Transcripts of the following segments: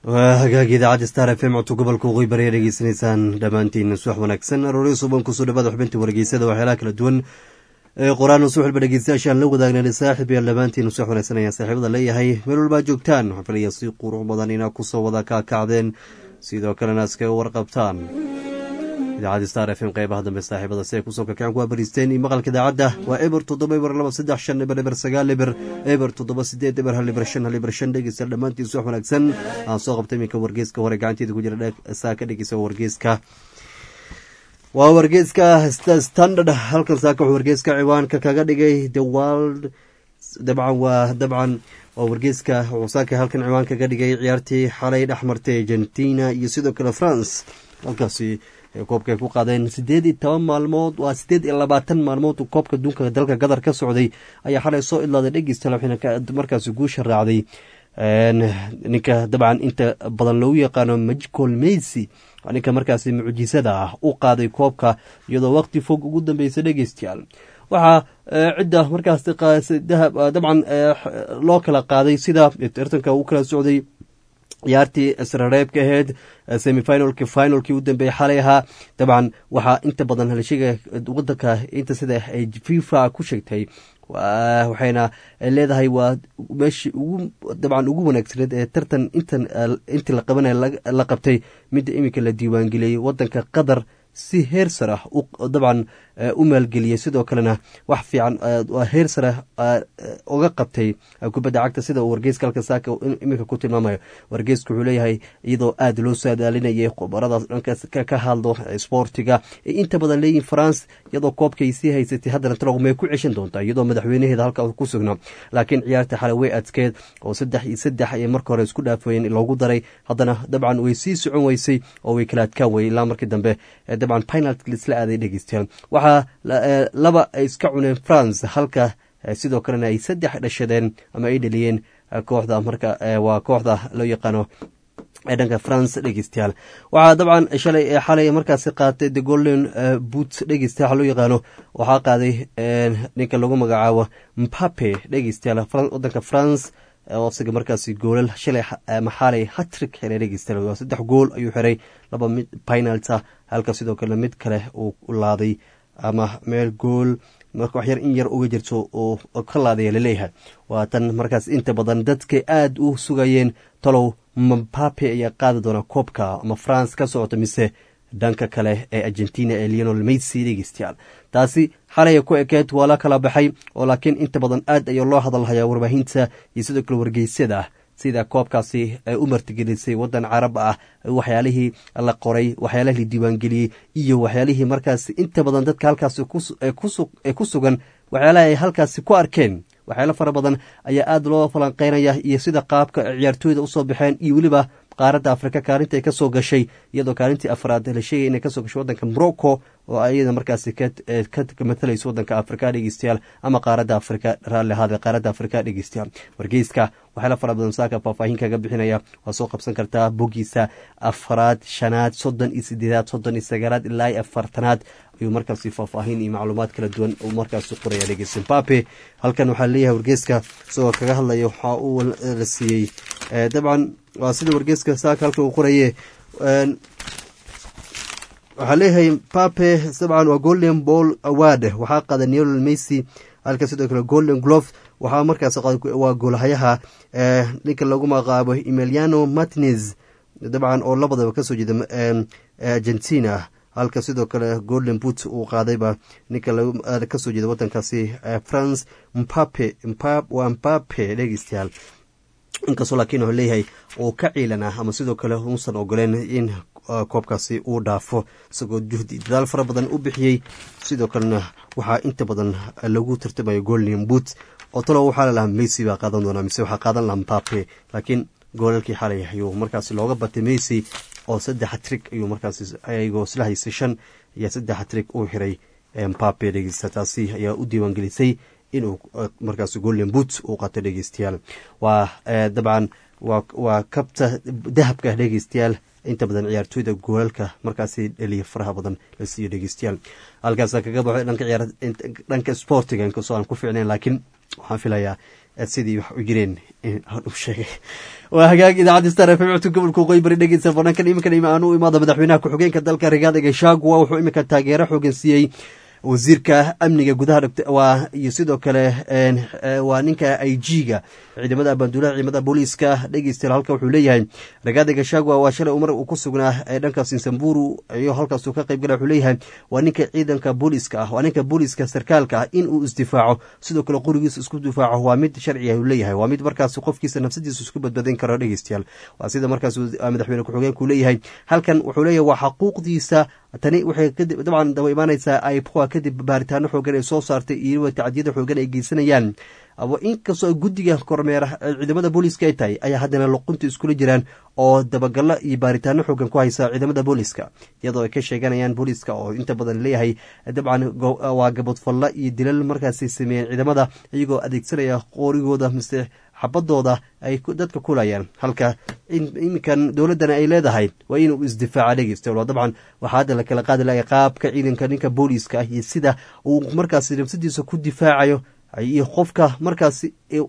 waa hagaagi idaacadda star f m codka gobolka waqooyi bari dhegeysanaysaan dhammaantiin subax wanaagsan aroori suban kusoo dhawaada xubinta wargeysada waxyaalaha kala duwan ee qoraan subaxba dhegeystayaashaan la wadaagnan saaxib yaal dhammaantiin subax wanaagsan ayaan saaxiibada leeyahay meel walbaa joogtaan waxaan filaya si qurux badan inaa kusoo wada kaakacdeen sidoo kalena iskaga warqabtaan idaacadda star f m qeybaha dambe saaxiibada si ay kusoo kakaceen ku abariisteen iyo maqalka idaacadda waa eber toddoba eber laba saddex shan eber eber sagaal eber eber toddoba sideed eber hal eber shan hal eber shan dhegeysta dhammaantiin subax wanaagsan aan soo qabtay iminka wargeeska hore gacanteeda ku jira saa ka dhegeysa wargeeska waa wargeeska standard halkan saaka wuxuu wargeeska ciwaanka kaga dhigay the world dabcan waa dabcan waa wargeeska wuxuu saaka halkan ciwaan kaga dhigay ciyaartii xalay dhexmartay argentina iyo sidoo kale france halkaasi koobka ay ku qaadeen sideed iyo toban maalmood waa sideed iyo labaatan maalmood koobka adduunka dalka qatar ka socday ayaa xalay soo idlaaday dhegeysta waxayna markaasi guusha raacday ninka dabcan inta badan loogu yaqaano majicol mesy ninka markaasi mucjisada ah u qaaday koobka iyadoo waqti fog ugu dambeysa dhegeystayaal waxaa cidda markaas dabcan loo kala qaaday sida tartanka u kala socday ciyaartii israreebka aheyd semifinalki finalkii u dambeeyey xalay ahaa dabcan waxaa inta badan halshiga wadanka inta sida ay fifa ku sheegtay waxayna leedahay waa meeshii ugu dabcan ugu wanaagsaneed ee tartan intan intii la qabanaya la qabtay midda iminka la diiwaangeliyey wadanka qatar si heer sar ah dabcan u maalgeliyey sidoo kalena wax fiican heer sare uga qabtay kubadda cagta sida uu wargeyska halka saaka iminka ku tilmaamayo wargeysku wuxuu leeyahay iyadoo aada loo saadaalinayay khubaradaas dhankaas ka hadlo sboortiga ee inta badan leeyihin france iyadoo koobkay sii haysatay haddana talog may ku ceshan doontaa iyadoo madaxweynaheeda halka ku sugna laakiin ciyaarta xalay way adkeed oo saddex iyo saddex ay marka hore isku dhaafooyeen loogu daray haddana dabcan way sii socon weysay oo way kala adkaan weyey ilaa markii dambe dabcan penalty laisla aaday dhegeystayaal waxaa laba ay iska cuneen france halka sidoo kalena ay saddex dhashadeen ama ay dheliyeen kooxda marka waa kooxda loo yaqaano ee dhanka france dhegeystayaal waxaa dabcan shalay xalay markaasi qaatay the golden boot dhegeystayaal loo yaqaano waxaa qaaday ninka lagu magacaabo mpape dhegeystayaal wadanka france isaga markaasi goolal shalay maxaalay hatrik xiray dhegeystayaal waa saddex gool ayuu xiray laba mid penalta halka sidoo kale mid kale uu laaday ama meel gool marka wax yar in yar uga jirto oo ka laadaya laleeyahay waa tan markaas inta badan dadkay aada u sugayeen talow mampape ayaa qaadi doona koobka ama france ka socoto mise dhanka kale ee argentina ee leonel mesy dhegeystayaal taasi xalaya ku ekeed waa la kala baxay oo laakiin inta badan aad ayaa loo hadalhayaa warbaahinta iyo sidoo kale wargeysyada sida koobkaasi ay u martigelisay wadan carab ah waxyaalihii la qoray waxyaalihii la diiwaangeliyey iyo waxyaalihii markaasi inta badan dadka halkaasi ee ku sugan waxyaalaha ay halkaasi ku arkeen waxyaalo fara badan ayaa aada loo falanqeynaya iyo sida qaabka ciyaartooyda usoo baxeen iyo weliba qaaradda afrika kaalinta ay ka soo gashay iyadoo kaalintii afraad la sheegay inay kasoo gashay wadanka morocco oo ayada markaasi ka matalayso wadanka afrika dhegeystayaal ama qaaradda afrika raalli ahaade qaaradda afrika dhegeystayaal wargeyska waxyaala fara badan saaka faahfaahin kaga bixinaya waa soo qabsan kartaa bogiisa afraad shanaad soddon iyo sideedaad soddon iyo sagaalaad ilaa iyo afartanaad ayuu markaasi faahfaahin iyo macluumaad kala duwan uu markaasi qoraya dhegeyst zimbabwe halkan waxaa leeyahay wargeyska isagoo kaga hadlaya waxaa uu la siiyey dabcan waa sida wargeyska saaka halka uu qoraye waxaa leeyahay pape dabcan waa golden ball award waxaa qaaday neolel mesy halka sidoo kale golden glove waxaa markaas waa goolhayaha ninka lagu magacaabo emiliano martinez dabcan oo labadaba kasoo jeeda argentina halka sidoo kale golden boot uu qaadayba ninka kasoo jeeda wadankaasi france mpape waa mpape dhegeystayaal inkastoo laakiin wuxuu leeyahay uu ka ciilanaa ama sidoo kale uusan ogoleen in koobkaasi uu dhaafo isagoo juhdi dadaal fara badan u bixiyey sidoo kalena waxaa inta badan lagu tartamayo golden boot oo talo waxaa lalahaa mesy baa qaadan doonaa mise waxaa qaadan lahaa mpape laakiin goolalkii xalay ayuu markaasi looga batay mesy oo saddex trig ayuu markaas ayagoo isla haysay shan iyo saddex trig uu xiray mpape dhegeysta taasi ayaa u diiwaangelisay inuu markaas golden boot uu qato dhegeystayaal waa dabcan waa kabta dahabka dhegeystayaal inta badan ciyaartooyda goolalka markaasi dheliya faraha badan la siiyo dhegeystayaal halkaasa kaga baxo dhanka sportiga inkastoo aan ku fiicnayn laakiin waxaan filayaa sidii wax u jireen u sheegay waa hagaag idaacadda star f m codka gobolka waqooyi bari dhegeysa bannaankan iminkan ima aan u imaada madaxweynaha ku-xigeenka dalka rigaada gashagua wuxuu iminka taageero xoogan siiyey wasiirka amniga gudaha waa iyo sidoo kale waa ninka i g ga ciidamada banduulaha ciidamada booliiska dhegeystayaal halka wuxuu leeyahay ragaada gashagwa waa shalay mar uu ku sugnaa ee dhanka sinsamburu iyo halkaasuu ka qayb gala wuxuu leeyahay waa ninka ciidanka booliiska ah waa ninka booliiska sarkaalka ah in uu isdifaaco sidoo kale qorigiisa isku difaaco waa mid sharci ah uu leeyahay waa mid markaas qofkiisa nafsadiisa isku badbadin karo dhegeystayaal waa sida markaas madaxweyne ku-xigeenku leeyahay halkan wuxuu leeyahay waa xaquuqdiisa tani waxay kadib dabcan daba imaanaysaa aipoa kadib baaritaano xoogan ay soo saartay iyo tacdiyada xoogan ay geysanayaan inkastoo guddiga kormeera ciidamada booliiska ay tahay ayaa haddana luqunta iskula jiraan oo dabagalo iyo baaritaano xoogan ku haysa ciidamada booliiska iyadoo ay ka sheeganayaan booliiska oo inta badan leeyahay dabcan waa gabodfalla iyo dilal markaasay sameeyeen ciidamada iyagoo adeegsanaya qoorigooda mise xabadooda ay dadka kulayaan halka iminkan dowladdana ay leedahay waa inuu isdifaaca dhegeysta dabcan waxaa hadda lakala qaadi lahay qaabka ciidanka ninka booliiska ah iyo sida uu markaas nafsadiisa ku difaacayo iyo qofka markaas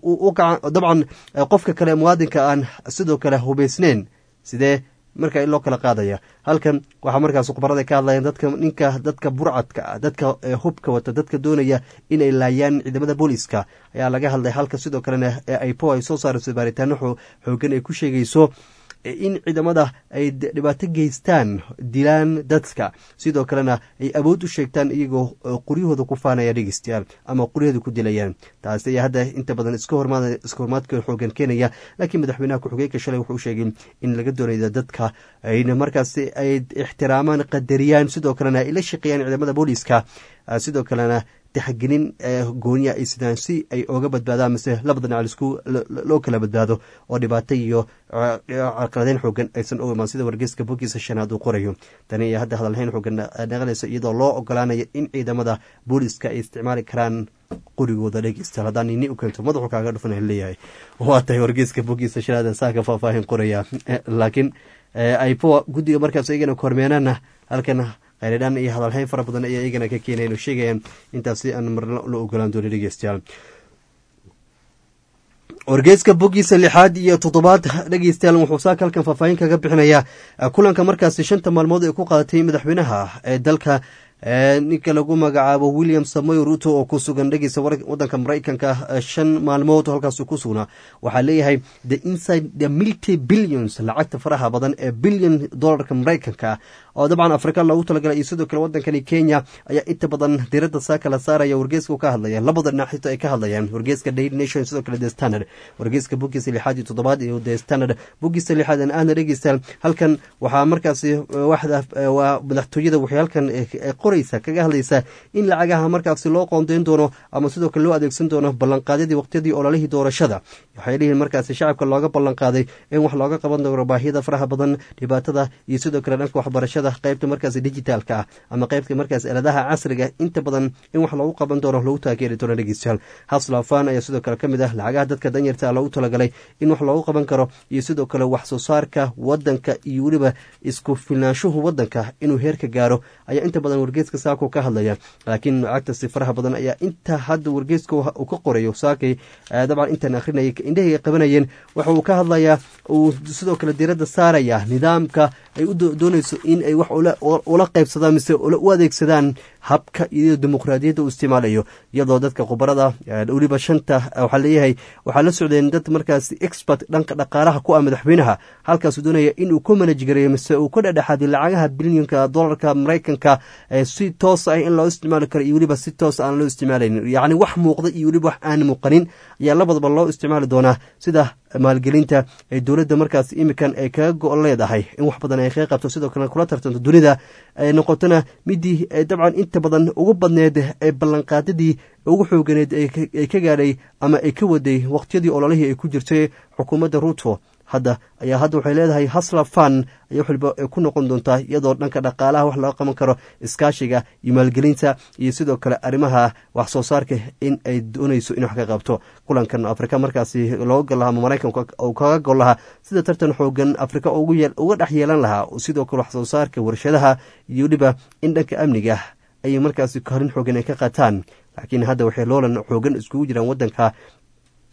dabcan qofka kale muwaadinka aan sidoo kale hubaysneyn sidee marka loo kala qaadaya halkan waxaa markaas khubarada ka hadlayaan dadka ninka dadka burcadka ah dadka hubka wata dadka doonaya inay laayaan ciidamada booliiska ayaa laga hadlay halka sidoo kalena aipo ay soo saarayso baaritaano xoogan ay ku sheegayso in ciidamada ay dhibaato geystaan dilaan dadka sidoo kalena ay awood u sheegtaan iyagoo quryahooda ku faanaya dhegeystayaal ama quryahooda ku dilayaan taasi ayaa hadda inta badan iska hormaadka xoogan keenaya laakiin madaxweynaha ku-xigeenka shalay wuxuu sheegay in laga doonaya dadka ayna markaasi ay ixtiraamaan qadariyaan sidoo kalena ay la shaqeeyaan ciidamada booliiska sidoo kalena taxgelin gooniya ay sidaan si ay oga badbaadaan mise labada dhinac lisku loo kala badbaado oo dhibaato iyo carqaladeyn xoogan aysan u imaan sida wargeyska bogiisa shanaad uu qorayo tani ayaa hadda hadalhayn xoogan naqanaysa iyadoo loo ogolaanayo in ciidamada booliiska ay isticmaali karaan qorigooda dhegeystayaal haddaan nini u keento madaxu kaaga dhufan leeyahay waa tahay wargeyska bogiisa shanaad saaka faahfaahin qoraya laakiin aipo guddiga markaas iyagana kormeenana halkan khayradhaan iyo hadalhayn fara badan ayaa iyagana ka keenayan oo sheegayaan intaasi aan marna la ogolaan doonin dhegeystayaal wargeyska bogiisa lixaad iyo toddobaad dhegeystayaal wuxuu saaka halkan faahfaahin kaga bixinayaa kulanka markaasi shanta maalmood ee ku qaadatay madaxweynaha ee dalka ninka lagu magacaabo william samoy ruto oo ku sugan dhegeysa wadanka maraykanka shan maalmood halkaas ku sugnaa waxaa leeyahay the inside the milty billions lacagta faraha badan ee billion dollarka maraykanka oo dabcan afrika loogu talagalay iyo sidoo kale wadankani kenya ayaa inta badan diradda saaka la saaraya wargeeska ka hadlaya labada dhinac xita ay ka hadlayaan wargeeska daily nation sidoo kale the standard wargeeska bogiisa lixaad iyo toddobaad iyo the standard bogiisa lixaad aan aadna dhegeystaan halkan waxaa markaasi waxda waa madaxtooyada waxay halkan qoraysa kaga hadlaysa in lacagaha markaasi loo qoondeyn doono ama sidoo kale loo adeegsan doono ballanqaadyadii waqtiyadii ololihii doorashada waxay leeyihin markaasi shacabka looga ballanqaaday in wax looga qaban doono baahiyada faraha badan dhibaatada iyo sidoo kale dhanka waxbarashada qaybta markaas digitaalka ah ama qaybta markaas eladaha casriga inta badan in wax loogu qaban doono lagu taageeri doono dhegeystayaal haslafan ayaa sidoo kale ka mid ah lacagaha dadka danyarta loogu talagalay in wax loogu qaban karo iyo sidoo kale wax soo saarka wadanka iyo weliba isku filnaanshuhu wadanka inuu heerka gaaro ayaa inta badan wargeeska saako ka hadlaya laakiin lacagtasi faraha badan ayaa inta hadda wargeeska uu ka qorayo saakay dabcan intaan akhrinayay indhahay qabanayeen waxa uu ka hadlayaa uu sidoo kale diradda saaraya nidaamka ay u doonayso in ay wax ula qaybsadaan mise u adeegsadaan habka iyo dimuqraadiyadda uu isticmaalayo iyadoo dadka khubarada weliba shanta waxaa leeyahay waxaa la socdeen dad markaas expert dhanka dhaqaalaha ku ah madaxweynaha halkaasuu doonaya inuu ku manajgareeyo mise uu ka dhedhexaadiyo lacagaha bilyonka dollarka maraykanka si toos ah in loo isticmaali karo iyo weliba si toos aan loo isticmaalaynin yacni wax muuqda iyo weliba wax aan muuqanin ayaa labadaba loo isticmaali doonaa sida maalgelinta ee dowladda markaas imikan ay kaga go- leedahay in wax badan ay kaga qabto sidoo kale kula tartanto dunida ay noqotona midii dabcan inta badan ugu badneed ee ballanqaadadii ugu xooganeed ay ka gaadhay ama ay ka waday waqtiyadii ololihii ay ku jirtay xukuumadda ruto hadda ayaa hadda waxay leedahay hasla fan ayaa waliba ku noqon doontaa iyadoo dhanka dhaqaalaha wax laga qaban karo iskaashiga iyo maalgelinta iyo sidoo kale arrimaha wax soo saarka in ay doonayso in wax ka qabto kulankan afrika markaasi looga gol lahaa ama maraykanka uu kaga gol lahaa sida tartan xoogan afrika uga dhex yeelan lahaa sidoo kale wax soo saarka warshadaha iyo weliba in dhanka amniga ayay markaasi karin xoogan ay ka qaataan laakiin hadda waxay loolan xoogan iskugu jiraan wadanka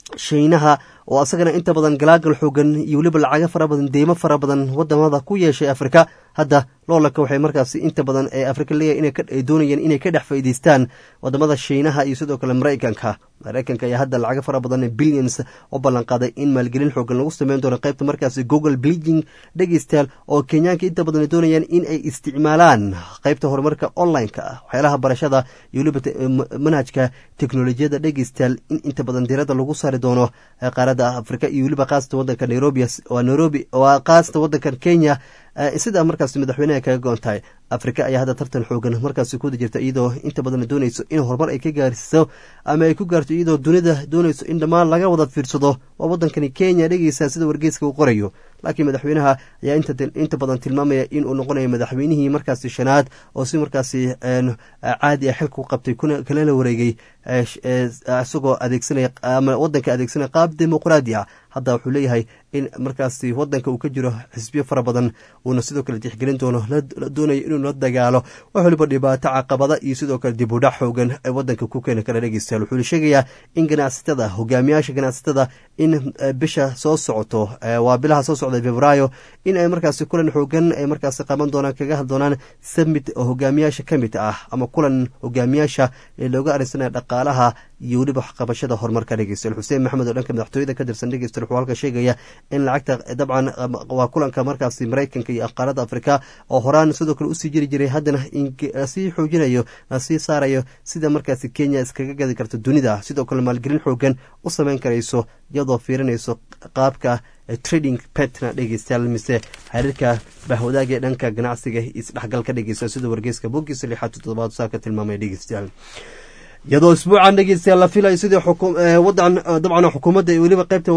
shiinaha oo asagana inta badan galaagal xoogan iyo weliba lacago fara badan deymo fara badan wadamada ku yeeshay afrika hadda loolanka waxay markaasi inta badan ee afrika leeyahay inay doonayeen inay ka dhex faa'iideystaan wadamada shiinaha iyo sidoo kale maraykanka maraykanka ayaa hadda lacago fara badan billions u ballanqaaday in maalgelin xoogan lagu sameyn doono qaybta markaasi google bleaging dhegeystayaal oo kenyaanka inta badan ay doonayaan in ay isticmaalaan qaybta horumarka online-ka ah waxyaalaha barashada iyo weliba manhajka teknolojiyadda dhegeystayaal in inta badan diirada lagu saari doono qaaradda afrika iyo weliba qaasata wadanka nairobi waa nairobi waa qaasata wadankan kenya sidaa markaas madaxweyneha kaga goon tahay afrika ayaa hadda tartan xoogan markaasi kuda jirta iyadoo inta badan doonayso in horumar ay ka gaarsiiso ama ay ku gaarto iyadoo dunida doonayso in dhammaan laga wada fiirsado waa wadankani kenya dhegeysa sida wargeyska uu qorayo laakiin madaxweynaha ayaa inta badan tilmaamaya in uu noqonayo madaxweynihii markaasi shanaad oo si markaasi caadi a xilka u qabtay kalala wareegay isagoo adeegsanaya ama wadanka adeegsanaya qaab dimuqraadi ah hadda wuxuu leeyahay in markaasi wadanka uu ka jiro xisbiyo fara badan uuna sidoo kale tixgelin doono la doonayo inuu la dagaalo wax waliba dhibaato caqabada iyo sidoo kale dib udhac xoogan ee wadanka ku keeni kara dhegeystayaal wuxuuna sheegayaa in ganacsatada hogaamiyaasha ganacsatada in bisha soo socoto waa bilaha soo socda februaayo in ay markaasi kulan xoogan ay markaasi qaban doonaan kaga had doonaan summit oo hogaamiyaasha ka mid ah ama kulan hogaamiyaasha ee looga arinsanaya dhaqaalaha iyo weliba waxqabashada horumarka dhegeystayaal xuseen maxamed oo dhanka madaxtooyada ka tirsan dhegeystayaal wuxuu halka sheegaya in lacagta dabcan waa kulanka markaasi maraykanka iyo qaaradda afrika oo horaan sidoo kale usii jiri jiray haddana lasii xoojinayo lasii saarayo sida markaasi kenya iskaga gadi karto dunida sidoo kale maalgelin xoogan u sameyn karayso iyadoo fiirinayso qaabka trading petna dhegeystayaal mise xiriirka bahwadaagee dhanka ganacsiga isdhexgalka dhegeysta sida wargeyska bogiisa lixaad toddobaad saaka tilmaamaya dhegeystayaal iyadoo isbuucan dhegeystayaal la filayo sidii wadan dabcan xukuumadda weliba qaybta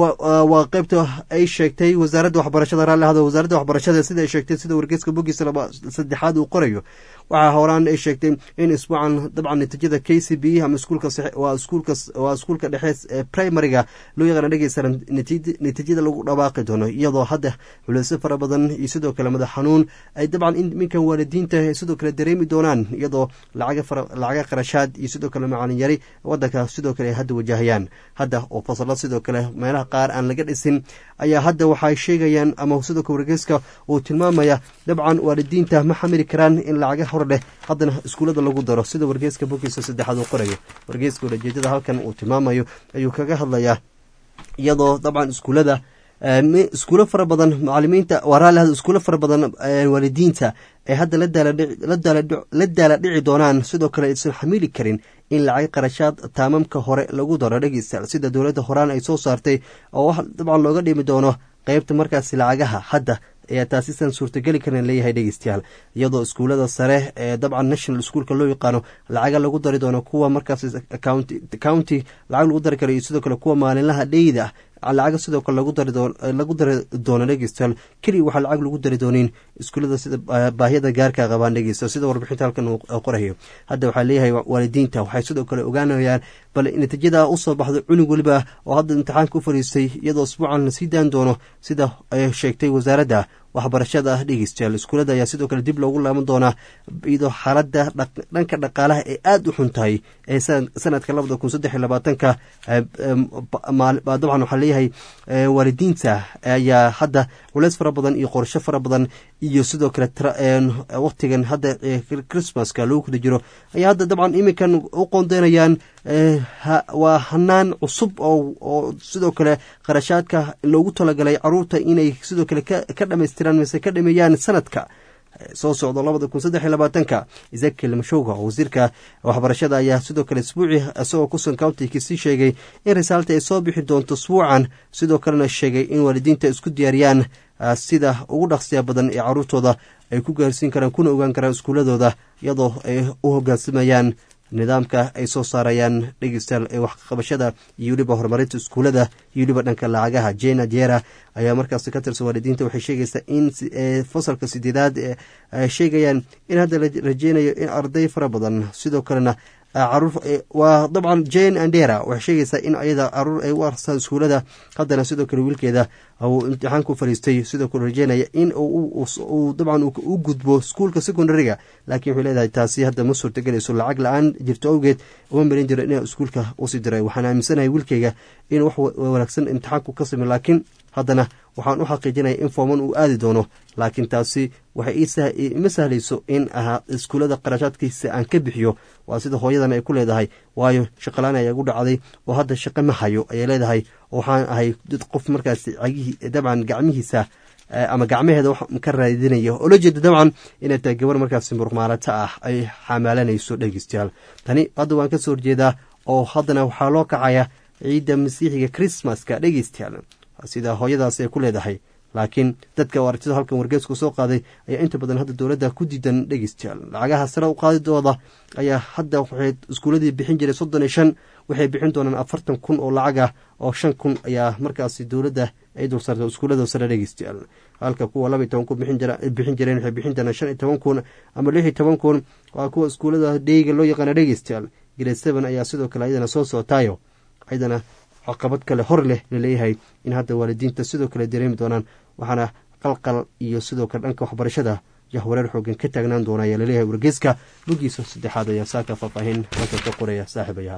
waa qaybta ay sheegtay wasaaradda waxbarashada raalli ahdo wasaaradda waxbarashada sida ay sheegtay sida wargeyska bogiisa laba saddexaad uu qorayo waxaa horaan ay sheegtay in isbuucan dabcan natiijada k c b ama iskuulka waa iskuulka waa iskuulka dhexe ee primariga loo yaqaana dhegeysta natiijada lagu dhawaaqi doono iyadoo hadda culeysyo fara badan iyo sidoo kale madax xanuun ay dabcan iminkan waalidiinta sidoo kale dareemi doonaan iyadoo lacaga qarashaad iyo sidoo kale macalin yari wadanka sidoo kale ay hadda wajahayaan hadda oo fasalo sidoo kale meelaha qaar aan laga dhisin ayaa hadda waxay sheegayaan ama sidoo kale wargeyska uu tilmaamaya dabcan waalidiinta ma xamili karaan in lacaga hor dheh haddana iskuullada lagu daro sida wargeyska bogiisa saddexaad uu qorayo wargeyska ulajeedada halkan uu tilmaamayo ayuu kaga hadlayaa iyadoo dabcan iskuullada iskuulo fara badan macalimiinta waraalaha iskuulo fara badan waalidiinta ay hadda la daala dhici doonaan sidoo kale aysan xamili karin in lacag qarashaad taamamka hore lagu daro dhegeysta sida dowladda horaan ay soo saartay oo dabcan looga dhimi doono qeybta markaasi lacagaha hadda ayaa taasisan suurtageli karan leeyahay dhegeystayaal iyadoo iskuullada sare ee dabcan national schoolka loo yaqaano lacaga lagu dari doono kuwa markaas county lacag lagu dari karo iyo sidoo kale kuwa maalinlaha dheyda ah lacaga sidoo kale lagu dari doono dhegeystayaal keliya waxaa lacag lagu dari doonin iskuullada sida baahiyada gaarka qabaan dhegeysta sida warbixinta halkan uu qorayo hadda waxaa leeyahay waalidiinta waxay sidoo kale ogaanayaan bal natiijada usoo baxdo cunug weliba oo hadda imtixaanka u fariistay iyadoo isbuucan lasii daan doono sida ay sheegtay wasaaradda waxbarashada ah dhegeystayaal iskuullada ayaa sidoo kale dib loogu laaban doonaa iyadoo xaaladda dhanka dhaqaalaha ee aada u xun tahay ee sanadka labada kun saddex iyo labaatanka dabcan waxaa leeyahay waalidiinta ayaa hadda culeys fara badan iyo qorsho fara badan iyo sidoo kale waqtigan hadda christmaska lagu kula jiro ayaa hadda dabcan iminkan u qoondeynayaan waa hanaan cusub oo sidoo kale qarashaadka loogu talagalay caruurta inay sidoo kale ka dhamaystiraan mise ka dhameeyaan sanadka soo socdo labada kun saddex iyo labaatanka ezekiel mashowga oo wasiirka waxbarashada ayaa sidoo kale isbuuci isagoo kusugan countikisii sheegay in risaalta ay soo bixi doonto isbuucan sidoo kalena sheegay in waalidiinta isku diyaariyaan sida ugu dhaqsiya badan ee caruurtooda ay ku gaarsiin karaan kuna ogaan karaan iskuuladooda iyadoo ay u hogaansamayaan nidaamka ay soo saarayaan dhegeystayaal ee waxqabashada iyo weliba horumarinta iskuullada iyo weliba dhanka lacagaha jena jera ayaa markaasi ka tirsan waalidiinta waxay sheegaysaa in fasalka sideedaad ay sheegayaan in hadda la rajeynayo in arday fara badan sidoo kalena caruur waa dabcan jane andera waxay sheegaysaa in ayada caruur ay u arsaan iskuulada haddana sidoo kale wiilkeeda uu imtixaan ku fariistay sidoo kale rajeynaya in uu dabcan u gudbo iskuulka secondariga laakiin waxay leedahay taasi hadda ma suurtagelayso lacag la-aan jirto awgeed uma marin jiro inaa iskuulka usii diray waxaan aaminsanahay wiilkeyga in wax wanaagsan imtixaanku ka samey laakiin haddana waxaan u xaqiijinaya in fooman uu aadi doono laakiin taasi waxay ima sahlayso in iskuullada qarashaadkiisa aan ka bixiyo waa sida hooyadan ay ku leedahay waayo shaqalaan ayaa gu dhacday oo hadda shaqo ma hayo ayay leedahay waxaan ahay dad qof markaas dabcan gacmihiisa ama gacmaheeda wax ka raadinaya oo la jeeda dabcan inay tahay gabar markaas muruqmaalato ah ay xamaalanayso dhegeystayaal tani hadda waan ka soo horjeedaa oo haddana waxaa loo kacaya ciidda masiixiga christmaska dhegeystayaal sida hooyadaas ay ku leedahay laakiin dadka aragtida halkan wargeesku soo qaaday ayaa inta badan hadda dowladda ku diidan dhegeystayaal lacagaha sare u qaadidooda ayaa hadda waxay iskuuladii bixin jiray soddon iyo shan waxay bixin doonaan afartan kun oo lacag ah oo shan kun ayaa markaasi dowladda ay dul saarta iskuullada sare dhegeystayaal halka kuwa laba iyo toban kun bixin jireen waxay bixin doonaan shan iyo toban kun ama lix iyo toban kun waa kuwa iskuullada dheyga loo yaqaana dhegeystayaal grade seven ayaa sidoo kale ayadana soo socotaayo ayadana caqabad kale hor leh laleeyahay in hadda waalidiinta sidoo kale dareemi doonaan waxaana qalqal iyo sidoo kale dhanka waxbarashada jahwareer xoogan ka taagnaan doona ayaa laleeyahay wargeyska bogiisa saddexaad ayaa saaka faahfaahin halka ka qoraya saaxiibayaal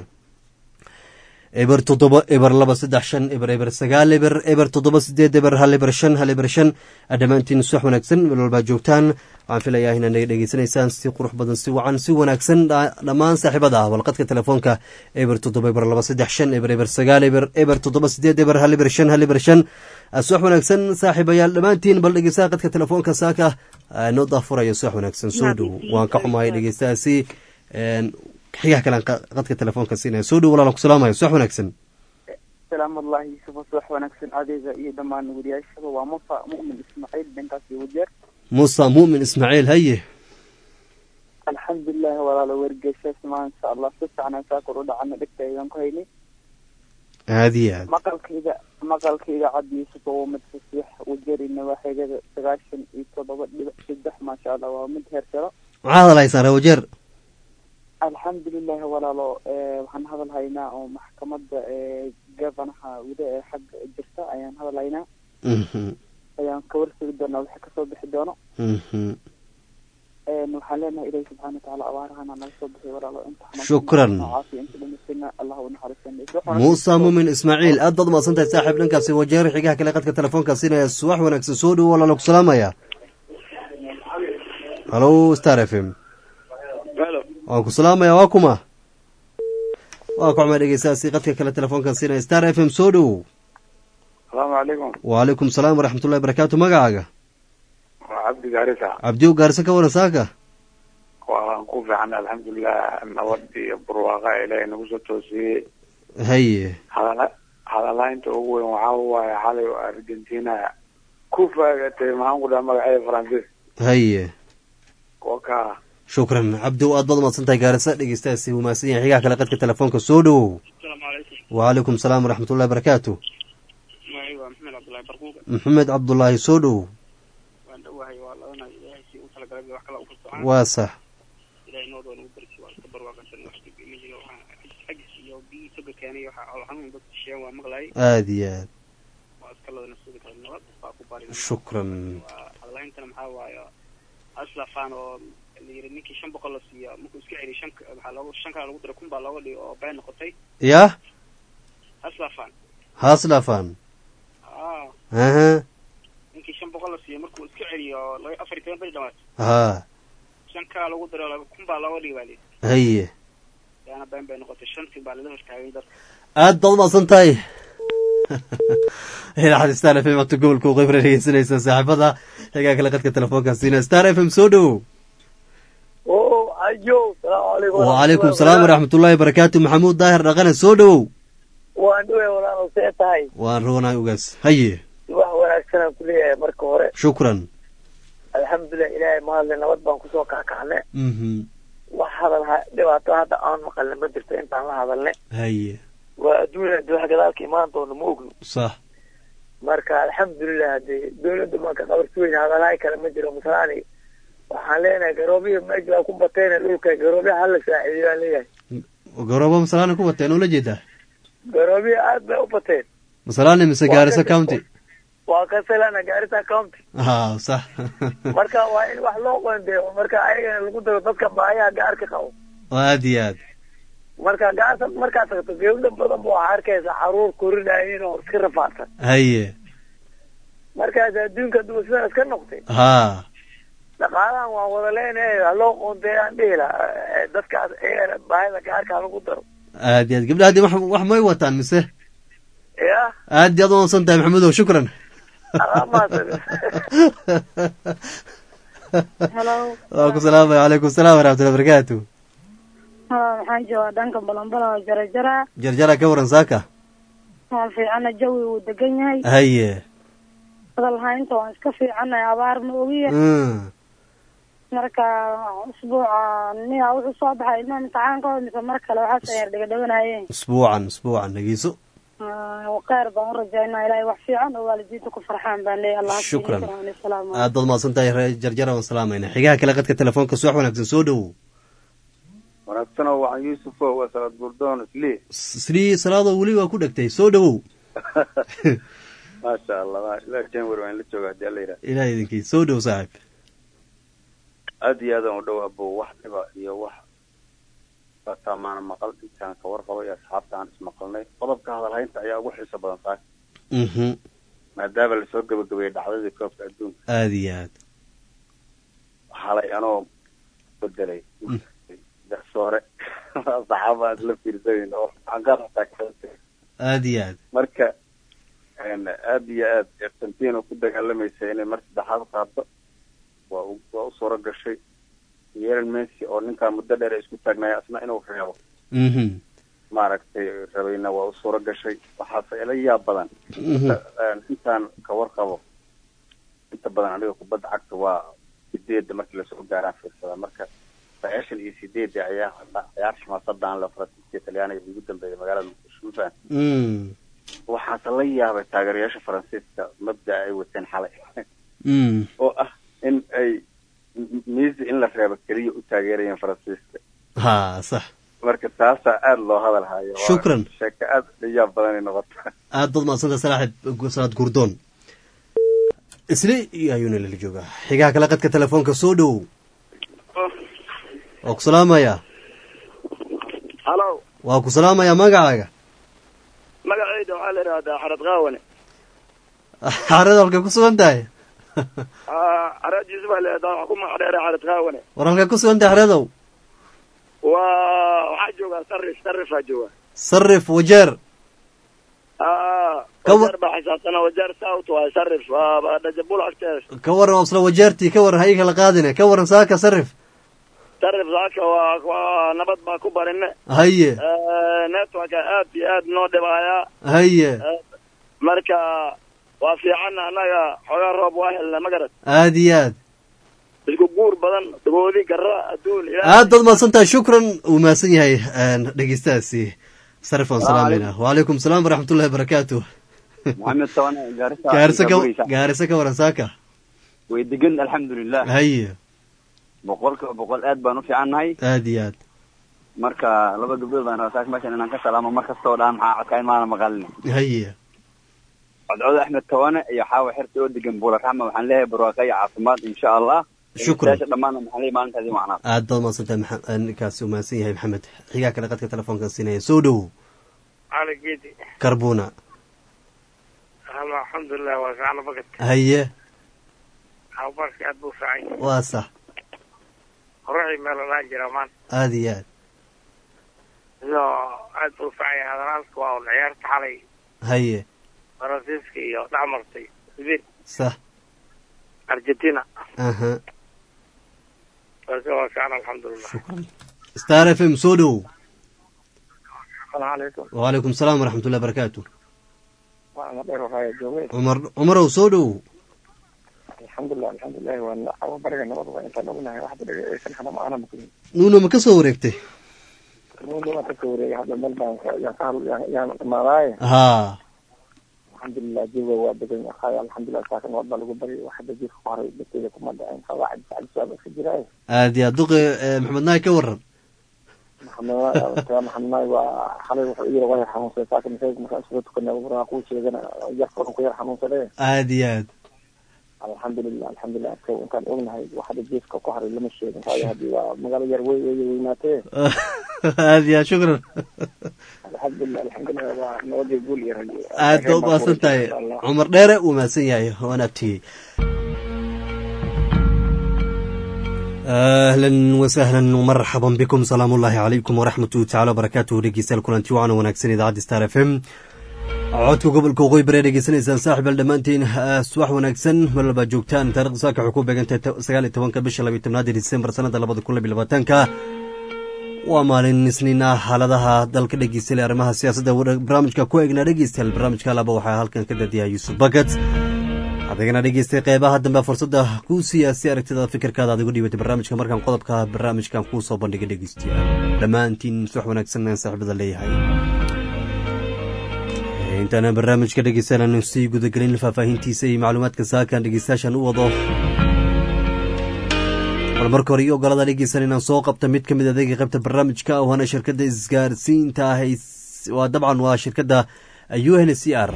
eber toddoba eber laba saddex shan eber eber sagaal eber eber toddoba sideed eber hal eber shan hal eber shan dhammaantiin subax wanaagsan meel walbaa joogtaan waxaan filayaa inaad naga dhegeysanaysaan si qurux badan si wacan si wanaagsan dhammaan saaxiibada ah walqadka telefoonka eber toddoba eber laba saddex shan eber eber sagaal eber eber toddoba sideed eber hal eber shan hal eber shan subax wanaagsan saaxiibayaal dhammaantiin bal dhegeystaha qadka telefoonka saaka noo daafuraya subax wanaagsan soo dhow waan ka xumahay dhegeystahaasi xigaha kalean qadka telefoonka siinaya soo dhow walaalan ku salaamayo subax wanaagsan salaamatullahi yusufa subax wanaagsan adeega iyo dhammaan wariyaashaba waa musa mu'min ismaaciil dhankaas iyo wajeer musa mu'min ismaaciil haye alxamdulilahi walaalo wargeyshaas maa insha allah si fiicnaan saa kor u dhacana dhegta ayaan ku haynay aada iyo aad maqalkayga maqalka idaacadda yusufa waa mid fasiix wajeerina waa xigada sagaashan iyo toddoba dhibic saddex maasha allah waa mid heer saro maxaa hadalhaysaan ree wajeer alxamdulilahi walaalo waxaan hadal haynaa oo maxkamadda gavanaha wida ee xagga jirta ayaan hadal haynaa ayaan kawarsegi doonaa wixii kasoo bixi doono waxaan leenahay ilahi subxana watacaala abaarahana naga soo bixiy walaalo inta shukran caafiya inta dhamastina allah u naxariisan muuse muumin ismaaciil aad baad umaqsan tahay saaxiib dhankaasi wajeer xigaha kale qadka telefoonka siinaya subax wanaagsan soo dhowo walaala ku salaamaya halo star f m waan ku salaamaya waa kuma waa ku xuma dhegeystaasi qadka kale telefoonkan siinaya star f m soo dhowow asalaamu calaykum wacalaykum salaam waraxmatullahi barakaatu magacaaga waa cabdi gaarisa cabdiw gaarse ka waran saaka waan ku fiican alxamdulilah nabad iyo barwaaqa ilaahay nagu soo toosiyey haye hadala hadalaynta ugu weyn waxaa waaye xalay oo argentina ku faagatay maxaan ku dhaha magaceeda faransiis haye waka shukran cabdiw aad baad umaqsan tahay gaarisa dhegeystaasi wamaadsan yahay xigaha kale qadka telefoonka soo dhowow wacalaykum salaam waraxmatullahi barakaatu waa maxamed cabdullahi barquuqa maxamed cabdullaahi soo dhowow waan dhowahay waa ladana ilaahay si u talagalay wax kala u kalsoocaan waa sax ilaahay noo doon ugu barki waa iska barwaaqansan wax dhib ma jiro waxaa xagis iyo biyii toga keenay waxa oo xanuun dadka sheen waa maqlayay aada iyo aad waa iska ladana sida kale nabad baa ku bari shukran waa hadalhayntana maxaa waaye aslafaan oo la yiri ninkii shan boqol la siiyo markuu iska celiy shan waxaa loogu shan kala lagu diray kun baa looga dhigay oo been noqotay yah aslafaan haaslafan aa aha ninkii shan boqol la siiyo markuu iska celiyo laba afar iyo toban beri dhamaad ha shan kala lagu diray laba kun baa looga dhigay baa lii haye yaana been bay noqotay shantii baa lala hortaagay dadka aad baad umaqsan tahay idaacada star f m waata gobolka uqeybra dhegeysanaysa saaxiibada xigaa kale qadka telefoonka siina star f m soo dhowow o ayo salaamu calaykum wacalaykum salaam waraxmatullaahi barakaatu maxamuud daahir dhaqane soo dhowow waan dhowey walaalo see tahay waan roonay ugaas haye wax wanaagsanaan ku leeyahay marka hore shukran alxamdulilah ilaahay mahadle nabad baan kusoo kakacne mhm wax hadal ha dhibaato hadda aan maqalne ma jirto intaan la hadalne haye waa adduunya de wax gadaalka imaan doona ma ogno sax marka alxamdulilah hadee dawladda maanka qabarsi weyn hadalahay kale ma jiro masalani waxaan leenahay garoobihii meesha ku batayna dhulka garoobyaha hala saaciidiyo aan leeyahay garoobo masalaani ku wateen ula jeedaa garoobiya aad bay u bateen masalaani mise gaarisa county waa kasalana gaarisa county ha sax marka waa in wax loo qoondeeyo marka ayagana lagu daro dadka baayaha gaarka qabo aad iyo aad marka gaarsa markaad tagto gabdho badan ba waxaa arkaysa caruur korinayin oo iska rafaadsan haye markaas adduunka duwa sidan iska noqtay ha dhaqaalahan waan wada leenahay ha loo qoondeeyaan dhihi laha dadkaas iyagana baahida gaarka lagu daro aad iyo aad gabdhaha dee wax wax may wataan mise ya aad iyo aad u wansan tahay maxamudow shukran alaamaasad Hello. waa ku salaamaya calaykum salaam waraxmatullahi barakaatu Haa, waxaan joogaa dhanka balambala oo jarajara jarjara ka waran saaka waan fiicana jawi wuu degan yahay haye hadal haynta waan iska fiicanahay abaar ma ogiya Mm. marka usbuuca niya wuxuu soo baxay ilmaha imtixaankooda mise mar kale waxaas ayar dhegedheganayeen isbuucan isbuucan dhegeyso kheyr baan u rajaynaa ilaahay wax fiican oo waalidiinta ku farxaan baan leeyahay allah Shukran. salaam aad baad mahadsan tahay reer jarjara waan salaamayna xigaha kale qadka telefoonka subax wanaagsan soo dhowow wanaagsanoo waxaan yuusufo waa salaad gurdoon isli sri salaadoo weli waa ku dhegtay soo dhowow maasha allah ma- ilaa january waan la jooga hadii alla yidhaha ilaah idinkii soo dhow saaxiib aad iyo aadaan u dhow abo wax dhiba iyo wax bataa maana maqal intaan ka warqabo iyo asxaabta aan ismaqalnay qodobka hadalhaynta ayaa ugu xiiso badan tahay mhm maadaama lasoo gabagabeeyey dhacdadii koobka adduunka aad iyo aad xalay anoo bedelay Mm. garsoore saxaaba aad la fiirsayn oo anqarataa aad iyo aad marka een, aad iyo aad argentina ku dagaalamaysa inay mar saddexaad qaado waa u waa u suuro gashay yeelan messi oo ninkaa muddo dheer ay isku taagnaya asna inuu reebo mhm maaragtay rabayna waa u suuro gashay waxaase ila yaab badan mhm Een, intaan ka warqabo inta badan aniga kubadda cagta waa sideedda markii lasoo gaaraan fiirsadaa marka sagaashan iyo sideedda ayaa ciyaar xamaasadaan le faransiiska talyaaniga ugu dambeeyay magaalada muqdisho mafahant mm waxaase la yaabay taageerayaasha faransiiska mabda'a ay wateen xalay mm oo ah in ay m- miisi in la reebo keliya u taageerayeen faransiiska ha sax marka taasaa aada loo hadal hayo Waa Shukran. sheeko aada u yaab badanay noqota aad baad mahadsantahay salaaxib salaad gurdoon isli iyo ayuuna lala joogaa xigaha kale qadka telefoonka soo dhowow waa ku salaamayaa halo waa ku salaamayaa magacaaga magacayda waxaa la idhahdaa xarad qaawane xaarada halkay ku sugan tahay xarad yuusuf baa la idhahdaa waxaa ku magac dheera xarad qaawane war halkay ku sugan tahay xaradow waa waxaa joogaa sarif sarifaa jooga sarif wajeer Ka wa- wajeer baa xisaabtana wajeer south waay sarif waa dhajabul agteeda ka waran isla wajeertii ka waran hayi kala qaadine ka waran saaka sarif sarif saaka waa waa nabad baa ku barine haye networka aad iyo aad noo dhibaayaa haye marka waa fiican annaga xoogaa roob waa helna ma garad aad iyo aad isku guur badan dagoodi garra adduun ilaahay. aad baad mahadsan tahay shukran uu mahadsan yahay dhegeystahaasi sarif aan salaamayna wacalaykum salaam waraxmatullahi wabarakaatu maxamed tawane gaarisa gaarisa ka Gaarisa. gaarisa ka waran saaka way degan alxamdulilah haye boqolkiiba boqol aad baan u fiicannahay aad iyo aad marka laba gabdhood baan rabaa saak meeshan inaan ka salaamo mar kasta oo dhaan maxaa codkayn maana maqalin haye codcod axmed tawane iyo xaawa xirta oo degan buula raxma waxaan leeyahay barwaaqo iyo caafimaad insha allah Shukran. Dhegeystayaasha dhammaanna waxaan leeyahay maalintaadii macnaa aad baad mahadsan tahay maxa- ninkaasi uu mahadsan yahay maxamed xigaa kale qadka telefoonkan siinaya soo dhowow cali geedi karbuna ama alxamdulilah waa fiicana bagad haye abaarka aad buu fiican yahay waa sax horuxii meel olaan jira maanta aad iyo aad iyo aad buu fiican yahay hadalaalka waa un ciyaarta xalay haye faransiiska iyo dhex martay sbain sax argentina aha marka waa fiican alxamdulilah shukran star f m soo dhowow asalaamu calaykum wacalaykum salaam waraxmatullahi wabarakaatu waa ama dheer waxaa joogay cumar cumarow soo dhowow alxamdulilah alxamdulilah waa cawo bariga nabad waa intaan ognahay waxba dhaga aysan hana ma ana maqlin nuuna ma ka soo wareegtay kalmuunda waan kasoo wareegay hadda meel baan ka- yaan ka hadl yaan- yaan dhamaadaaye haa alxamdulilah jawiga waa degan yahay alxamdulilah saaka nabad baa lagu baryay wax hadda jirka ku haray dadkeeda kuma dhaceen qawaacid sacdi suaab iska jiraaye aad iyo aad duqi eh, maxamed naay ka waran maxamed maxamed maay waa xalay wuxuu iyara waa yar xanuunsaday saaka masaajid markaan isugu tukanay buraa kuu sheegana yarkoon ku yar xanuunsaday aada iyo aad alxamdulilah alxamdulilah adka intaan ognahay waxada geeska ku haray lama sheegin waayo haddii waa magaalo yar wey wey weynaatee aada iyo aad shukran alxamdulilah alxamdulilah waa nabadii guul iyo rajo aad ba umahadsan tahay cumar dheere uu mahadsan yahay waan abtiyey ahlan wasahlan marxaban bikum salaam ullaahi calaykum waraxmatuhu tacala wabarakaatuhu dhegeystayaal kulanti wacan wanaagsan idaacadda star f m codka gobolka waqooyi bari dhegeysanaysaan saaxib al dhammaantiin subax wanaagsan meel walbaa joogtaan taarikhda saaka waxay ku beegantahay sagaal iyo tobanka bisha labiyo tobnaad disembar sanada labada kun labiyo labaatanka waa maalin isniin ah xaaladaha dalka dhegeystayaal arrimaha siyaasadda barnaamijka ku eegnaa dhegeystayaal barnaamijka laba waxaa halkan ka dadiyaa yuusuf bakat adigana dhegeystay qeybaha dambe fursadda kuu siiya si aragtida fikirkaada adigu dhiibatay barnaamijka markaan qodobka barnaamijkan kuu soo bandhigay dhegeystayaal dhammaantiin subax wanaagsan aan saaxiibada leeyahay intaana barnaamijka dhegeystayaal sii gudagelin faahfaahintiisa iyo macluumaadka saakan dhegeystayaashan u wado bal marka hore iyo ogolada dhegeysan inaan soo qabta mid ka mid adeega qaybta barnaamijka waana shirkadda isgaarsiinta ah waa dabcan waa shirkadda u n c r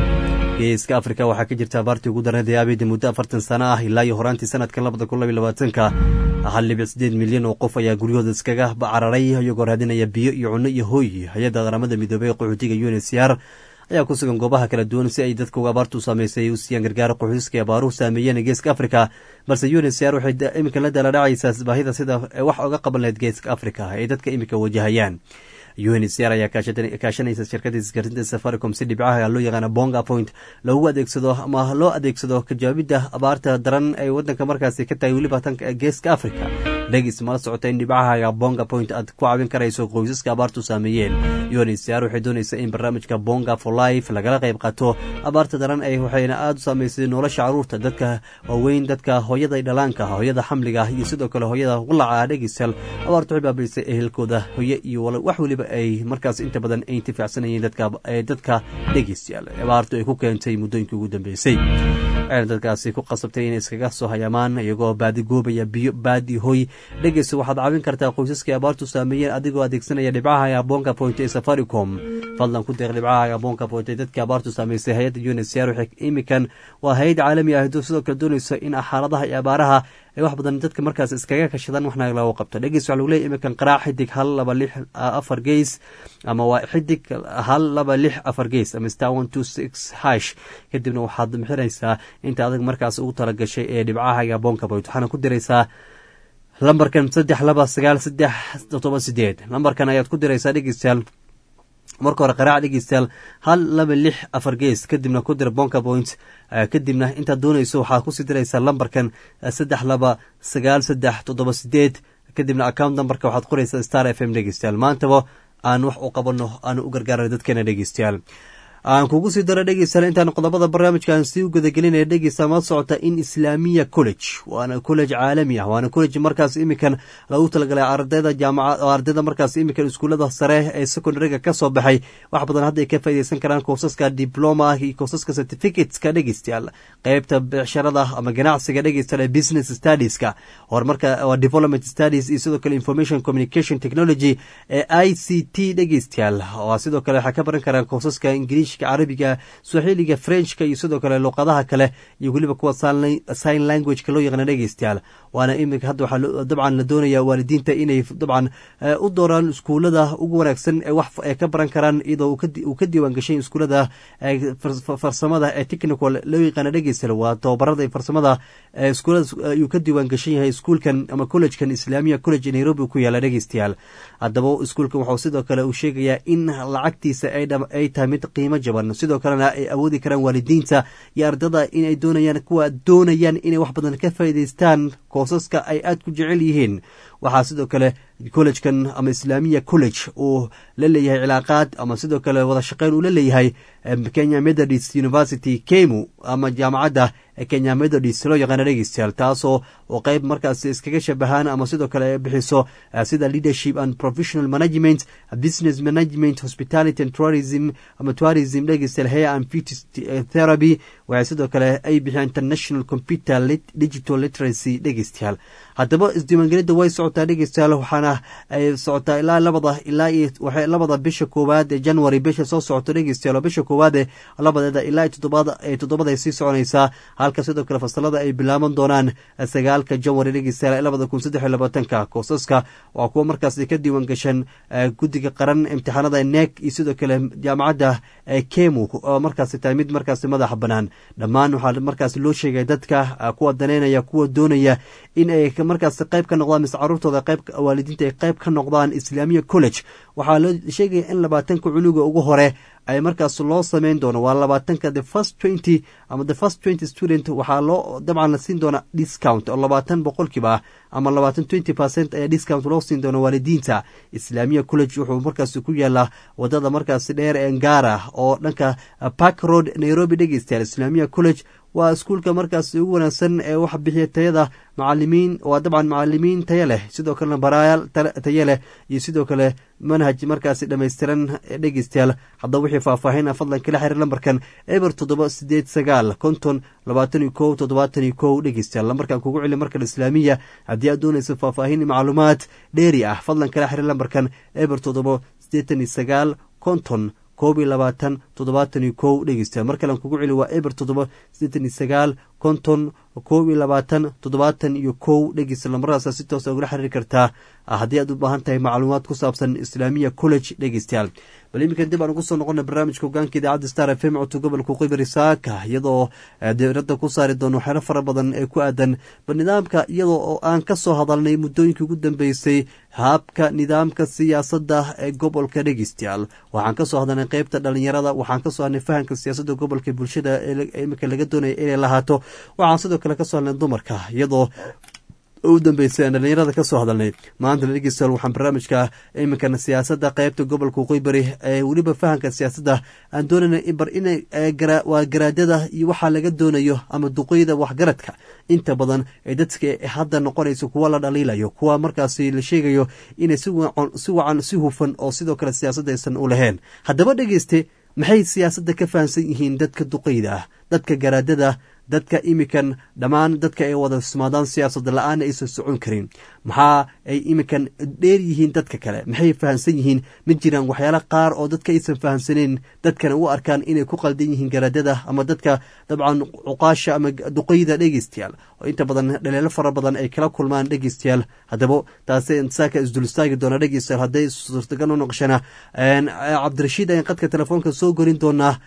geeska afrika waxaa ka jirta abaartii ugu darneed ee abida muddo afartan sano ah ilaa iyo horaantii sanadkan labada kun labiyo labaatanka hal dhibic sideed milyan oo qof ayaa guryahooda iskaga cararay iyagoo raadinaya biyo iyo cunno iyo hooy hay-adda qaramada midoobey ee qaxootiga u n c r ayaa ku sugan goobaha kala duwan si ay dadka uga abaartu saameysay u siiyaan gargaar qoxuiska abaaruhu saameeyeen geeska afrika balse u n c r waxay iminka la daaladhacaysaa baahida sida wax oga qaban lahayd geeska afrika ay dadka iminka wajahayaan u n c r ayaa kaashanaysa shirkadda isgaarsinta safaricom si dhibcaha loo yaqaana bonga point loogu adeegsado ama loo adeegsado kajawaabidda abaarta daran ay wadanka markaasi ka tahay weliba tanka geeska africa dhegis mala socota in dhibcaha bonga point aad ku caawin karayso qoysaska abaartu saameeyeen u n c r waxay doonaysa in barnaamijka bonga for life lagala qayb qaato abaarta daran ay waxayna aada u saameysay nolosha caruurta dadka waaweyn dadka hooyada dhalaanka hooyada xamliga iyo sidoo kale hooyada walaca dhegisal abaartu waxay baabaysay ehelkooda hooye iyo wax weliba ay markaas inta badan ay intifaacsanayeen dadka dhegeystayaal abaartu ay ku keentay muddooyinkii ugu dambeysay waxayna dadkaasi ku qasabtay inay iskaga soo hayaamaan iyagoo baadigoobaya biyo baadi hoy dhegeysa waxaad caawin kartaa qoysaskii abaartu saameeyeen adigoo adeegsanaya dhibcaha aboonka point ee safaricom fadlan ku deeq dhibcaha aboonka point ee dadkii abaartu saameysay hay-adda u n c r waxay imikan waa hay-ad caalami ah sidoo kale doonaysa in xaaladaha iyo abaaraha ay wax badan dadka markaas iskaga kashadaan waxna lagu qabto dhegeys waxa lagu leeyahy imikan qaraac xidig hal laba lix afar geys ama waa xidig hal laba lix afar geys ama star one two six hash kadibna waxaad bixinaysaa inta adag markaas ugu talagashay ee dhibcaha iyo aboonka point waxaana ku diraysaa lambarkan saddex laba sagaal saddex todoba sideed lambarkan ayaad ku diraysaa dhegeystayaal marka hore qaraac dhegeystayaal hal laba lix afar gees kadibna ku dira bonka point kadibna intaad doonayso waxaad kusii diraysaa lambarkan saddex laba sagaal saddex toddoba sideed kadibna account numberka waxaad qoraysaa star f m dhegeystayaal maantaba aan wax u qabano aan u gargaarana dadkeena dhegeystayaal aan kugu sii daro dhegeystayaal intaan qodobada barnaamijkaan sii u gudagelinaya dhegeysta ma socota in islaamiya college waana college caalami ah waana college markaas imikan lagu talagalay ardayda jaamaca ardayda markaas imikan iskuullada sare ee secondaryga ka soo baxay wax badan hadda ay ka faaideysan karaan koosaska diploma iyo koosaska certificateska dhegeystayaal qeybta becsharada ama ganacsiga dhegeystayaal ee business studieska horumarka waa development studies iyo sidoo kale information communication technology ee i c t dhegeystayaal waa sidoo kale waxay ka baran karaan koosaska ingiliish carabiga swaxiiliga frenchka iyo sidoo kale luqadaha kale iyo weliba kuwa sign languageka loo yaqaana dhegeystayaal waana iminka hadda waxaa dabcan la doonaya waalidiinta inay dabcan u dooraan iskuulada ugu wanaagsan ee wax ay ka baran karaan iyadoo uu ka diiwaan gashay iskuulada farsamada ee technical loo yaqaana dhegeystayaal waa tababarada farsamada iskuulada ayuu ka diiwaan gashan yahay iskuulkan ama collegekan islaamiya college nairobi ku yaala dhegeystayaal haddaba iskuulkan waxuu sidoo kale uu sheegayaa in lacagtiisa ay tahay mid qiimo jaban sidoo kalena ay awoodi karaan waalidiinta iyo ardada inay doonayaan kuwa doonayaan inay wax badan ka faa'iidaystaan koosaska ay aada ku jecel yihiin waxaa sidoo kale collegekan ama islaamiya college uu la leeyahay cilaaqaad ama sidoo kale wada shaqeyn uu la leeyahay kenya methodist university kemu ama jaamacadda kenya methodist loo yaqaana dhegeystayaal taasoo oo qeyb markaas iskaga shabahaan ama sidoo kale bixiso sida leadership and professional management business management hospitality and tourism ama tourism dhegeystayaal hair and beauty therapy waxay sidoo kale ay bixiyaan international computer digital literacy dhegeystayaal haddaba isdiiwaangelinta way socotaa dhegeystayaal waxaana ay socotaa ilaa labada ilaa iyo waxay labada bisha koowaad ee january bisha soo socoto dhegeystayaal oo bisha koowaad ee labadeeda ilaa toddobada ee toddobada ay sii soconaysaa halka sidoo kale fasalada ay bilaaban doonaan sagaalka january dhegeystayaal labada kun saddex iyo labaatanka koosaska waa kuwa markaasi ka diiwaan gashan guddiga qaran imtixaanada neeg iyo sidoo kale jaamacadda kemu oo markaasi tahay mid markaasi madaxa bannaan dhammaan waxaa markaasi loo sheegay dadka kuwa daneynaya kuwa doonaya in ay markaas qayb ka noqdaan mise caruurtooda qayb waalidiinta ay qayb ka noqdaan islaamiya college waxaa la sheegaya in labaatanka cunuga ugu hore ay markaas loo sameyn doono waa labaatanka the first twenty ama the first twenty student waxaa loo dabcan la siin doona discount oo labaatan boqolkiiba ah ama labaatan twenty percent ayaa discount loo siin doona waalidiinta islaamiya college wuxuu markaas ku yaalaa wadada markaasi dheer ee ngara oo dhanka park road nairobi dhegeystayaal islaamiya college waa iskuulka markaas ugu wanaagsan ee wax bixiya tayada macalimiin waa dabcan macalimiin taya leh sidoo kalena baraayaal taya leh iyo sidoo kale manhaj markaasi dhammaystiran dhegeystayaal haddaba wixii faahfaahin fadlan kala xiriir lambarkan eber toddoba sideed sagaal konton labaatan iyo kow toddobaatan iyo kow dhegeystayaal lambarkan kugu celi markan islaamiya haddii aad doonaysa faahfaahin iyo macluumaad dheeri ah fadlan kala xiriir lambarkan eber toddoba siddeetan iyo sagaal konton koob iyo labaatan toddobaatan iyo kow dhegeystayaal mar kalean kugu celi waa eber toddoba siddeetan iyo sagaal konton koob iyo labaatan toddobaatan iyo kow dhegeysta lambaradaasa si toosa ugula xiriiri kartaa haddii aad u baahan tahay macluumaad ku saabsan islaamiya college dhegeystayaal bal iminkan dib aan ugu soo noqona barnaamijka hogaanka idaacadda star f m codka gobolka qibari saaka iyadoo diradda ku saari doono waxyaalo fara badan ee ku aadan bal nidaamka iyadoo oo aan ka soo hadalnay muddooyinkii ugu dambeysay habka nidaamka siyaasadda ee gobolka dhegeystayaal waxaan kasoo hadalnay qeybta dhalinyarada waxaan kasoo hadlnay fahamka siyaasadda gobolka bulshada ee iminka laga doonaya inay lahaato waxaan sidoo kale kasoo hadlnay dumarka iyadoo u dambeysay aan dhalinyarada ka soo hadalnay maanta dhegeystayaal waxaan barnaamijka iminkan siyaasadda qeybta gobolka waqooyi ee weliba fahamka siyaasadda aan doonayna bar inay waa garaadada iyo waxaa laga doonayo ama duqeyda waxgaradka inta badan ee dadka hadda noqonayso kuwa la dhaliilayo kuwa markaasi la sheegayo inay si wacan si hufan oo sidoo kale siyaasadda aysan u lahayn haddaba dhegeyste maxay siyaasadda ka fahamsan yihiin dadka duqeyda ah dadka garaadada dadka imikan dhammaan dadka ay wada ismaadaan siyaasad la-aan aysan socon karin maxaa ay imikan dheer yihiin dadka kale maxay fahamsan yihiin ma jiraan waxyaala qaar oo dadka aysan fahamsaneyn dadkana u arkaan inay ku qaldan yihiin garaadada ama dadka dabcan cuqaasha ama duqeyda dhegeystayaal oo inta badan dhaleelo fara badan ay kala kulmaan dhegeystayaal haddaba taasi saaka isdul istaagi doona dhegeystayaal hadday suurtagal u noqoshana cabdirashiid ayaan qadka telefoonka soo gorin doonaa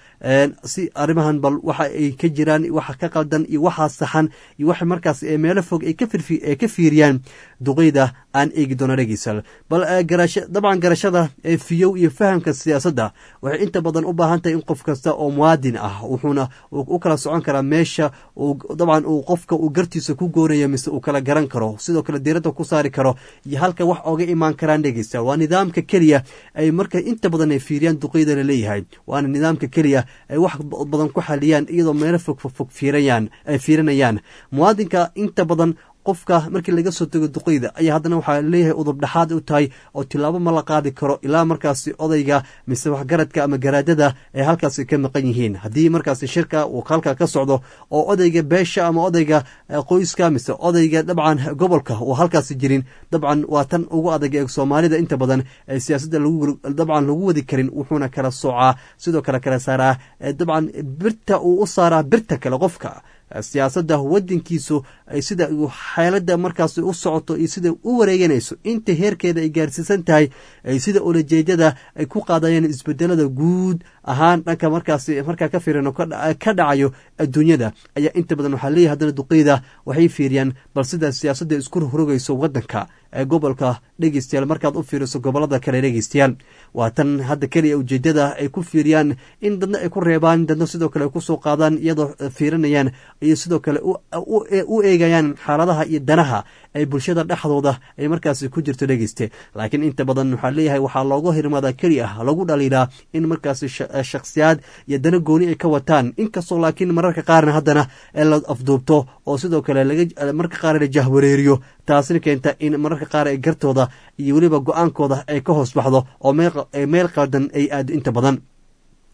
si arrimahan bal waxa ay ka jiraan waxa ka qaldan iyo waxaa saxan iyo waxa markaas meelo fog ay ka fiiriyaan duqeyda aan eegi doono dhegeystayaal bal dabcan garashada fiyow iyo fahamka siyaasadda waxay inta badan u baahan tahay in qof kasta oo muwaadin ah wuxuuna u kala socon karaa meesha dabcan uu qofka uu gartiisa ku goonayo mise uu kala garan karo sidoo kale diiradda ku saari karo iyo halka wax oga imaan karaan dhegeystayaal waa nidaamka keliya ay marka inta badan ay fiiriyaan duqeyda la leeyahay waana nidaamka keliya ay wax badan ku xaliyaan iyadoo meelo fog fog fiirayaan ay fiirinayaan muwaadinka inta badan qofka markii laga soo tego duqeyda ayaa haddana waxaa leeyahay udub dhexaad u tahay oo tilaabo ma la qaadi karo ilaa markaasi odayga mise waxgaradka ama garaadada ay halkaasi ka maqan yihiin haddii markaasi shirka uu halka ka socdo oo odayga beesha ama odayga qoyska mise odayga dabcan gobolka uu halkaasi jirin dabcan waa tan ugu adag ee soomaalida inta badan ee siyaasadda dabcan lagu wadi karin wuxuuna kala soocaa sidoo kale kala saaraa dabcan birta uu u saaraa birta kale qofka siyaasadda wadankiisu sida xeelada markaas u socoto iyo sida u wareeganayso inta heerkeeda ay gaarsiisan tahay sida olajeedada ay ku qaadayeen isbedelada guud ahaan dhanka markaas markaa ka fiirino ka dhacayo adduunyada ayaa inta badan waxaa leeyahay haddana duqeyda waxay fiiriyaan bal sida siyaasadda isku rogrogayso wadanka ee gobolka dhegeystayaal markaad u fiiriso gobolada kale dhegeystayaal waa tan hadda keliya ujeedada ay ku fiiriyaan in dadna ay ku reebaan dadna sidoo kale ay kusoo qaadaan iyadoo fiirinayaan iyo sidoo kale u eegayaan xaaladaha iyo danaha ay bulshada dhexdooda ay markaasi ku jirto dhegeyste laakiin inta badan waxaa leeyahay waxaa looga hirmaadaa keli ah lagu dhaliilaa in markaasi shakhsiyaad iyo dana gooni ay ka wataan inkastoo laakiin mararka qaarna haddana la afduubto oo sidoo kale marka qaar la jahwareeriyo taasina keenta in mararka qaar ay gartooda iyo weliba go-aankooda ay ka hoos baxdo oo meel qaldan ay aado inta badan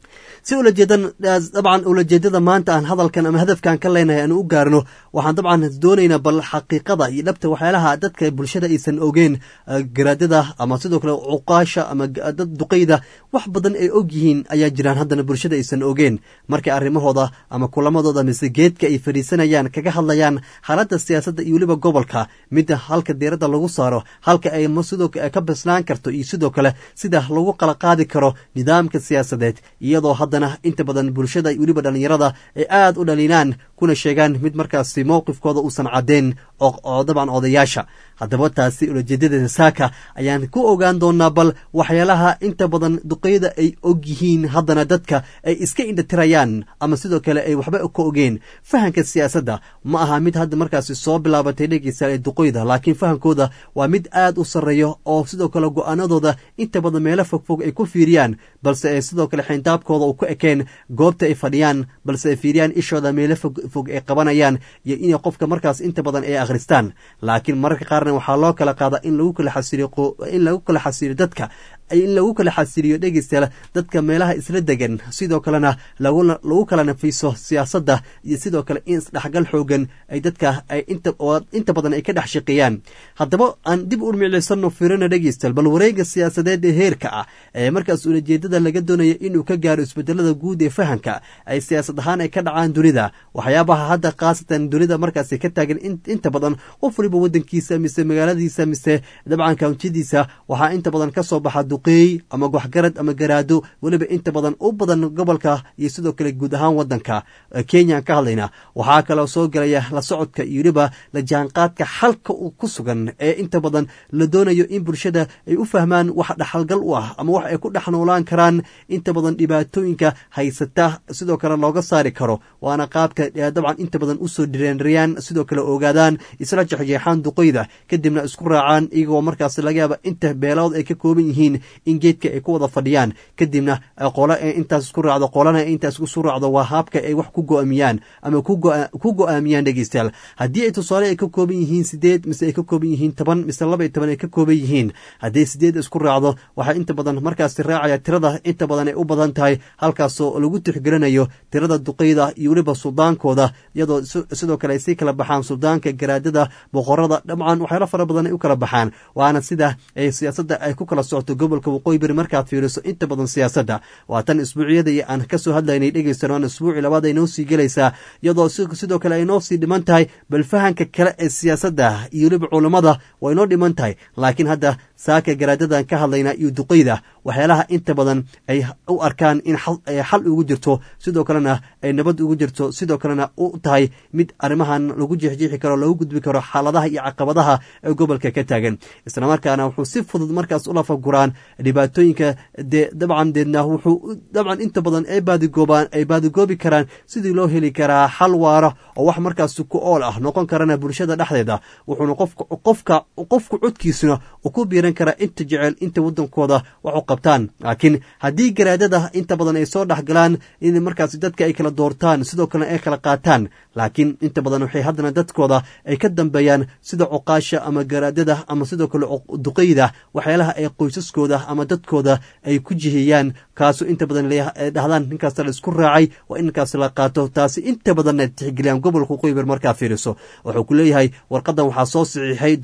si ulajeedan dabcan ulajeedada maanta aan hadalkan ama hadafkaan ka leenahay aan u gaarno waxaan dabcan doonaynaa bal xaqiiqada iyo dhabta waxyaalaha dadka bulshada aysan ogeen garaadada ama sidoo kale cuqaasha ama dad duqayda wax badan ay og yihiin ayaa jiraan haddana bulshada aysan ogeen markay arrimahooda ama kulamadooda mise geedka ay fadhiisanayaan kaga hadlayaan xaaladda siyaasadda iyo weliba gobolka midda halka diiradda lagu saaro halka ay sidoo ka bislaan karto iyo sidoo kale sida lagu qala qaadi karo nidaamka siyaasadeed iyadoo haddana inta badan bulshada iyo weliba dhallinyarada ay aad u dhalinaan kuna sheegaan mid markaasi mowqifkooda uusan caddeyn oo dabcan odayaasha haddaba taasi ulajeedadeeda saaka ayaan ku ogaan doonaa bal waxyaalaha inta badan duqeyda ay og yihiin haddana dadka ay iska indhatirayaan ama sidoo kale ay waxba ka ogeen fahanka siyaasadda ma aha mid hadda markaasi soo bilaabatay dhegeysa ee duqeyda laakiin fahankooda waa mid aad u sarreeyo oo sidoo kale go-aanadooda inta badan meelo fogfog ay ku fiiriyaan balse ay sidoo kale xindaabkooda u ku ekeen goobta ay fadhiyaan balse ay fiiriyaan ishooda meelo fogfog ay qabanayaan iyo inay qofka markaas inta badan ay akhristaan laakiin mararka qaarna waxaa loo kala qaadaa in lagu kala xasiliyo in lagu kala xasiliyo dadka in lagu kala xasiliyo dhegeystayaal dadka meelaha isla degan sidoo kalena lagu kala nafiiso siyaasadda iyo sidoo kale in isdhexgal xoogan ay dadka ay inta badan ay ka dhex shaqeeyaan haddaba aan dib u miclaysano fiirina dhegeystayaal bal wareega siyaasadeed ee heerka ah ee markaas ulajeedada laga doonaya inuu ka gaaro isbedelada guud ee fahanka ay siyaasad ahaan ay ka dhacaan dunida waxyaabaha hadda khaasatan dunida markaasi ka taagan inta badan qof waliba wadankiisa mise magaaladiisa mise dabcan kawntiyadiisa waxaa inta badan ka soo baxa duqeey ama waxgarad ama garaado weliba inta badan u badan gobolka iyo sidoo kale guud ahaan wadanka kenya ka hadlayna waxaa kaloo soo gelaya la socodka iyo weliba la jaanqaadka xalka ku sugan ee inta badan la doonayo in bulshada ay u fahmaan wax dhaxalgal u ah ama wax ay ku dhex noolaan karaan inta badan dhibaatooyinka haysata sidoo kale looga saari karo waana qaabka dabcan inta badan usoo dhireenriyaan sidoo kale ogaadaan isla jexjeexaan duqeyda kadibna isku raacaan iyagoo markaas laga yaaba inta beelood ay ka kooban yihiin in geedka ay ku wada fadhiyaan kadibna qole ee intaas isku raacdo qolana intaas isu raacdo waa haabka ay wax ku go-aamiyaan ama ku go-aamiyaan dhegeystayaal haddii ay tusaale ay ka kooban yihiin sideed mise ay ka kooban yihiin toban mise laba iyo toban ay ka kooban yihiin haddii sideed isku raacdo waxaa inta badan markaasi raacaya tirada inta badan ay u badan tahay halkaasoo lagu tixgelinayo tirada duqeyda iyo weliba suldaankooda iyadoo sidoo kale ay sii kala baxaan suldaanka garaadada boqorada dhamcaan waxyaalo fara badan ay u kala baxaan waana sida ay siyaasadda ay ku kala socoto gobolka waqooyi bari markaad fiiriso inta badan siyaasadda waa tan isbuucyadii aan kasoo hadlaynay dhegeysan waana isbuuci labaad ay noo sii gelaysaa iyadoo sidoo kale ay noo sii dhiman tahay bal fahanka kale ee siyaasadda iyo weliba culammada way inoo dhiman tahay laakiin hadda saaka garaadadan ka hadlaynaa iyo duqeyda waxyaalaha inta badan ay u arkaan in xal ugu jirto sidoo kalena ay nabad ugu jirto sidoo kalena u tahay mid arrimahan lagu jeexjeexi karo lagu gudbi karo xaaladaha iyo caqabadaha ee gobolka ka taagan islamarkaana wuxuu si fudud markaas u lafaguraan dhibaatooyinka dee dabcan deedna wuxuu dabcan inta badan ay baadigoobaan ay baadigoobi karaan sidii loo heli karaa xal waara oo wax markaas ku ool ah noqon karana bulshada dhexdeeda wuxuuna qofka qofku codkiisuna u ku biiran karaa inta jecel inta wadankooda wax u qabtaan laakiin haddii garaadada inta badan ay soo dhexgalaan in markaas dadka ay kala doortaan sidoo kalena ay kala qaataan laakiin inta badan waxay haddana dadkooda ay ka dambeeyaan sida cuqaasha ama garaadada ama sidoo kale duqeyda waxyaalaha ay qoysaskooda ama dadkooda ay ku jihiyaan kaasu inta badan dhahdaan ninkaas la isku raacay waa in ninkaas la qaato taasi inta badanna tixgeliyaan gobolka qoyber markaa fiiriso wuxuu ku leeyahay warqadan waxaa soo saxiixay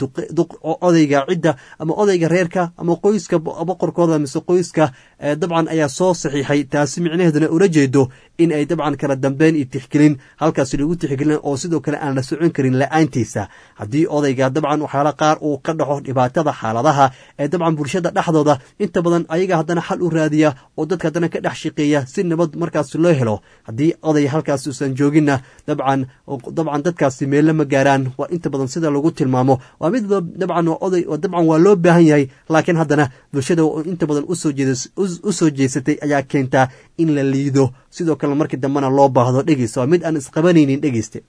odayga cidda ama odayga reerka ama qoyska boqorkooda mise qoyska dabcan ayaa soo saxiixay taasi micnaheeduna ula jeedo in ay dabcan kala dambeyn iyo tixgelin halkaasi lagu tixgelin oo sidoo kale aan la socon karin la-aantiisa haddii odayga dabcan waxyaala qaar uu ka dhaxo dhibaatada xaaladaha ee dabcan bulshada dhexdooda inta badan ayaga haddana xal u raadiya oo dadka haddana ka dhex shaqeeya si nabad markaas loo helo haddii oday halkaas uusan jooginna dabcan dabcan dadkaasi meelle ma gaaraan waa inta badan sida lagu tilmaamo waa mid dabcan oday dabcan waa loo baahan yahay laakiin haddana bulshada inta badan usoo jeed u soo jeesatay ayaa keentaa in la liido sidoo kale markii dambena loo baahdo dhegeysta waa mid aan isqabanaynin dhegeyste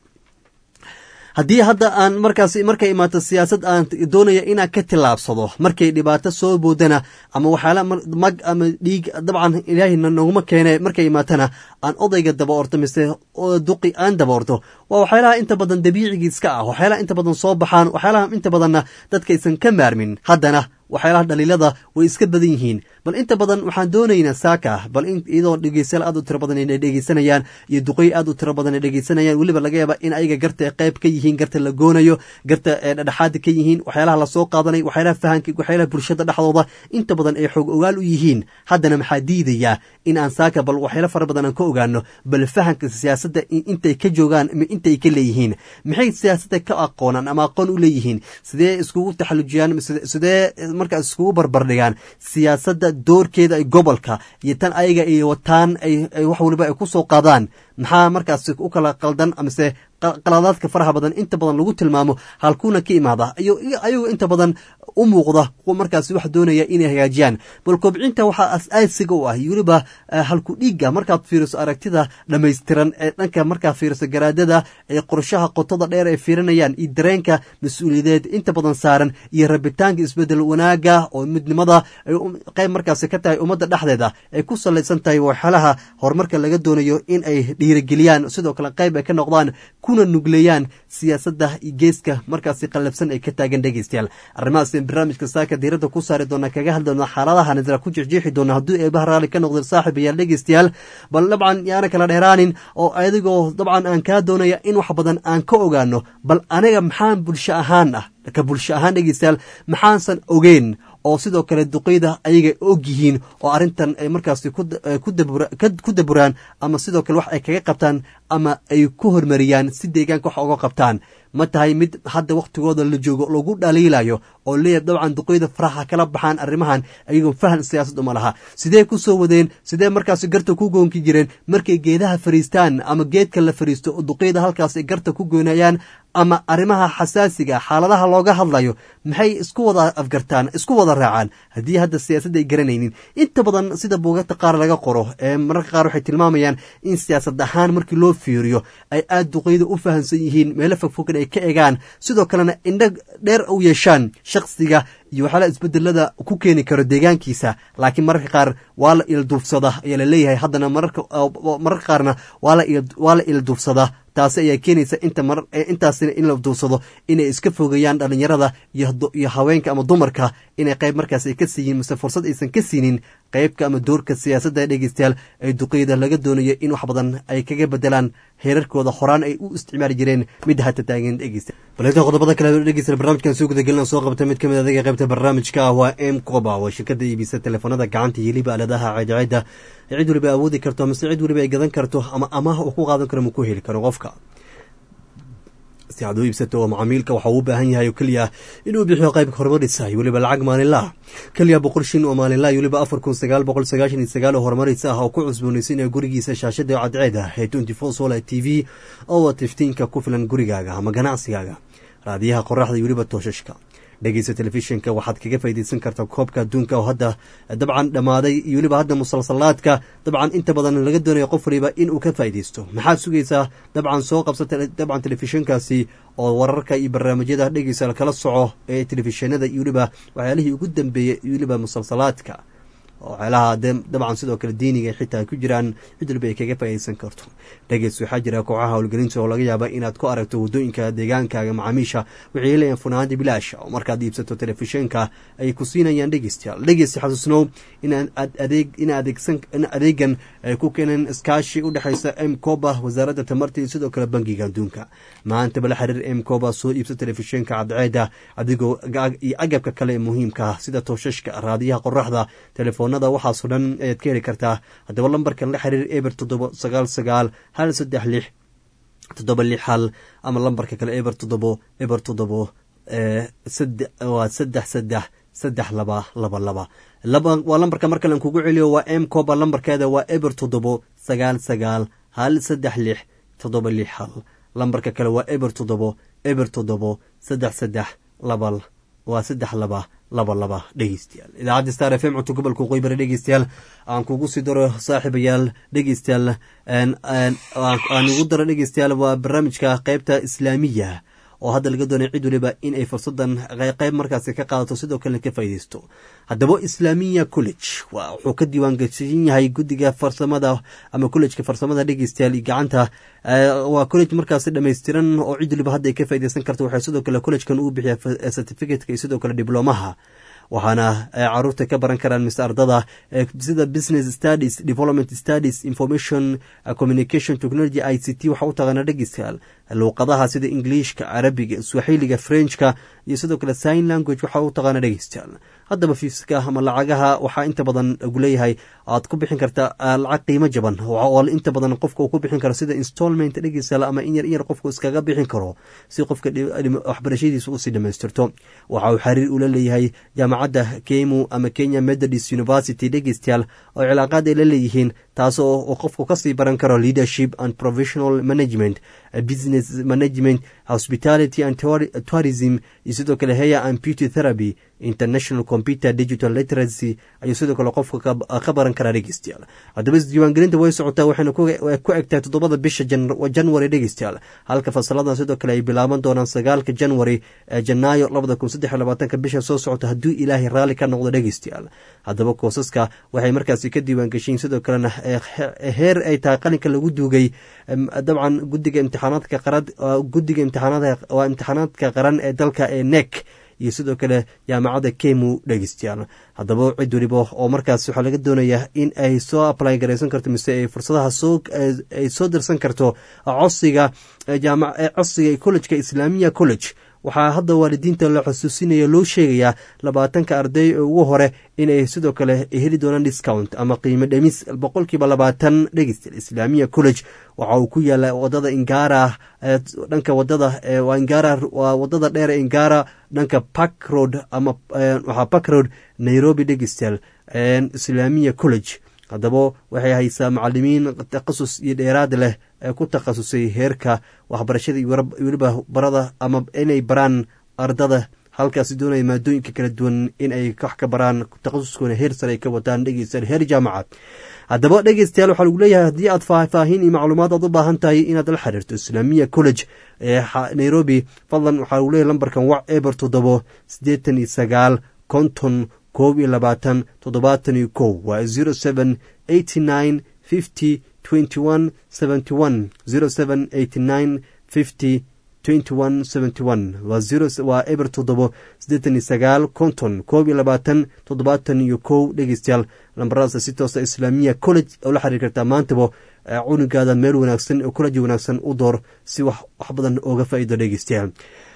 haddii hadda aan markaas markay imaato siyaasad aan doonaya inaan ka tillaabsado markay dhibaato soo boodana ama waxyaala mag ama dhiig dabcan ilaahina noguma keene markay imaatana aan odayga daba orto mise duqi aan daba orto waa waxyaalaha inta badan dabiicigii iska ah waxyaalaha inta badan soo baxaan waxyaalaha inta badanna dadkaysan ka maarmin haddana waxyaalaha dhaliilada way iska badan yihiin bal inta badan waxaan doonaynaa saaka bal iyadoo dhegeystayaal aad u tiro badan inay dhegeysanayaan iyo duqey aad u tiro badan ay dhegeysanayaan weliba laga yaaba in ayaga garta qayb ka yihiin garta la goonayo garta dhexdhexaada ka yihiin waxyaalaha lasoo qaadanay waxyaalaha fahanka waxyaalaha bulshada dhexdooda inta badan ay xoog ogaal u yihiin haddana maxaa diidayaa in aan saaka bal waxyaala fara badan aan ka ogaano bal fahanka siyaasadda intay ka joogaan intay ka leeyihiin maxay siyaasadda ka aqoonaan ama aqoon u leeyihiin sidee iskugu taxallujiyaan sidee markaas iskugu barbardhigaan siyaasadda doorkeeda ay gobolka iyo tan ayaga ay wataan ay wax waliba ay ku soo qaadaan maxaa markaas u kala qaldan amase qaladaadka faraha badan inta badan lagu tilmaamo halkuuna ka imaada ayagoo inta badan u muuqda kuwa markaas wax doonaya inay hagaajiyaan bal kobcinta waxaa as-aasiga u ah weliba halku dhiiga markaad fiiriso aragtida dhammaystiran ee dhanka markaad fiiriso garaadada ee qorshaha qotada dheer ay fiirinayaan iyo dareenka mas-uuliyadeed inta badan saaran iyo rabitaanka isbedel wanaaga oo midnimada ay qayb markaasi ka tahay ummadda dhexdeeda ay ku salaysan tahay waxyaalaha horumarka laga doonayo in ay dhiirigeliyaan sidoo kale qayb ay ka noqdaan kuna nugleeyaan siyaasadda iyo geeska markaasi qallafsan ay ka taagan dhegeystayaal arrimahaas barnaamijka saaka diiradda ku saari doona kaga hadli doona xaaladaha nasra ku jexjeexi doona hadduu eebaha raalli ka noqda saaxib ayaal dhegeystayaal bal dabcan yaana kala dheeraanin oo adigoo dabcan aan kaa doonaya in wax badan aan ka ogaano bal aniga maxaan bulsho ahaan ah ka bulsho ahaan dhegeystayaal maxaansan ogeyn oo sidoo kale duqeyda ayaga og yihiin oo arrintan ay markaasi ku daburaan ama sidoo kale wax ay kaga qabtaan ama ay ku hormariyaan si deegaanka wax oga qabtaan ma tahay mid hadda wakhtigooda la joogo lagu dhaliilayo oo leeyahay dabcan duqeyda faraha kala baxaan arrimahan ayagoo fahan siyaasad uma laha sidee ku soo wadeen sidee markaasi garta ku goonki jireen markay geedaha fariistaan ama geedka la fariisto oo duqeyda halkaas ay garta ku goynayaan ama arrimaha xasaasiga xaaladaha looga hadlayo maxay isku wada afgartaan isku wada raacaan haddii hadda siyaasadda ay garanaynin inta badan sida buugagta qaar laga qoro ee mararka qaar waxay tilmaamayaan in siyaasad ahaan markii loo fiiriyo ay aada duqeyda u fahamsan yihiin meelo fogfogan ay ka egaan sidoo kalena indho dheer u yeeshaan shakhsiga iyo waxyaala isbedelada ku keeni karo deegaankiisa laakiin mararka qaar waa la ilduufsada ayaa la leeyahay haddana mararka qaarna waa la ilduufsada taasi ayaa keenaysa inta mar intaasina in la duursado inay iska fogeeyaan dhalinyarada iyo haweenka ama dumarka inay qayb markaas ay ka siiyiin mase fursad aysan ka siinin qaybka ama doorka siyaasadda dhegeystayaal ee duqeyda laga doonayo in wax badan ay kaga bedelaan heerarkooda horaan ay u isticmaali jireen midda hata taagan dhegeysta baleeta qodobada kale dhegeysta barnaamijkan soo gudagelina soo qabta mid ka mid adaga qaybta barnaamijka ah waa m coba waa shirkada iibisa teleefanada gacanta iyo liba aladaha ceedceeda cid waliba awoodi karto mase cid waliba ay gadan karto ama amaah uu ku qaadan karo ma ku heli karo qofka si aad u iibsato oo macaamiilka waxa uu u baahan yahay oo keliya inuu bixiyo qaybka horumarisa iyo weliba lacag maalinlaah keliya boqol shin oo maalinlaah iyo weliba afar kun sagaal boqol sagaashan iyo sagaal oo horumarisa ah oo ku cusboonaysinaya gurigiisa shaashada cadceeda ee twenty four solar t v oo wata iftiinka ku filan gurigaaga ama ganacsigaaga raadiyaha qoraxda iyo weliba tooshashka dhegeysa telefishinka waxaad kaga faaideysan kartaa koobka adduunka oo hadda dabcan dhammaaday iyo weliba hadda musalsalaadka dabcan inta badan laga doonayo qof waliba inuu ka faaideysto maxaad sugaysaa dabcan soo qabsata dabcan telefishinkaasi oo wararka iyo barnaamijyada dhegeysa kala soco ee telefishinada iyo weliba waxyaalihii ugu dambeeyey iyo weliba musalsalaadka waxyaalaha dabcan sidoo kale diiniga xitaa ku jiraan cid waliba ay kaga faaideysan karto dhegeys waxaa jira kooxaha howlgelinta oo laga yaaba inaad ku aragto waddooyinka deegaankaaga macaamiisha waxay leeyahin funaanada bilaash oo markaad iibsato telefishinka ay ku siinayaan dhegeystayaal dhegeysta xasuusnow inaad adeeg in adeegan ay ku keeneen iskaashi u dhexaysa m coba wasaaradda tamarta iyo sidoo kale bangiga adduunka maantaba la xiriir m coba soo iibsa telefishinka cadceeda adigoo iyo agabka kale ee muhiimka sida tooshashka raadiyaha qoraxda telefoonada waxaasoo dhan ayaad ka heli kartaa haddaba lambarkan la xiriir eber toddoba sagaal sagaal hal saddex lix toddoba lix hal ama lambarka kale eber toddobo eber toddobo waa saddex saddex saddex laba laba laba waa lambarka mar kalen kugu celiyo waa m coba lambarkeeda waa eber toddobo sagaal sagaal hal saddex lix toddoba lix hal lambarka kale waa eber toddobo eber toddobo saddex saddex laba waa saddex laba laba laba dhegeystayaal idaacadda star f m cunto gobolka qoybare dhegeystayaal aan kugu sii daro saaxiibayaal dhegeystayaal aan ugu daro dhegeystayaal waa barnaamijka qeybta islaamiya oo hadda laga doonay cid waliba in ay fursadan qeyb markaasi ka qaadato sidoo kalena ka faaideysto haddaba islaamiya college wuxuu ka diiwaangeshan yahay guddiga farsamada ama collejka farsamada dhegeystayaal iyo gacanta waa college markaasi dhammaystiran oo cid waliba hadda ay ka faideysan karto waxay sidoo kale collegekan uu bixiya certificateka iyo sidoo kale diblomaha waxaana caruurta ka baran karaan mise ardada sida business studies development studies information communication technology i c t waxa u taqaana dhegeystayaal luuqadaha sida ingiliishka carabiga swaxiiliga frenchka iyo sidoo kale sign language waxa u taqaana dhegeystayaal haddaba fiiska ama lacagaha waxaa inta badan lagu leeyahay aad ku bixin karta lacag qiimo jaban oo inta badan qofka uu ku bixin karo sida installment dhegeystayaal ama in yar in yar qofku iskaga bixin karo si qofka waxbarashadiisa usii dhamaystirto waxa uu xiriir ula leeyahay jaamacadda kemu ama kenya methodist university dhegeystayaal oo cilaaqaad ay la leeyihiin taasoo qofku kasii baran karo leadership and professional management business management hospitality and tourism iyo sidoo kale heya and beauty therapy international computer digital literacy ayuu sidoo kale qofka ka baran karaa dhegeystayaal haddaba isdiiwaangelinta way socotaa waxayna ku egtahay toddobada bisha january dhegeystayaal halka fasaladan sidoo kale ay bilaaban doonaan sagaalka january ee janaayo labada kun saddex labaatanka bisha soo socota hadduu ilaahay raalli ka noqdo dhegeystayaal haddaba koosaska waxay markaasi ka diiwaangeshiin sidoo kalena heer ay tahay qalinka lagu duugay dabcan gudiga imtixaanaadka qarad gudiga imtixaanada waa imtixaanaadka qaran ee dalka ee nek iyo sidoo kale jaamacadda kemu dhegeystayaal haddaba cid weliba oo markaas waxaa laga doonayaa in ay soo apply garaysan karto mise ay fursadaha soo ay soo dirsan karto codsiga codsiga collejka islaamiya college waxaa hadda waalidiinta la xusuusinaya loo sheegayaa labaatanka arday ee ugu hore inay sidoo kale heli doonaan discount ama qiimo dhemis boqolkiiba labaatan dhegeysta islaamiya college waxa uu ku yaala wadada ingara dhanka wadada ingara waa wadada dheer ee ingara dhanka park road ama waxaa park road nairobi dhegeystayaal islaamiya college haddaba waxay haysaa macalimiin takhasus iyo dheeraad leh ee ku takhasusay heerka waxbarashada iyo weliba barada ama inay baraan ardada halkaasi doonaya maadooyinka kala duwan in ay wax ka baraan takhasuskoona heer sare ay ka wataan dhegeystayaal heer jaamaca haddaba dhegeystayaal waxaa lagu leeyahay haddii aad faahfaahin iyo macluumaad aad u baahan tahay inaad la xiriirto islaamiya college ee nairobi fadlan waxaa lagu leeyahay lambarkan wac eber toddobo siddeetan iyo sagaal konton koob iyo labaatan toddobaatan iyo kow waa zero seven eighty nine fifty twenty one seventy one zero seven eighty nine fifty twenty one seventy one waa zero waa eber toddobo siddeetan iyo sagaal konton koob iyo labaatan toddobaatan iyo kow dhegeystayaal lambaradaasa si toosa islaamiya college oo la xiriir kartaa maantaba cunugaada meel wanaagsan oo college wanaagsan u door si wax wax badan ooga faa'iido dhegeystayaal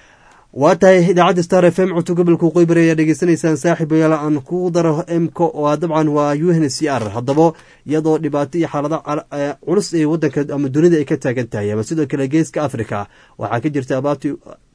waa tahay idaacadda star f m codto gobolka qoybari ayaa dhegeysanaysaan saaxiibayaal aan ku daro mk waa dabcan waa u n c r haddaba iyadoo dhibaato iyo xaalada culus ee wadanka ama dunida ay ka taagan tahay ama sidoo kale geeska africa waxaa ka jirta abaartii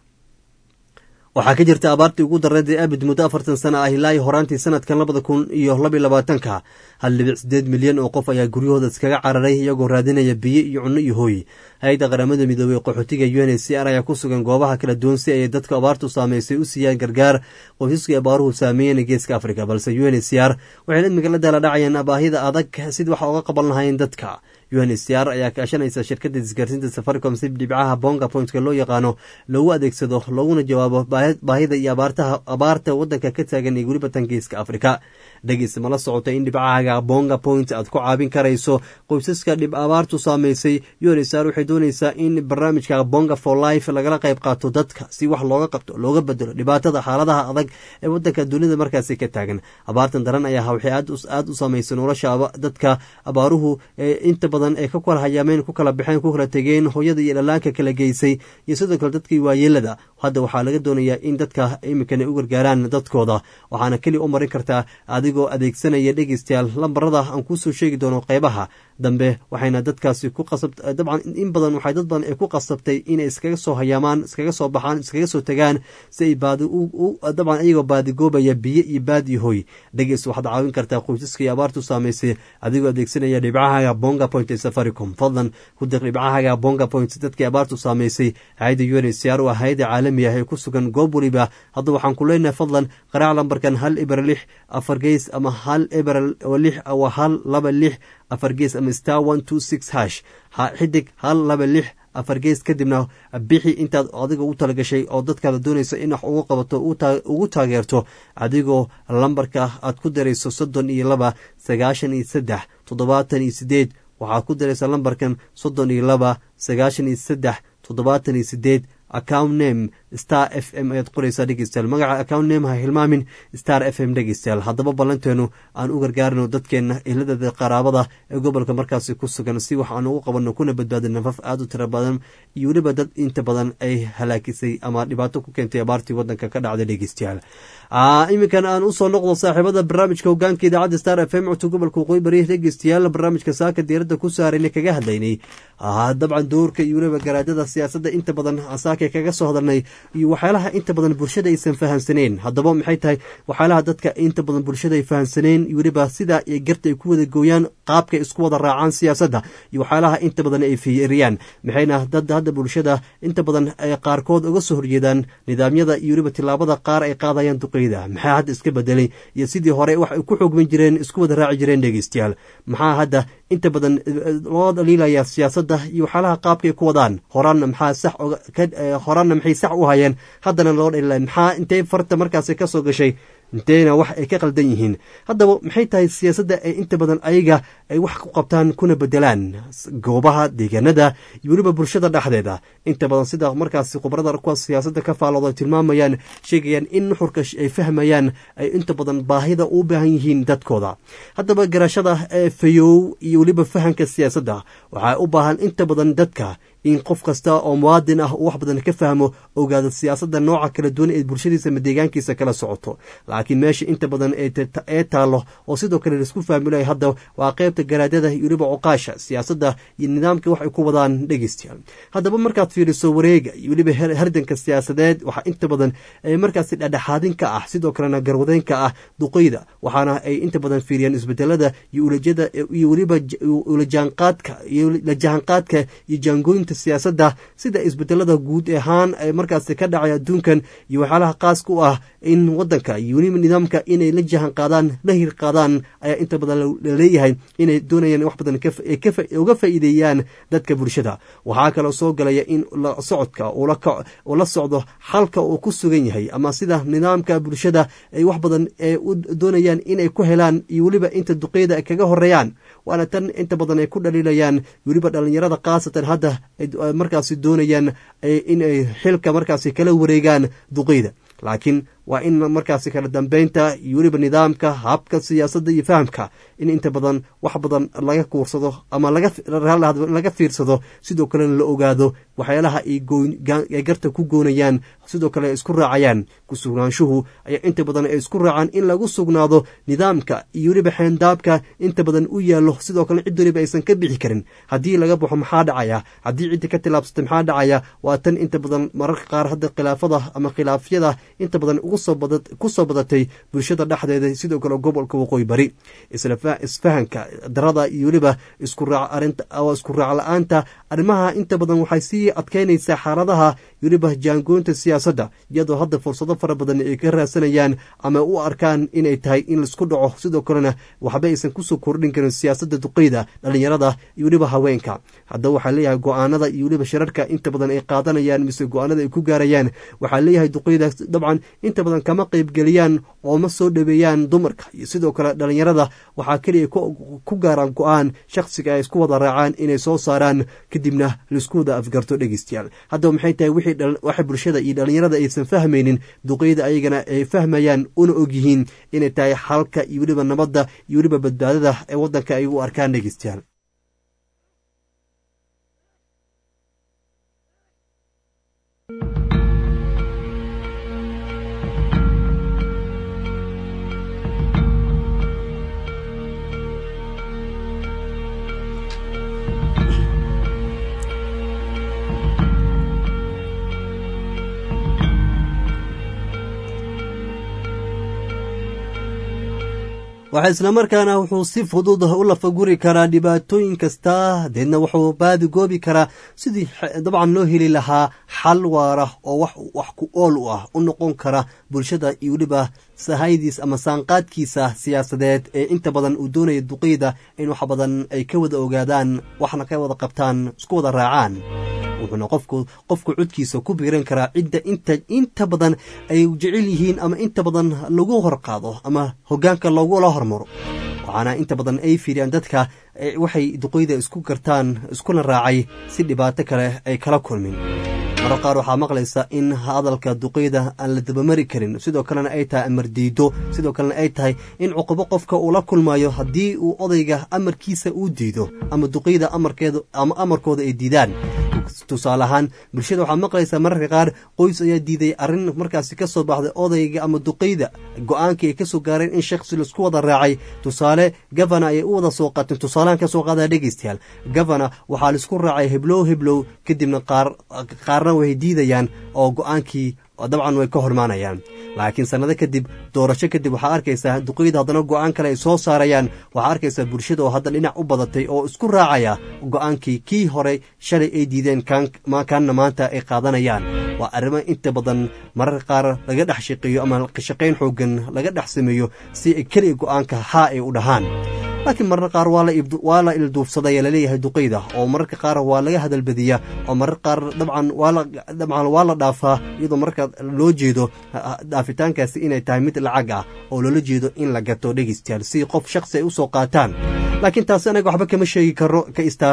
waxaa ka jirta abaartii ugu dareed ee abid muddo afartan sana ah ilaa horaantii sanadkan labada kun iyo labaiy labaatanka hal dhibic sideed milyan oo qof ayaa guryahooda iskaga cararay iyagoo raadinaya biyo iyo cunno iyo hooy hay-adda qaramada midoobey qaxootiga u n c r ayaa ku sugan goobaha kala duwan si ay dadka abaartu saameysay u siiyaan gargaar qoysaskii abaaruhu saameeyeen geeska africa balse u n c r waxay idmiga la daala dhacayaan baahida adag sid waxa uga qaban lahayn dadka u n c r ayaa kaashanaysa shirkadda isgaarsiinta safaricom si dhibcaha bonga pointka loo yaqaano loogu adeegsado looguna jawaabo baahida iyo abaartaha abaarta wadanka ka taagan ee weliba tangeeska afrika dhegeysa mala socota in dhibcahaga bonga point aad ku caabin karayso qoysaska dhib abaartu saameysay u n c r waxay doonaysaa in barnaamijka bonga for life lagala qayb qaato dadka si wax looga qabto looga bedelo dhibaatada xaaladaha adag ee wadanka dunida markaasi ka taagan abaartan daran ayaa waxay aada u saameysay nolosha dadka abaaruhu inta badan ee ka kala hayaameen ku kala baxeen ku kala tegeen hooyada iyo dhalaanka kala geysay iyo sidoo kale dadkii waayeelada hadda waxaa laga doonayaa in dadka iminkana u gargaaraan dadkooda waxaana keliya u marin kartaa adigoo adeegsanaya dhegeystayaal lambarada aan kuusoo sheegi doono qeybaha dambe waxayna dadkaasi ku qasab dabcan in badan waxay dad badan ay ku qasabtay inay iskaga soo hayaamaan iskaga soo baxaan iskaga soo tagaan si ay baadi dabcan iyagoo baadigoobaya biyo iyo baad iyo hoy dhegeys waxaad caawin kartaa qoysaska iyo abaartu saamaysay adigoo adeegsanaya dhibcahaga bonga point ee safaricom fadlan ku dir dhibcahaga bonga point dadkii abaartu saamaysay hay-adda u n c r waa hay-adda caalami ah ee ku sugan goob weliba hadda waxaan ku leenahay fadlan qaraac lambarkan hal eber lix afar geys ama hal eber lix waa hal laba lix afar gees ama star one two six hash xidig hal laba lix afar gees kadibna bixi intaad adiga u talagashay oo dadkaada doonaysa in wax ugu qabato ugu taageerto adigoo lambarka aad ku darayso soddon iyo laba sagaashan iyo saddex toddobaatan iyo sideed waxaad ku daraysaa lambarkan soddon iyo laba sagaashan iyo saddex toddobaatan iyo sideed account name star f m ayaad qoraysaa dhegeystayaal magaca account name ha hilmaamin star f m dhegeystayaal haddaba ballanteenu aan u gargaarino dadkeena ehladada qaraabada ee gobolka markaasi ku sugan si wax aan ugu qabanno kuna badbaadin nafaf aada u tira badan iyo weliba dad inta badan ay halaakisay ama dhibaato ku keentay abaartii wadanka ka dhacday dhegeystayaal iminkan aan usoo noqdo saaxiibada barnaamijka hogaanka idaacadda star f m codka gobolka waqooyi bari dhegeystayaal barnaamijka saaka diiradda ku saarayna kaga hadlaynay dabcan doorka iyo weliba garaadada siyaasadda inta badan saaka kaga soo hadalnay iyo waxyaalaha inta badan bulshada aysan fahamsaneen haddaba maxay tahay waxyaalaha dadka inta badan bulshada ay fahamsaneen iyo weliba sidaa iyo garta ay ku wada gooyaan qaabka isku wada raacaan siyaasadda iyo waxyaalaha inta badan ay fiiriyaan maxayna dad hadda bulshada inta badan ay qaarkood uga soo horjeedaan nidaamyada iyo weliba tilaabada qaar ay qaadayaan duqeyda maxaa hadda iska bedelay iyo sidii hore wax ay ku xoogman jireen isku wada raaci jireen dhegeystayaal maxaa hadda inta badan loo dhaliilaya siyaasadda iyo waxyaalaha qaabkay ku wadaan horaanna maxaa sax horaanna maxay sax u hayeen haddana loo dhalilaya maxaa intay farta markaasi ka soo gashay inteyna wax ay ka qaldan yihiin haddaba maxay tahay siyaasadda ay inta badan ayaga ay wax ku qabtaan kuna bedelaan goobaha deegaanada iyo weliba bulshada dhexdeeda inta badan sida markaasi khubarada kuwa siyaasadda ka faalooda tilmaamayaan sheegayaan in nuxurka ay fahmayaan ay inta badan baahida u baahan yihiin dadkooda haddaba garashada ee fayow iyo weliba fahamka siyaasadda waxaa u baahan inta badan dadka in qof kasta oo muwaadin ah uu wax badan ka fahmo ogaado siyaasadda nooca kala duwan ee bulshadiisa ama deegaankiisa kala socoto laakiin meesha inta badan ee taallo oo sidoo kale laisku fahmilaya hadda waa qaybta garaadada iyo weliba cuqaasha siyaasadda iyo nidaamka wax ay ku wadaan dhegeystayaal haddaba markaad fiiriso wareega iyo weliba hardanka siyaasadeed waxaa inta badan markaasi dhadhexaadin ka ah sidoo kalena garwadeyn ka ah duqeyda waxaana ay inta badan fiiriyaan isbedelada iyo ulajada iyo weliba ulajaanqaadka iyo la jahanqaadka iyo jaangooyinta siyaasadda sida isbedelada guud ahaan ee markaasi ka dhacay adduunkan iyo waxyaalaha qaaska u ah in wadanka iyo weliba nidaamka inay la jahan qaadaan la hir qaadaan ayaa inta badan laleeyahay inay doonayaan wax badan uga faa'iideeyaan dadka bulshada waxaa kaloo soo galaya in socodka uu la socdo xalka uu ku sugan yahay ama sida nidaamka bulshada ay wax badan u doonayaan inay ku helaan iyo weliba inta duqeyda ay kaga horeeyaan waana tan inta badan ay ku dhaliilayaan weliba dhalinyarada khaasatan hadda markaasi doonayaan inay xilka markaasi kala wareegaan duqeyda laakiin waa in markaasi kala dambeynta iyo weliba nidaamka habka siyaasadda iyo fahamka in inta badan wax badan laga kuursado ama laga fiirsado sidoo kalena la ogaado waxyaalaha ay garta ku goonayaan sidoo kale ay isku raacayaan kusugnaanshuhu ayaa inta badan ay isku raacaan in lagu sugnaado nidaamka iyo weliba xeendaabka inta badan u yaallo sidoo kale cid weliba aysan ka bixi karin haddii laga baxo maxaa dhacaya haddii ciddi ka tilaabsata maxaa dhacaya waa tan inta badan mararka qaar hadda khilaafada ama khilaafyada inta badan ku soo badatay bulshada dhexdeeda sidoo kale gobolka waqooyi bari isfahanka darada iyo weliba isku raac la-aanta arrimaha inta badan waxay sii adkeynaysaa xaaladaha weliba jaangoynta siyaasadda iyadoo hadda fursado fara badan ay ka raadsanayaan ama u arkaan inay tahay in laisku dhaco sidoo kalena waxba aysan kusoo kordhin karin siyaasadda duqeyda dhalinyarada iyo weliba haweenka haddaba waxaa leeyahay go-aanada iyo weliba shirarka inta badan ay qaadanayaan mise go-aanada ay ku gaarayaan waxaa leeyahay duqeyda dabcan inta badan kama qeybgeliyaan oo ma soo dhaweeyaan dumarka iyo sidoo kale dhalinyarada waxaa keliya ku gaaraan go-aan shakhsiga ay isku wada raacaan inay soo saaraan kadibna laisku wada afgarto dhegeystayaal haddaba maxay tahay waxa bulshada iyo dhalinyarada aysan fahmaynin duqeyda ayagana ay fahmayaan una ogyihiin inay tahay xalka iyo weliba nabadda iyo weliba badbaadada ee wadanka ay u arkaan dhegeystayaal waxaa islamarkaana wuxuu si fudud u lafaguri karaa dhibaatooyin kasta deedna wuxuu baadigoobi karaa sidii dabcan loo heli lahaa xal waara oo wax ku ool u ah u noqon kara bulshada iyo weliba sahaydiis ama saanqaadkiisa siyaasadeed ee inta badan uu doonaya duqeyda in wax badan ay ka wada ogaadaan waxna ka wada qabtaan isku wada raacaan wuxuuna qofku qofku codkiisa ku biiran karaa cidda inta inta badan ay jecel yihiin ama inta badan lagu horqaado ama hogaanka loogula hormaro waxaana inta badan ay fiiriyaan dadka waxay duqeyda isku gartaan iskuna raacay si dhibaato kale ay kala kulmin marar qaar waxaa maqlaysa in hadalka duqeyda aan la dabamari karin sidoo kalena ay tahay amar diido sidoo kalena ay tahay in cuqubo qofka uu la kulmayo haddii uu odayga amarkiisa uu diido ama duqeyda amarkeeda ama amarkooda ay diidaan tusaale ahaan bulshada waxaa maqlaysaa mararka qaar qoys ayaa diiday arrin markaasi ka soo baxday odayga ama duqeyda go-aankii ay ka soo gaareen in shakhsi laisku wada raacay tusaale gavana ayay u wada soo qaateen tusaalehan ka soo qaadaya dhegeystayaal gavana waxaa laisku raacay heblow heblow kadibna qaar qaarna way diidayaan oo go-aankii dabcan way ka hormaanayaan laakiin sannado kadib doorasho kadib waxaa arkaysaa duqeyda haddana go-aan kale ay soo saarayaan waxaa arkaysaa bulshada oo hadda dhinac u badatay oo isku raacaya go-aankii kii hore shalay ay diideen kaanna maanta ay qaadanayaan waa arrimo inta badan mararka qaar laga dhex shaqeeyo ama shaqayn xoogan laga dhex sameeyo si ay keliya go-aanka haa ay u dhahaan laakiin mararka qaar waa la ilduufsadaya laleeyahay duqeyda oo mararka qaar waa laga hadalbadiyaa oo mararka qaar dabcan dabcan waa la dhaafaa iyadoo marka loo jeedo dhaafitaankaasi inay tahay mid lacag ah oo loola jeedo in la gato dhegeystayaal si qof shaksi ay usoo qaataan laakiin taasi anaga waxba kama sheegi karo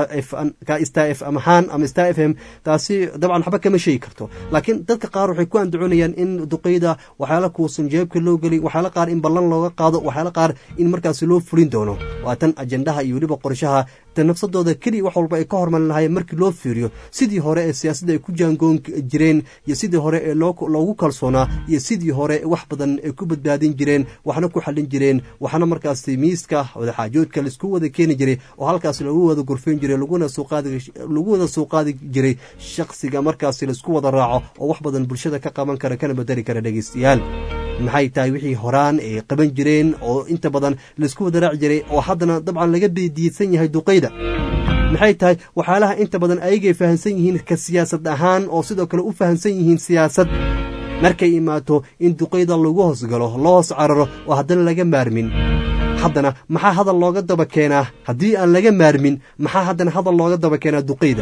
ka star f amahaan ama star f m taasi dabcan waxba kama sheegi karto laakiin dadka qaar waxay ku andacoonayaan in duqeyda waxyaala kuusan jeebka loo gelin waxyaala qaar in ballan looga qaado waxyaala qaar in markaasi loo fulin doono waa tan ajendaha iyo weliba qorshaha ta nafsadooda keliya wax walba ay ka hormarin lahayen markii loo fiiriyo sidii hore ee siyaasadda ay ku jaangoon jireen iyo sidii hore ee loogu kalsoonaa iyo sidii hore wax badan ay ku badbaadin jireen waxna ku xallin jireen waxna markaasi miiska wadaxaajoodka laisku wada keeni jiray oo halkaas lagu wada gurfayn jiray laguna lagu wada soo qaadi jiray shakhsiga markaasi laisku wada raaco oo wax badan bulshada ka qaban kara kana bedeli kara dhegeystayaal maxay tahay wixii horaan ay qaban jireen oo inta badan laisku wada raaci jiray oo haddana dabcan laga beediidsan yahay duqeyda maxay tahay waxyaalaha inta badan ayagay fahamsan yihiin ka siyaasad ahaan oo sidoo kale u fahamsan yihiin siyaasad markay imaato in duqeyda lagu hoosgalo loo hoos cararo oo haddana laga maarmin haddana maxaa hadal looga daba keenaa haddii aan laga maarmin maxaa haddana hadal looga daba keenaa duqeyda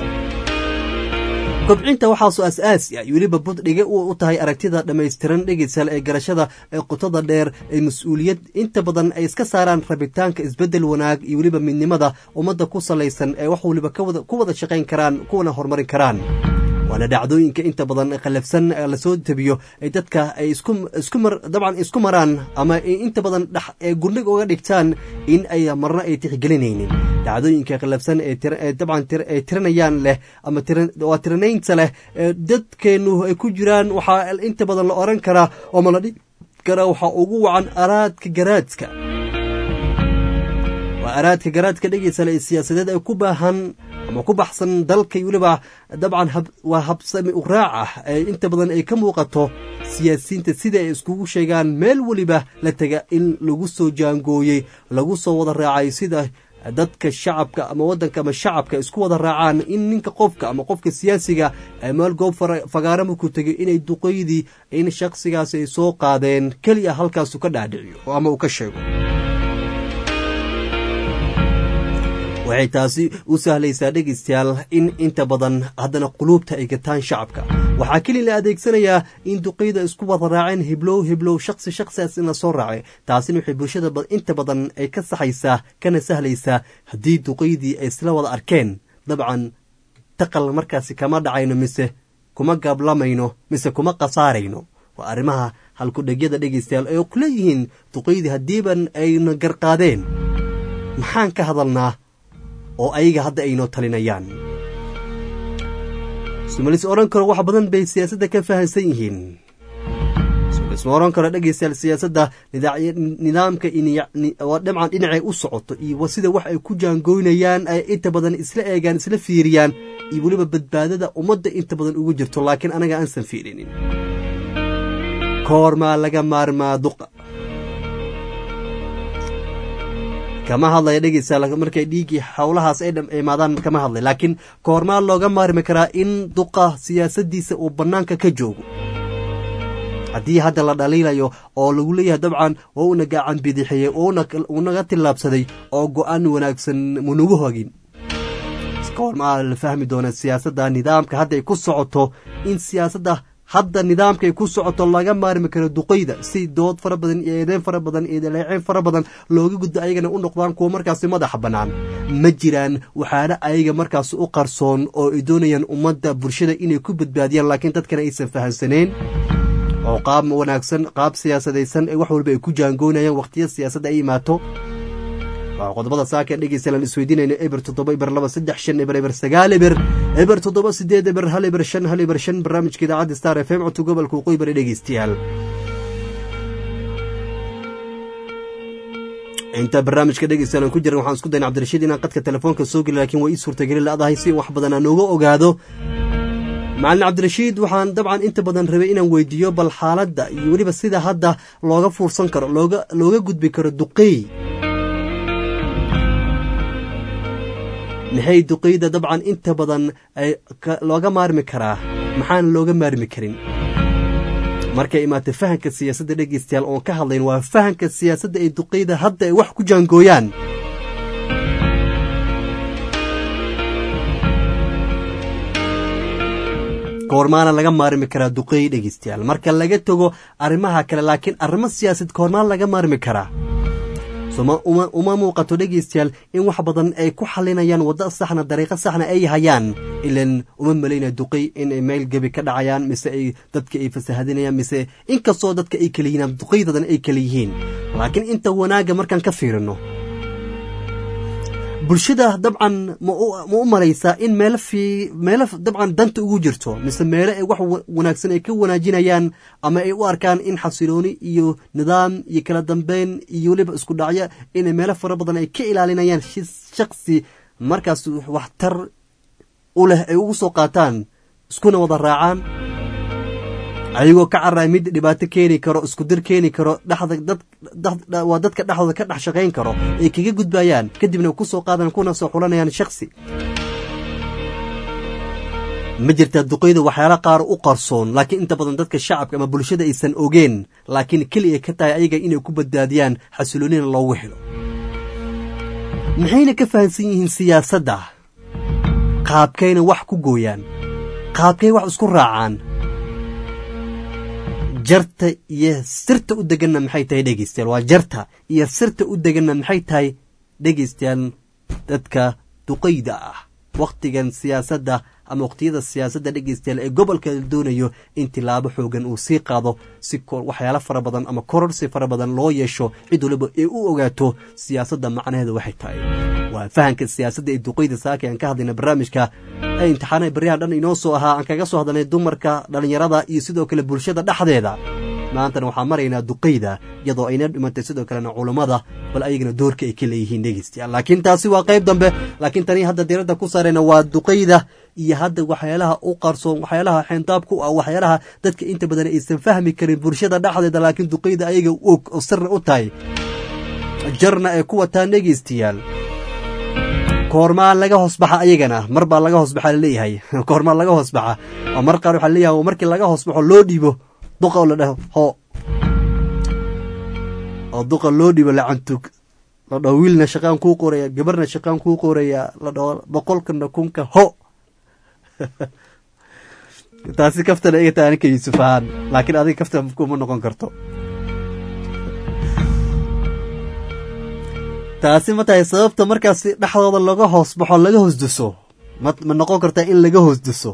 kobcinta waxaasoo as-aasi ah iyo weliba buddhige u tahay aragtida dhammaystiran dhegeysaal ee garashada ee qotada dheer ee mas-uuliyad inta badan ay iska saaraan rabitaanka isbeddel wanaag iyo weliba midnimada ummadda ku salaysan ee wax waliba ku wada shaqayn karaan kuwana horumarin karaan waana dhacdooyinka inta badan khallafsan lasoo tebiyo ay dadka ay dabcan isku maraan ama inta badan ee gundhig uga dhigtaan in ay marna ay tixgelinaynin dhacdooyinka khallafsan ee dabcan ay tiranayaan leh ama waa tiranaynta leh ee dadkeennu ay ku jiraan waxaa inta badan la oran karaa oo ma la dhigi karaa waxaa ugu wacan araadka garaadka waa araadka garaadka dhegeysale ee siyaasadeed ay ku baahan ama ku baxsan dalka weliba dabcan waa habsami u raac ah ee inta badan ay ka muuqato siyaasiyiinta sida ay iskugu sheegaan meel weliba la tega in lagu soo jaangooyey lagu soo wada raacay sida dadka shacabka ama wadanka ama shacabka isku wada raacaan in ninka qofka ama qofka siyaasiga meel goob fagaara markuu tegay inay duqeydii in shakhsigaasi ay soo qaadeen keliya halkaasu ka dhaadhiciyo ama uu ka sheego waxay taasi u sahlaysaa dhegeystayaal in inta badan haddana quluubta ay gataan shacabka waxaa keli la adeegsanayaa in duqeyda isku wada raaceen hiblow hiblow shaksi shaksigaas in la soo raacay taasina waxay bulshada inta badan ay ka saxaysaa kana sahlaysaa haddii duqeydii ay isla wada arkeen dabcan taqal markaasi kama dhacayno mise kuma gaablamayno mise kuma khasaarayno waa arrimaha halkudhegyada dhegeystayaal ay ku leeyihiin duqeydii haddiiban ayna garqaadeen maxaan ka hadalnaa oo ayaga hadda aynoo talinayaan sumalis odhan karo wax badan bay siyaasadda ka fahamsan yihiin sumalis ma odhan karo dhegeystayaal siyaasadda nidaamka dhamcan dhinacay u socoto iyo sida wax ay ku jaangoynayaan ay inta badan isla eegaan isla fiiriyaan iyo weliba badbaadada ummadda inta badan ugu jirto laakiin anaga aansan fiirinin koormaa laga maarmaa duqa kama hadlaya dhegeysa markay dhiiggii howlahaas ay imaadaan kama hadlay laakiin koormaa looga maarmi karaa in duqa siyaasadiisa uu bannaanka ka joogo haddii hadda la dhaliilayo oo lagu leeyahay dabcan waa una gacan bidixiyey unaga tillaabsaday oo go-aan wanaagsan munagu hogin koormaa la fahmi doona siyaasadda nidaamka hadda ay ku socoto in siyaasadda hadda nidaamkay ku socoto laga maarmi karo duqeyda si dood fara badan iyo eedeyn fara badan iyo daleeceyn fara badan looga gudbo ayagana u noqdaan kuwa markaasi madaxa bannaan ma jiraan waxaana ayaga markaas u qarsoon oo ay doonayaan ummadda bulshada inay ku badbaadiyaan laakiin dadkana aysan fahamsaneen oo qaab wanaagsan qaab siyaasadaysan ee wax walba ay ku jaangoonayaan waqtiya siyaasadda ay imaato waa qodobada saaka dhegeystayaal isweydiinayna eber toddoba eber laba saddex shan eber eber sagaal eber eber toddoba sideed eber hal eber shan hal eber shan barnaamijka idaacadda star f m codka gobolka waqooyi bari dhegeystayaal inta barnaamijka dhegeystayaal aan ku jiran waxaan isku dayna cabdirashiid inaan qadka telefoonka soo geli laakiin waa ii suurtageli la-dahay si wax badan aan uga ogaado macalin cabdirashiid waxaan dabcan inta badan rabay inaan weydiiyo bal xaaladda iyo weliba sida hadda looga fuursan karo looga looga gudbi karo duqeey maxay duqeyda dabcan inta badan looga maarmi karaa maxaana looga maarmi karin markay imaatay fahanka siyaasadda dhegeystayaal oon ka hadlayn waa fahanka siyaasadda ee duqeyda hadda ay wax ku jaangooyaan koormaana laga maarmi karaa duqeey dhegeystayaal marka laga tago arrimaha kale laakiin arrimo siyaasad koormaan laga maarmi karaa uma muuqato dhegeystayaal in wax badan ay ku xalinayaan waddo saxna dariiqo saxna ay hayaan ilan uma malaynaya duqey inay meel gebi ka dhacayaan mise ay dadka ay fasahadinayaan mise inkastoo dadka ay kala yihiin duqeydadan ay kala yihiin laakiin inta wanaagga markaan ka fiirino bulshada dabcan ma u malaysaa in meelo fii meelo dabcan danta ugu jirto mise meelo ay wax wanaagsan ay ka wanaajinayaan ama ay u arkaan in xasilooni iyo nidaam iyo kala dambeyn iyo weliba isku dhacyo inay meelo fara badan ay ka ilaalinayaan shaksi markaas waxtar u leh ay ugu soo qaataan iskuna wada raacaan ayagoo ka carray mid dhibaato keeni karo isku dir keeni karo dhexda waa dadka dhexdooda ka dhex shaqayn karo ay kaga gudbayaan kadibna ku soo qaadan kuna soo xulanayaan shaksi ma jirtaa duqeyda waxyaala qaar u qarsoon laakiin inta badan dadka shacabka ama bulshada aysan ogeen laakiin keliya ka tahay ayaga inay ku badbaadiyaan xasiloonina loogu helo maxayna ka fahamsan yihiin siyaasadda qaabkayna wax ku gooyaan qaabkay wax isku raacaan jarta iyo sirta u deganna maxay tahay dhegeystayaal waa jarta iyo sirta u deganna maxay tahay dhegeystayaal dadka duqeyda ah wakhtigan siyaasadda ama waqtiyada siyaasadda dhegeystayaal ee gobolka doonayo in tilaabo xoogan uu sii qaado si waxyaalo fara badan ama kororsi fara badan loo yeesho cid waliba ee u ogaato siyaasadda macnaheeda waxay tahay waa fahanka siyaasadda ee duqeyda saaka aan ka hadlayna barnaamijka ee imtixaanaha baryaha dhan inoo soo ahaa aan kaga soo hadalnay dumarka dhallinyarada iyo sidoo kale bulshada dhexdeeda maantana waxaan maraynaa duqeyda iyadoo ayna dhimantay sidoo kalena culummada bal ayagana doorka ay ka leeyihiin dhegeystayaal laakiin taasi waa qayb dambe laakiin tanii hadda diradda ku saarayna waa duqeyda iyo hadda waxyaalaha u qarsoon waxyaalaha xeentaab ku ah waxyaalaha dadka inta badan aysan fahmi karin bulshada dhexdeeda laakiin duqeyda ayaga og oo sirna u tahay jarna ay ku wataan dhegeystayaal koormaa laga hoosbaxa ayagana mar baa laga hoosbaxa laleeyahay koormaa laga hoosbaxa oo mar qaar waxaa leeyahay markii laga hoosbaxo loo dhiibo duqa oo la dhaho ho oo duqa loo dhiibo lacantug la dhaho wiilna shaqaan kuu qoraya gabarna shaqaan kuu qoraya la dhaho boqolkana kunka ho taasi kaftana iga tahay aninka yuusuf ahaan laakiin adiga kafta kuma noqon karto taasi ma tahay sababta markaasi dhexdooda laga hoos baxo laga hoosduso ma ma noqon kartaa in laga hoosduso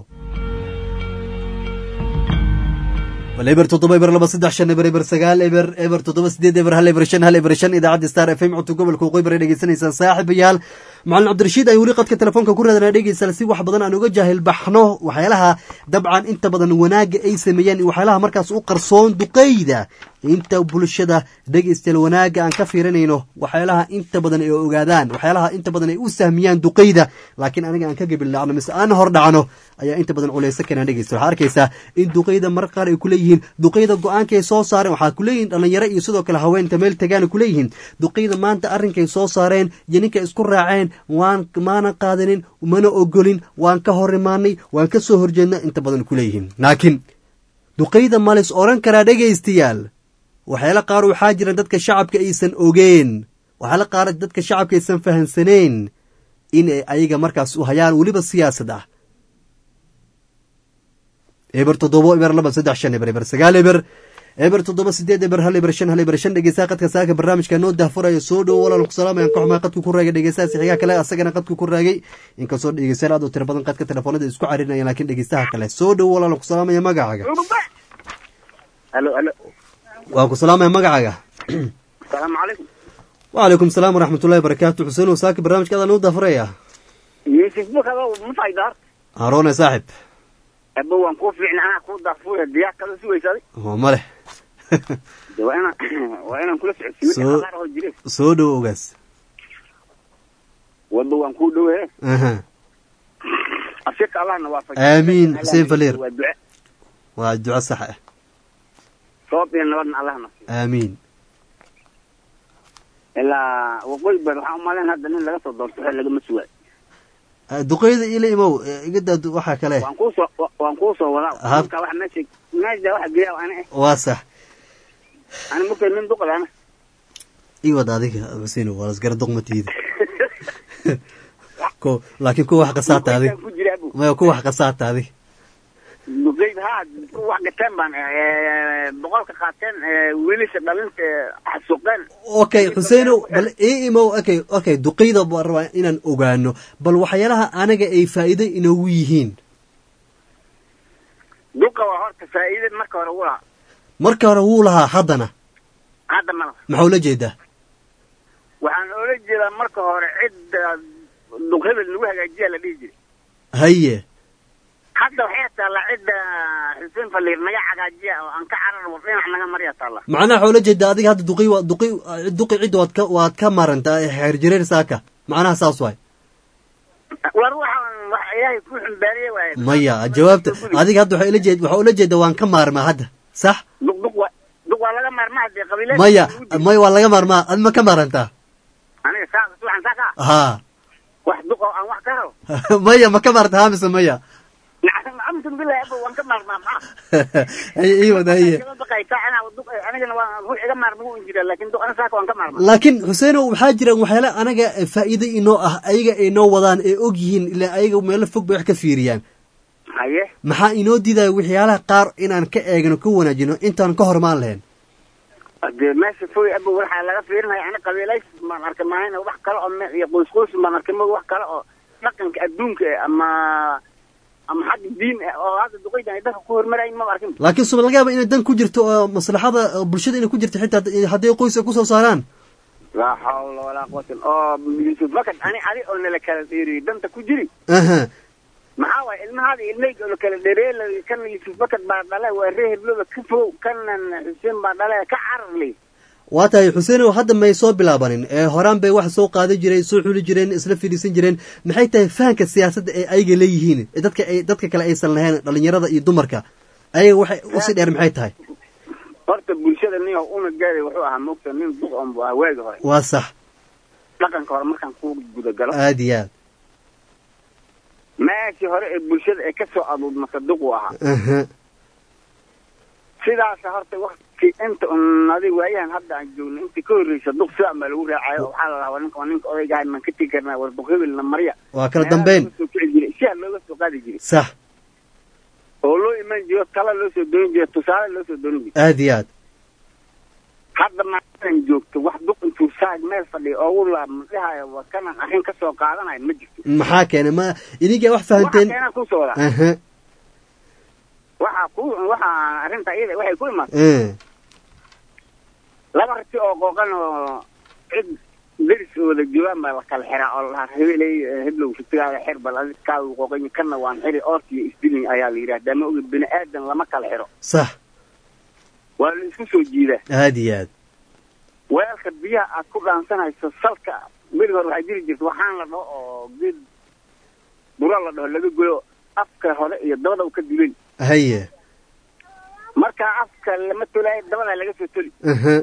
bal eber toddoba eber laba saddex shan eber eber sagaal eber eber toddoba sideed eber hal eber shan hal eber shan idaacadda star f m codka gobolka waqooyi bari dhegeysanaysaan saaxiibayaal macalin cabdirashiid ay weli qadka telefoonka ku raadana dhegeysaa si wax badan aan uga jaahil baxno waxyaalaha dabcan inta badan wanaagga ay sameeyaan iyo waxyaalaha markaas u qarsoon duqeyda inta bulshada dhegeystayaal wanaagga aan ka fiirinayno waxyaalaha inta badan ay ogaadaan waxyaalaha inta badan ay u sahmiyaan duqeyda laakiin aniga aan ka gabilnacno mise aan hor dhacno ayaa inta badan culeysa keenaan dhegeysta waxaa arkaysaa in duqeyda mar qaar ay kuleeyihiin duqeyda go-aanka ay soo saareen waxaa kuleeyihin dhalinyaro iyo sidoo kale haweenta meel tagaan kuleeyihiin duqeyda maanta arrinkay soo saareen iyo ninkay isku raaceen waan maana qaadanin mana ogolin waan ka hor imaanay waan ka soo horjeedna inta badan kuleeyihiin laakiin duqeyda malis odhan karaa dhegaystayaal waxyaala qaar waxaa jira dadka shacabka aysan ogeen waxyaala qaar dadka shacabka aysan fahansaneen in ay ayaga markaas u hayaan weliba siyaasad ah eber toddobo eber laba saddex shan eber eber sagaal eber eber toddoba sideed eber hal eber shan hal eber shan dhegeystaha qadka saaka barnaamijka noo dahfuraya soo dhowo walaal ku salaamayaan ka xumaa qadku ku raagay dhegeystaha sixigaa kale asagana qadku ku raagay inkastoo dhegeystayaal aad u tiro badan qadka telefoonada isku carinayaan laakiin dhegeystaha kale soo dhowo walaal ku salaamaya magacaaga alo alo waa ku salaamaya magacaaga asalaamu calaykum wacalaykum salaam waraxmatullahi wabarakaatu xuseen saaka barnaamijka adaa noo dahfuraya yusuf bukado ma fayda horta haroone saaxib aba waan kuu fiicna anaa kuu daafuya diyaar kala sugaysaaday oo ma leh de waa inaan waa inaan kula socodsiiyo Soo- qaar oo jire soo dhowo ogaas wadba waan kuu dhowe aha afsirka allahna waafaj Aamiin, Xuseen Faliir. waa duce waa duco sax ah sabab iyo nabadna allahna aamiin ilaa waqooyi bari waxaan umalayn hadda nin laga soo doorto xel lagama sugaay Ah, duqeyda ila imow eh, iga daa du- waxaa kale waan kuusoo wa- waan kuusoo wadaa Aha. marka waxa meesha meesha waxa geeya ana eh waa sax ani markay nin duqada ana ii wad adiga xuseen waa lasgara duqmatiida ko laakiin kuwa wax qasaata adig ku jira abu maya kuwa wax qasaata adig duqeyd ha ku wax gateen baan eh, boqolka qaateen eh, wiilasha dhalinta eh, xasuuqeen okay xuseenow bal ii imow okay okay duqeyda baan rabaa inaan ogaano bal waxyaalaha anaga ay faa'iido inoogu yihiin duqa waa horta faa'iida marka hore u lahaa marka hore wuu lahaa haddana hadda ma laha maxaa ula jeedaa waxaan oola jeedaa marka hore cidda duqhebel lagu hagaajiya la dhihi jiray haye hadda waxay taallaa cidda xuseen faliir naga hagaajiya oo aan ka carar war dhinac naga marya taallaa macnaha waxaa ula jeedaa adiga hadda duqi waa duqi duqi cidda waad ka waad ka marantaa xeer jireer saaka macnaha saas waay war waxaan wax ilaahay ku xumbaariye waaye maya jawaabta adiga hadda waxaa ula jeed waxaa ula jeeda waan ka maarmaa hadda sax duq duq waa duq waa laga maarmaa dee qabiileed maya maya waa laga maarmaa ad ma ka maarantaa aniga saa waxaan saa ka haa wax duq oo aan wax ka rabo maya ma ka maaranta haa mise maya amsan bilahi abo waan ka maarmaa maxaa haye ii wad haye kama baqaysaa anaa duq anigana waa ruux iga maarma u jira laakiin duq ana saaka waan ka maarmaa laakiin xuseenow waxaa jiraan waxyaala anaga faa'iido inoo ah ayaga ay noo wadaan ee og yihiin ilaa ayaga meelo fog bay wax ka fiiriyaan haye maxaa inoo diidaya waxyaalaha qaar inaan ka eegno ka wanaajino intaan ka hormaan lahayn dee meesha foy abo waxaa laga fiirinaya ani qabiilays baan arkay maahayn wax kale oo me- iyo qoys qoys baan arkay ma wax kale oo dhaqanka adduunka eh, ama ama xagga diin eh, oo hadda duqeydan ay dadka ku hormarayin maba arkin laakiin suma laga yaaba inay dan ku jirto oo maslaxada oo bulshada inay ku jirto xitaa hadday qoys ay kusoo saaraan laa xawla walaa quwata oo yusuf makad ani adi oo nala kala dheeriyey danta ku jiri aha maxaa waaye ilmahaada ilmeyga oo la kala dheereeyey kana yusuf makad baa dhale waa ree hebloba ka fogow kanan xuseen baa dhale ka cararley waa tahay xuseenow hadda may soo bilaabanin ee horaan bay wax soo qaadi jireen soo xuli jireen isla fidhiisan jireen maxay tahay fahanka siyaasadda ee ayaga leeyihiin ee dadka ay dadka kale aysan lahayn dhalinyarada iyo dumarka ayaga waxay usii dheer maxay tahay horta bulshada nin oo una gaaday wuxuu ahaa mogta nin duq on bu ahaa waagi hore waa sax dhaqanka hore markaan ku gudagalo aad iyo aad meeshii hore ee bulshada ee kasoo aduudmata duq uu ahaa aha sidaasa horta wakti inta un adig waayahan hadda aan joogno inta ka horreysa duq sidaan baa lagu raacayo oo waxaa la lahaa ninka waa ninka odaygahay maan ka tegi karnaa war duq hebelna marya waa kala dambeyn soo kici jiray siyaa looga soo qaadi jiray sax oo loo iman jiro tala loo soo doonin jiro tusaale loo soo doonin jiro aad iyo aad hadda maalan joogto wax duq intuu saag meel fadhiya oogu laabmadhahayo waa kanan arrin ka soo qaadanayo ma jirto maxaa keenay ma idinkaa wax waxaa fahanteen keenaan kusoo wadaa aha waxaa ku waxaa arrinta iyada waxay ku imaatay eh laba rati oo qooqan oo cid deris wada joogaan baa la kala xiraa oo lahaa hebeley heblow ratigaada xir bal adig kaagu qooqan kana waan xiri oorti iyo isdilin ayaa la yidhahdaa ma ogid bini aadan lama kala xiro sax waa la isku soo jiidaa aad iyo aad weelka biyaha aad ku dhaansanayso salka beri hore waxaa jiri jirta waxaan la dhaho oo geed buro la dhaho laga goyo afka hore iyo dabada u ka dulen haye markaa afka lama tolaayo dabada laga soo toli aha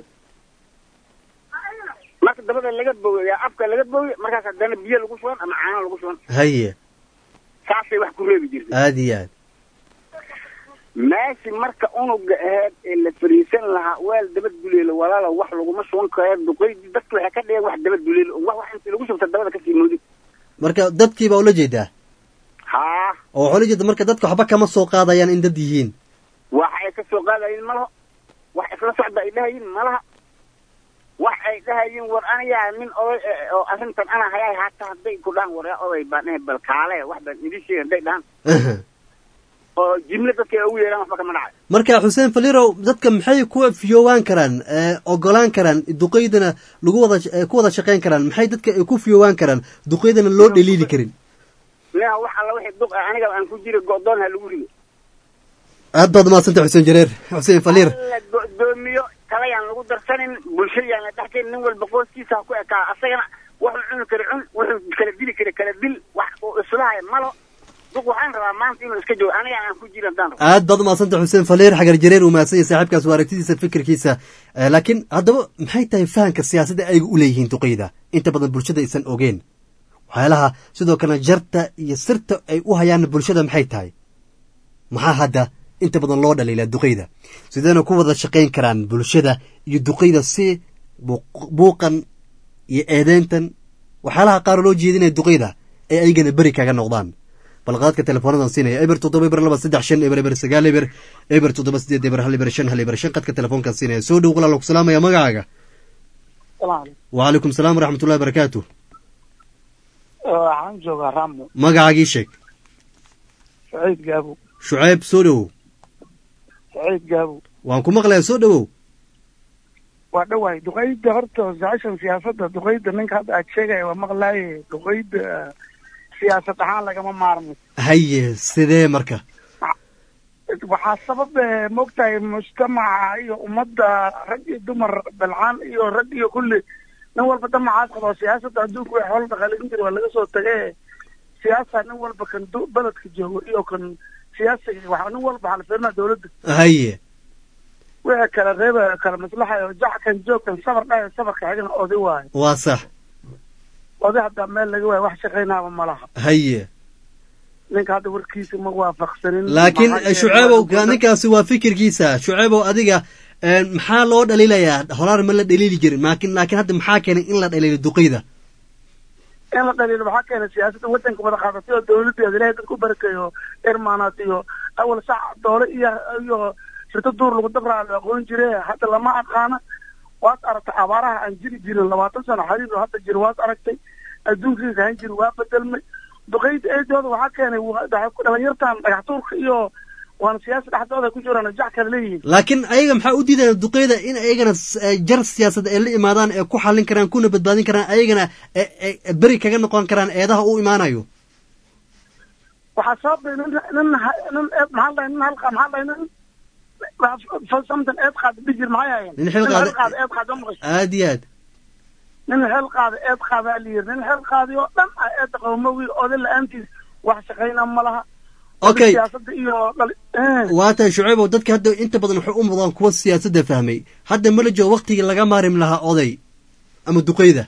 marka dabada laga bogoya afka laga bogoy markaas haddana biyo lagu shuban ama caano lagu shuban haye saasay wax ku reebi jirtay aad iyo aad meeshii marka unuga aheyd ee la fariisan lahaa weel dabad duleelo walaalo wax laguma shuban karo duqeydii dadka waxay ka dhigeen wax dabad duleelo wax wax intii lagu shubta dabada kasii moodin marka dadkii baa ula jeedaa haa oo waxaa la jeeda marka dadka waxba kama soo qaadayaan in dad yihiin wax ay ka soo qaadayin ma laho wax isla socda ay dhahayin ma laha wax ay dhahayin war anigaa nin oday eh, oo arrintan ana hayaay hataa hadday ku dhahan war yaa oday baan eh, bal kaale wax baan idin sheegay hadday dhahan oo jimle dadka ay ugu yeeraan waxba kama dhacay marka xuseen falirow dadka maxay ku fiyoowaan karaan ee, ogolaan karaan duqeydana lagu wada ee, ku wada shaqayn karaan maxay dadka ay ku fiyoowaan karaan duqeydana loo dhaliili karin nia wax alla wixii duq ah aniga aan ku jira go'doon ha lagu rido aad baad umahadsantay xuseen jareer xuseen faliir la go'doomiyo kalayaan lagu darsanin bulshadayaan la dhexgelin nin walba qoyskiisa ha ku ekaa asagana wuxuu cuni kara cun wuxuu kala dili kara kala dil wax uu islahay malo duq waxaan rabaa maanta inuu iska joogo aniga aan ku jira haddaan rabo aad baad umahadsantay xuseen faliir xagar jareer uu mahadsan yahay saaxiibkaas waa aragtidiisa fikirkiisa Eh, laakiin haddaba maxay tahay fahamka siyaasadda ayga u leeyihiin duqeyda inta badan bulshada aysan ogeen waxyaalaha sidoo kalena jarta iyo sirta ay u hayaan bulshada maxay tahay maxaa hadda inta badan loo dhaliilaa duqeyda sideena ku wada shaqayn karaan bulshada iyo duqeyda si buuq- buuqan iyo eedeyntan waxyaalaha qaar oo loo jeedinaya duqeyda ay ayagana beri kaga noqdaan balqaadka teleefoonadan siinaya eber toddoba eber laba saddex shan eber eber sagaal eber eber toddoba sideed eber hal eber shan hal eber shan qadka telefoonkan siinaya soo dhow walaal ku salaamaya magacaaga wacalaykum salaam waraxmatullahi barakaatu waxaan joogaa ramo magacaagii sheeg saciid gaabo shucayb soo dhowow saciid gaabo waan ku maqlayaa soo dhowow waa dhawaay duqeyda horta jeceshan siyaasadda duqeyda ninka hadda aad sheegaya waa maqlaaye duqeyda siyaasad ahaan lagama maarmo haye sidee marka waxaa sabab eh, moogtahay mujtamaca iyo ummadda rag iyo dumar balcaan iyo rag iyo kulli nin walba damacaas qaba siyaasadda adduunka way xoolo dhaqaalin jiri waa laga soo tage siyaasa nin walba kan du- beledka joogo iyo kan siyaasiga waxa nin walba waxaa la fiirinaa dawladda haye wixii kala reeba kala maslaxayo jac kan joog kan sabar dhayo sabarka xigana oday waayo waa sax oday haddaa meel laga waayo wax shaqaynaaba ma laha haye ninka hadda warkiisa ma waafaqsanin laakiin Maxaa yeelay shucaybow waa la- ninkaasi waa fikirkiisa shucaybow adiga eh, maxaa loo dhaliilayaa horaar ma la dhaliili jirin laakiin laakiin hadda maxaa keenay in la dhaliilo duqeyda in la dhaliilo waxaa keenay siyaasadda waddanka wada qaadatay oo dawladeeda ilaahay dadku barakeeyo irmaanaat iyo awal sac doole iyo iyo shirto duur lagu dabraa la aqoon jire hadda lama aqaana waad aragtay abaaraha aan jiri jirin labaatan sano xariir oo hadda jira waad aragtay adduunkii kahan jiri waa bedelmay duqeyda eedooda waxaa keenay wa- waxay ku dhalinyartan dhagax tuurka iyo waana siyaasa dhexdooda ku jiraan jac kale leeyihiin laakiin ayaga maxaa u diidaya duqeyda in ayagana s- eh, jar siyaasad ay la imaadaan ee ku xallin karaan kuna badbaadin karaan ayagana eh, eh, beri kaga noqon karaan eedaha u imaanayo waxaa sababay nin nin ha- nin eed maxaa lahay nin halqa maxaa lahay nin samtan eed qaada bijir maxay hayeen Nin xil qaada- qaada eed qaada ma maqasho aad iyo aad nin xel qaada eed qaadaa la yiri nin xel qaadi oo dhan ah eedda qawmowi oday la-aantiis wax shaqayna ma laha Okay. siyaasada iyo dhali eh. waa tahay shucaybow dadka hadda inta badan waxay u mudaan kuwa siyaasadda fahmay hadda ma la joogo waktigii laga maarim lahaa oday ama duqeyda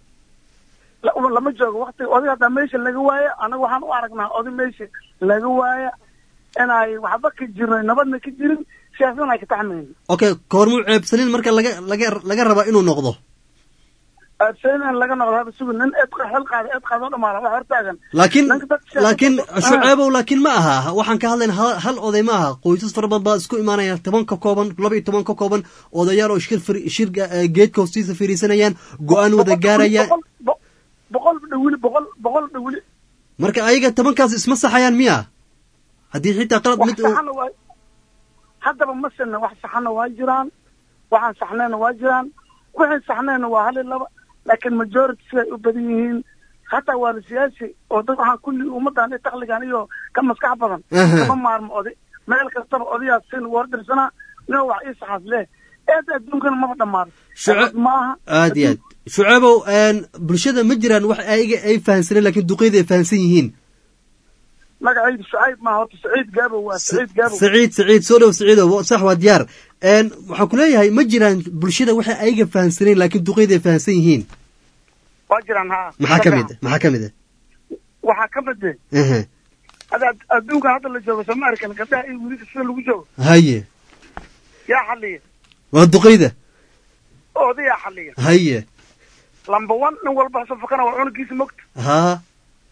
La- lama joogo wakti oday haddaa meesha laga waaya anaga waxaan u aragnaa oday meesha laga waaya inay waxba ka jirin nabadna ka jirin siyaasadna ay ka taxmayn okay koormuu ceebsanin marka laga laga laga rabaa inuu noqdo aadsayn laga noqdo haba sugi nin eed xel qaada eed qaada oo dhamaala wax hortaagan laakiin Ninka dadka siyaasadda- laakiin Ah. shucaybow laakiin ma aha waxaan ka hadlayna hal, hal oday ma aha qoysas fara badan baa isku imaanaya toban ka kooban laba iyo toban ka kooban odayaal oo shir fir- shir eh, geedka hoostiisa fariisanayaan go-aan wada gaarayaan boqol bo- boqol dhawili boqol boqol dhawili marka ayaga tobankaas isma saxayaan miya haddii xitaa qalad wax mid uu saxana waa haddaba ma sinna wax saxana waa jiraan waxaan saxnayna waa jiraan wixii saxnayna waa hal iyo laba laakiin majority siday u badan yihiin hataa waa la siyaasi oo dad waxaan kulli ummadan iyo takligan iyo ka maskax badan Aha. kama maarmo oday meel kastaba odayaas sin ugu hordirsanaa nin wax ii saxaas leh eed adduunkana maba dhammaado Shuca- maaha aad iyo aad shucaybow een, bulshada ma jiraan wax ayaga ay fahansaneen laakiin duqeyda ay fahansan yihiin magacaydu shucayb maaha horta saciid gaabo waa saciid gaabo saciid saciid soo dhow saciido wa- sax waa diyaar een, waxaan ku leeyahay ma jiraan bulshada waxay ayaga fahansaneen laakiin duqeyda ay fahansan yihiin waa jiraan haa maxaa ka mid ah maxaa ka mid ah waxaa ka mid eh Ehe. hada adduunkan hadda la joogo sooma arkan gabdhaha iyo wiilasha sida lagu joogo haye yaa xaliya waa duqeyda odayaa xaliya haye lamba one nin walba safakana waa cunugiisa mogta haa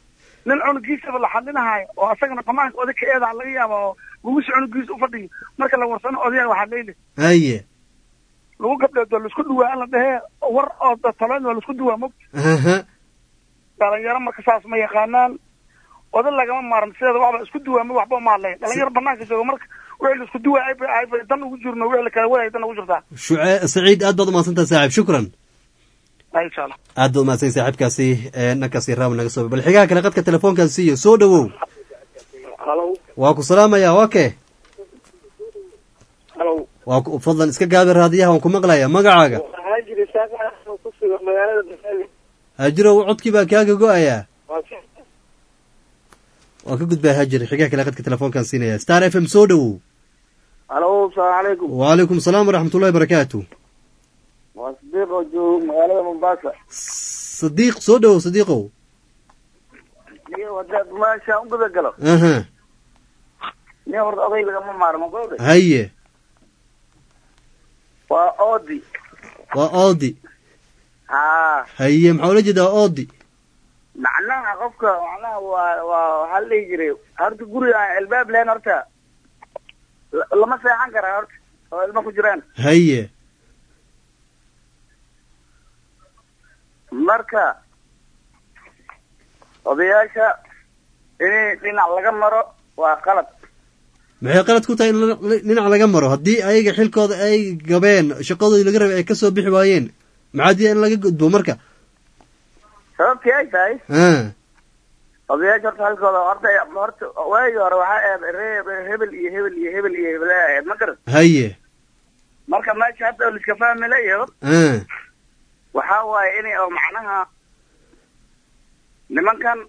nin cunugiisaba la xadlinahayo oo asagana qamaanka oday ka eedaa laga yaaba oo gumusha cunugiisa ufadhiyo marka la warsano odayaa waxaa leyle haye lagu gabdheed waa laisku duwaa la dhehee war oo taloyn waa laisku duwaa mog aha dhalinyaro marka saas ma yaqaanaan oday lagama maaran sideeda waxba isku duwaama waxba uma hadlayn dhalinyaro banaanka jooga marka wixii laisku duwaa ayba ayba dan ugu jirno wixii la kala wadaya dan ugu jirtaa shuce saciid aad baad umahadsantaha saaxiib shukran ay insha allah aad baad umahadsan saaxiibkaasi ee dhankaasi raam naga soo bal xigaha kale qadka telefoonkaas siiyo soo dhawow halo waa ku salaamaya waa kee halo waa ku fadlan iska gaabi raadiyaha waan ku maqlaya magacaaga waxaa jira saaka ku sugan magaalada basali hajirow codkii baa kaaga go-ayaa waa si waa ka gudbaa hajir xigaha kale qadka telefoonkaan siinaya star f m soo dhawow halo asalaamu calaykum wacalaykum asalaam waraxmatullahi barakaatu waa sadiiq oo joogo magaalada mombasa sadiiq soo dhawow sadiiqow niyo hadaad meesha u guda galo aha niyo horta oday lagama maarmo gowde haye waa oodi waa oodi haa haye maxaa ula jeedaa oodi macnaha qofka macnaha waa waa waxaa la dhihi jiray horta guri aan albaab lahayn horta la- lama seexan karaa horta oo ilmo ku jiraan haye marka odayaasha in dhinac laga maro waa qalad maxay qalad ku tahay in la- dhinac laga maro haddii ayaga xilkooda ay gabeen shaqadoodii laga rabay ay ka soo bixi waayeen maxaa diya in laga gudbo marka sababtii ay tahay ah odayaasha horta halkooda horta horta waagii hore waxaa ahayd ree hebel iyo hebel iyo hebel iyo hebel ay ahayd ma garan haye marka meesha hadda oo liska fahmi layaho ah waxaa waaye inay oo macnaha nimankan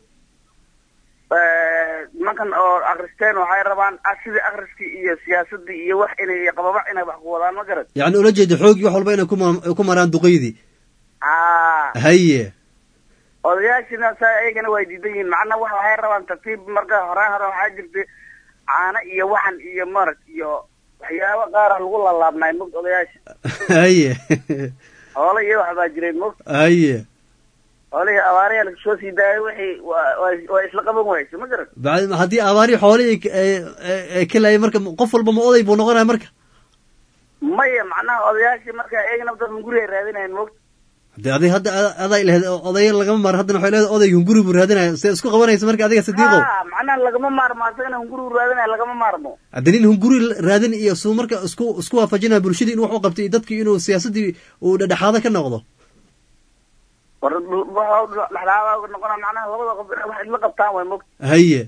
nimankan oo akristeen waxay rabaan ah sidii akriskii iyo siyaasadii iyo wax inay qababac inay wax ku wadaan ma garan yacni ula jeeda xoogii wax walba inay ku ma- ku maraan duqeydii aa haye odayaashina saa ayagana way diidan yihiin macnaha wax waxay rabaan tartiib marka hore hore waxaa jirta caano iyo waxan iyo marag iyo waxyaabo qaara lagu lalaabnay mogt odayaasha haye hoole iyo wax baa jiray mogt haye hoolihii abaarayaa lagasoo sii daayay wixii waa waa- waa isla qaban wayse ma garan bacdi haddii abaari xoolihii ay ka laayay marka qof walba ma oday buu noqonaya marka maya macnaha odayaashii marka iyagana dad guri ay raadinayan mogt hadii adig hadda a- aday lahayd odaya lagama maaro haddana waxay leedahay odayga hunguri buu raadinaya see isku qabanaysa marka adiga sadiiqow ha macnaha lagama maarmo asagana hunguri u raadinaya lagama maarmo hadda nin hunguri raadin iyo suu marka isku isku waafajinaya bulshadii in wax u qabtay iyo dadkii inuu siyaasadii uu dhexdhexaado ka noqdo war waxa dhexdhexaada noqona macnaha labada qof inay wax isla qabtaan way mogt haye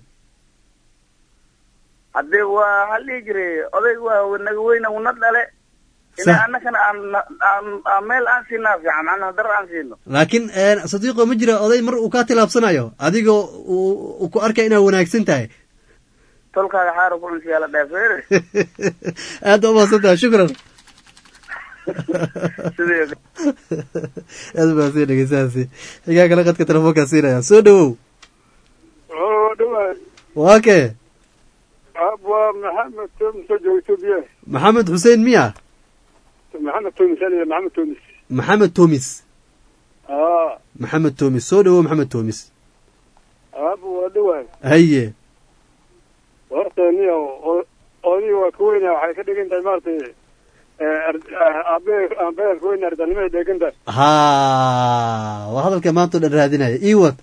haddee waa waxaa la dhihi jiray odayg waa naga weyna una dhale Sax. ina annakana aan aan aan meel aan siinaa fiican macnaha dar aan siino laakiin sadiiqo ma jira oday mar uu kaa tilaabsanayo adigoo uu uu ku arkaya inaad wanaagsan tahay tolkaaga xaara ku cunsiyaa la dhaafeere aad baa umahadsan tahay shukran sidii aad umahadsan dhegeystahaasi xigaa kale qadka telefoonkaa siinaya soo dhawow oo dhawaay waa kee waa maxamed toomis oo jooga etoobiya maxamed xuseen miya maxamed toomis aliya maxamed toomis maxamed toomis aa maxamed toomis soo dhawow maxamed toomis aaba waa dhawaay haye horta niyo odii waa ka weynaa waxay ka dhigan tahay maaragtay aabe aabeer ka weyn ardanimay dhegan tahay ha waa hadalka maanta o dhan raadinaya iwad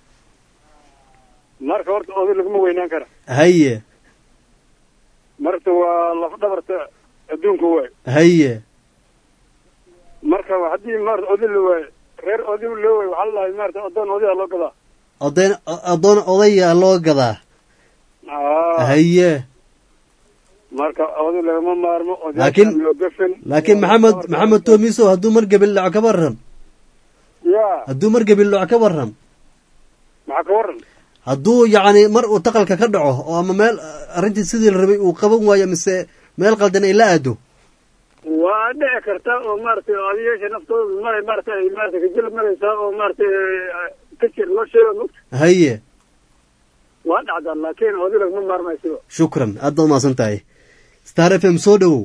marka horta oday laguma weynaan kara haye marka waa laf dhabarta adduunka waay haye marka haddii maarata oday la waayo reer oday loo waayo waxaa lalahay maarata adoon odayaa loo gadaa odayn adoon odaya loo gadaa aa haye marka oday lagama maarmo Laakiin- odayaashaan loo gafan laakiin maxamed maxamed toomiso hadduu mar gebil dhaco ka waran ya hadduu mar gebil dhaco ka waran maxaa ka waran hadduu yacni mar uu taqalka ka dhaco oo ama meel arrintii sidii la rabay uu qaban waayo mise meel qaldan ay la aado waa dhici karta oo maaragtay odayaasha naftooda maray maaragtay ay maaragtay kajil maraysaa oo maaragtay kajir loo sheego mugta haye waa dhacdaa laakiin oday lagama maarmaysiba shukran aad baad umahadsan tahay star f m soo dhawow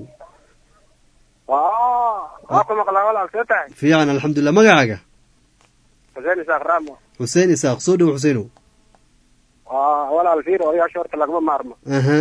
waa ku maqlaa walaal see tahay fiican alxamdulilah magacaaga xuseen isaaq raamo xuseen isaaq soo dhawow xuseenow waa walaal fiir odayaasha horta lagama maarmo aha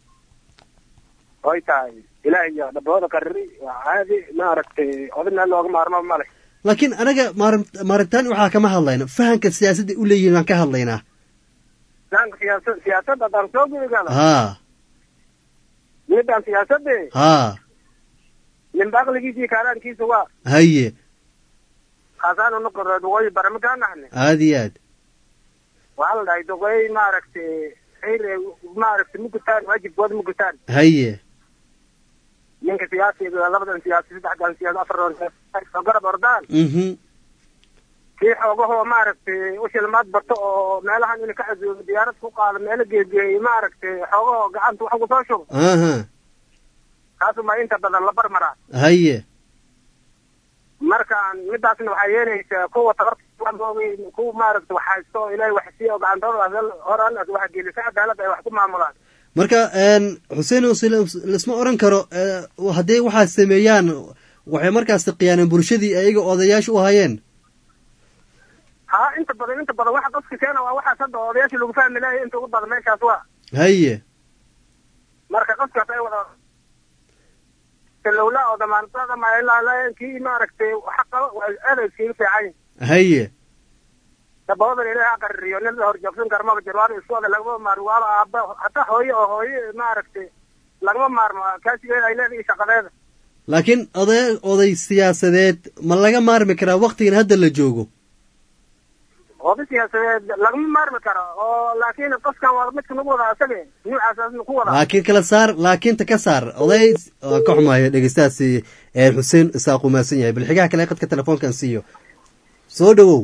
oy tahay ilaah iyo dhabooda qariri waa caadi maaragtay odina looga maarmo male laakiin anaga maarin- maarintaan waxaa kama hadlayna fahanka siyaasadda u leeyihin baan ka hadlaynaa dhanka siyaasa siyaasadda haddaan soo gudagala haa midaan siyaasadde haa ninba aqligiisa iyo kaalaankiisa waa haye khaasaan unoqoro duqooyi barama kaa naxne aad iyo aad waxaa la dhahay duqooy maaragtay xayr maaragtay mugutaan waajibkooda mugutaan haye ninka siyaasiga labadan siyaasi saddexdan siyaasi afardan siyaasi oo garab ordaan mhm kii xoogahoo maaragtay ushilmaad bato oo meelahan ina ka casuubo diyaarad ku qaado meelo geegeeyey maaragtay xoogahoo gacanta wax kusoo shubo aha kaasuma inta badan la barmaraa haye markaan midaasna waxaa yeelaysaa kuwa tabartoogi kuwa maaragtay wax haysto oo ilaahay wax siiyo oo gacantooda hor allas wax gelisa cadaalad ay wax ku maamulaan marka een, xuseen oo sila- laisma oran karo ee, hadday waxaa sameeyaan waxay markaas khiyaaneen bulshadii ayaga odayaasha u hayeen ha inta badan inta badan waxa dadka keena waa waxaas hadda odayaasha lagu fahmi lahay inta ugu badan meeshaas waa haye marka dadkaas ay wada lowla oo damaantada mailaa kii maaragtay waxa qaba waa aad iskaga fiican haye daboodan ilaahay ha qaririyo nin la horjoogsan kara maba jiro waaba isku wada lagama maarmo waaba aaba hataa hooye oo hooye maaragtay lagama maarmo kaasigeeda ay leedahay shaqadeeda laakiin oday oday siyaasadeed ma laga maarmi karaa waktigan hadda la joogo oda siyaasadeed lagama maarmi karo oo laakiin qofkan waa midka nagu wada asage nuucaas ku wada laakiin kala saar laakiinta ka saar oday waan ka xumaaya dhegeystahaasi ee xuseen isaaq umaasan yahay bal xigaha kale qadka telefoonkan siiyo soo dhowow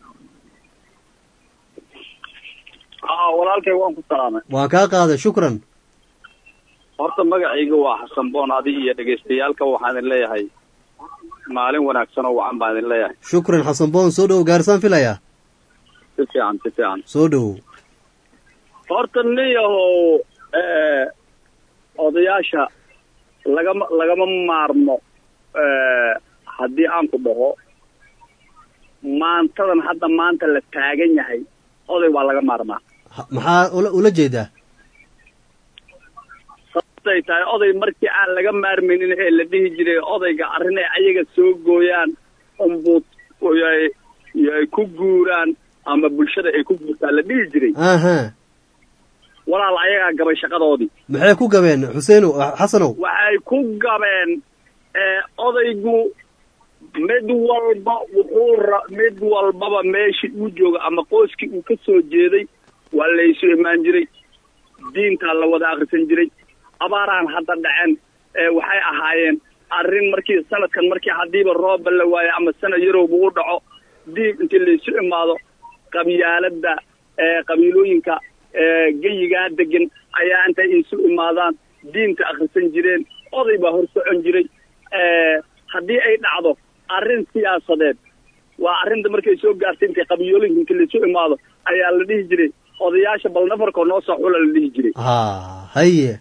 aa walaalkay waan ku salaamay waan kaa qaaday shukran horta magacayga waa xasan boon adi iyo dhegaystayaalka waxaan idin leeyahay maalin wanaagsan oo wacan baan idin leeyahay shukran xasan boon soo dhowow gaarisaan filayaa si fiican si fiican soo dhowow horta nin yahow eh, odayaasha lagama lagama maarmo eh, haddii aan ku dhaho maantadan hadda maanta la taagan yahay oday waa laga maarmaa Ha- maxaa ula ula jeedaa sababtay tahay oday markii aan laga maarmaynin ee la dhihi jiray odayga arrin ay ayaga soo gooyaan unbuu ay ay ku guuraan ama bulshada ay ku guurtaan la dhihi jiray aha walaal ayagaa gabay shaqadoodii maxay ku gabeen xuseenow xasanow waxay ku gabeen ee odaygu mid walba wuxuu ra mid walbaba meeshii uu jooga ama qoyskii uu ka soo jeeday waa laysu imaan jiray diintaa la wada akhrisan jiray abaarahan hadda dhaceen ee waxay ahaayeen arrin markii sanadkan markii haddiiba roobba la waayo ama sanad yarowba u dhaco diib intii laysu imaado qabyaaladda ee qabiilooyinka ee geyigaa degan ayaa intay isu imaadaan diinta akhrisan jireen oday baa hor socon jiray ee haddii ay dhacdo arrin siyaasadeed waa arrinta markay soo gaartay intay qabiilooyinka inta laysu imaado ayaa la dhihi jiray odayaasha bal nafarkoo noo soo xula la dhihi jiray ha haye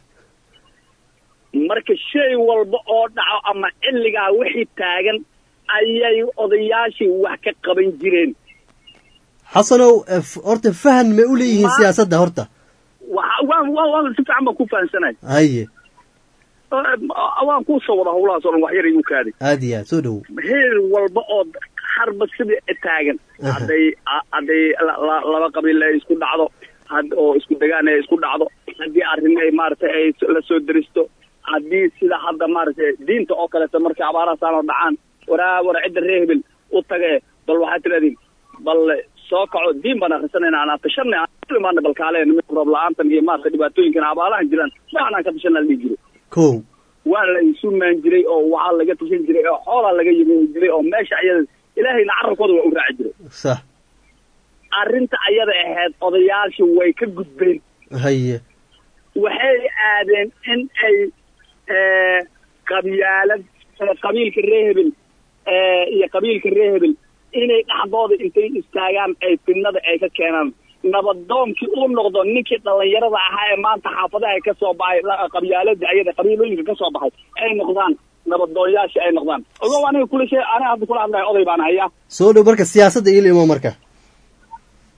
marka shay walba oo dhaco ama xilligaa wixii taagan ayay odayaashii wax ka qaban jireen xasanow eh, f- horta fahan may u leeyihiin siyaasadda horta waxa waan waan waan si fiican baan ku fahansanay haye waan kuu soo wada howlahaas oo dhan wax yar igu kaaday aad iyo aad soo dhowow heer walba oo harba sidii taagan hadday hadday la- la- laba qabiil ay isku dhacdo had oo isku degaan ay isku dhacdo haddii arrin ay maaragtay ay la soo deristo haddii sida hadda maaragtay diinta oo kaleeto markay abaarahasaanoo dhacaan waraa war cidda reer hebel u tage bal waxaad tirahdeen bal soo kaco diin baan akhrisanayna aan tashanay aan ku imaana bal kaaleen mid roob la-aantan iyo maaragtay dhibaatooyinkan abaalahan jiraan waxaan aan ka tashanaa la dhihi jiray kow waa la isu maan jiray oo waxaa laga tashan jiray oo xoolaa laga yimi jiray oo meesha ayada ilaahayna carabkooda waa u raaci jiray sax arrinta ayada ahayd odayaashii way ka gudbeen haye waxay aadeen in ay eh, qabyaalad eh, qabiilka reer hebel eh, iyo qabiilka reer hebel inay dhexdooda intay istaagaan ay fidnada ay ka keenaan nabadoonkii uu noqdo ninkii dhallinyarada ahaa ee maanta xaafadaha ka soo baxay la- qabyaalada ayada qabiilooyinka ka soo baxay ay noqdaan nabadoonyaashii ay noqdaan ogow aniga kula shee aniga hadda kula hadlayo oday baan hayaa soo dhow marka siyaasadda ilo imo marka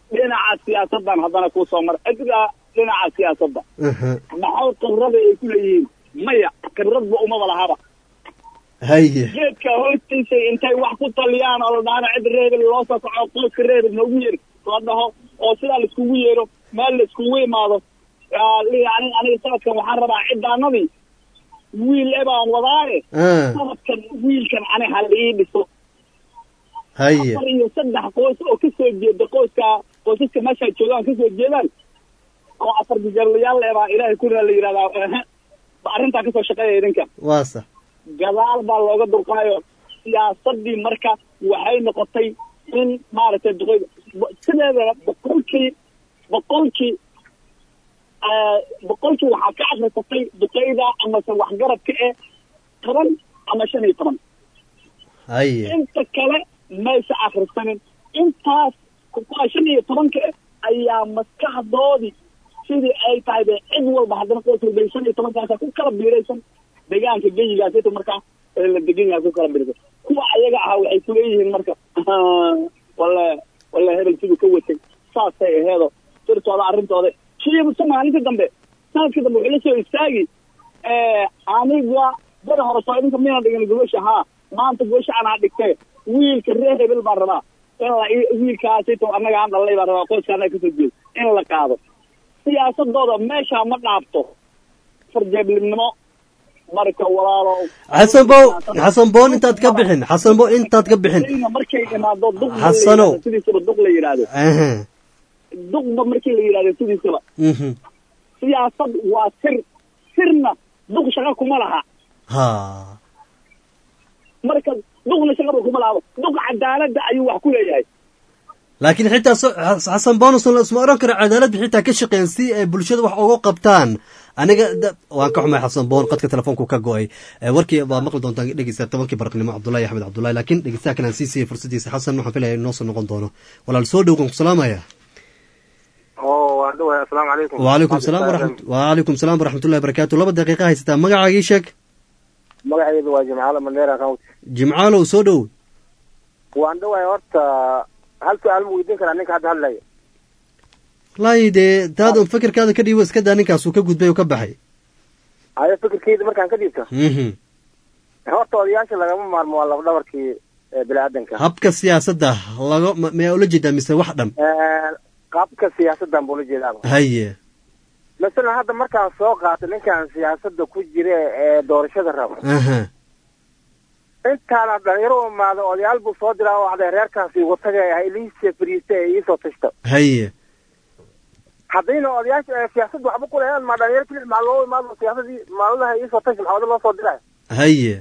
dhinaca siyaasaddan haddana kuu soo mara cidga dhinaca siyaasadda maxay khibrada ay ku leeyihiin maya khibradba umaba lahaba haye geedka hoostiisa intay wax ku taliyaan oo la dhahana cid reebel loo soo kaco qoyska reebel noogu yeer la dhaho oo sidaa laiskugu yeero meel laiskugu imaado yani aniga sanadkan waxaan rabaa cidaanadii wiil e baan wadaaye sanadkan wiilkan ani ha la ii dhiso haye afar iyo saddex qoys oo kasoo jeeda qoyska qoysaska meesha joogaan kasoo jeedaan oo afar gajarlayaal e baa ilaahay kuna la yidhahdaa ehe arrintaa kasoo shaqeeya idinka waa sax gadaal baa looga durqaayo siyaasadii marka waxay noqotay in maaragtay duqeyda sideedana boqolkii boqolkii boqolkii waxaa ka akrisatay duqeyda amase waxgaradka eh toban ama shan iyo toban haye inta kale maysa akrisanin intaas kuwa shan iyo tobanka eh ayaa maskaxdoodii sidii ay tahay be cid walba haddana qoys walba shan iyo tobankaasa ku kala biiraysan deegaanka geyigaas inta markaa ee la degan yahay ku kala biiraysan kuwa ayaga ahaa waxay kuleeyihiin marka wala wala hebel siduu ka watay saasay aheedo sirtooda arrintooda shiibsa maalinta dambe sanadka dambe wuxuu la soo istaagi aniga bada hore soo idinka mina dhigan gobasha haa maanta gobasha anaa dhigtay wiilka reer hebel baan rabaa in la wiilkaasito annaga aan dhalnay baan rabaa qoyska annaga kasoo jeedo in la qaado siyaasadooda meesha ma dhaafto farjeeblimnimo marka walaalo xasan bo xasan boon intaad ka bixin xasan bo intaad ka bixin markay imaado duq Xasanow. sidiisaba duq la yidhaahdo Aha. duqba markii la yidhahdo sidiisaba Mhm. siyaasad waa sir sirna duq shaqa kuma laha ha marka duqna shaqaba kuma laha duq cadaaladda ayuu wax ku leeyahay laakiin xitaa so- Xas- xasan bonus isma oran karo cadaaladda xitaa ka shaqeyn si ay bulshada wax uga qabtaan aniga da- waan ka xumay xasan boon qadka telefoonku ka go-ay Eh, warkii baa maqli doontaan dhegeysta tobankii baraqnimo cabdullahi axmed cabdullahi laakiin dhegeystaha kalaan sii siiyey fursadiisa xasan waxaan filaya inoo soo noqon doono walaal soo dhow waan ku salaamaya oo waan dhawahay assalaamu calaykum وعليكم السلام ورحمة وعليكم السلام ورحمة الله وبركاته لaba daqiiqa haysataa magacaaga ii sheeg magacaydu waa jimcaale mandheera county jimcaalow soo dhow waan dhawahay horta hal su-aal ma weydiin karaa ninka hadda hadlaya wallaahi dee taadun fikirkaada ka dhiibo iska daa ninkaasuu ka gudbay oo ka baxay ayo fikirkeyda markaan ka dhiibto Mhm. horta odayaasha lagama maarmo waa laba dhabarkii ee bini-aadanka habka siyaasadda laga ma- mayaa ula jeedaa mise wax dhan Eh, qaabka siyaasaddan buu la jeedaaba haye masalan hadda markaan soo qaato ninkan siyaasadda ku jira ee doorashada raba aha intaana dhalinyaro u imaado odayaal buu soo diraa oo waxday reerkaasi wataga ah iliisa fariista ee iisoo tashta haye haddayna odayaasha ee siyaasadda waxba ku leeyahan ma dhalinyaro kilix maa loo imaado siyaasadii maaladaha iisoo tashi maxaa wada loo soo diraya haye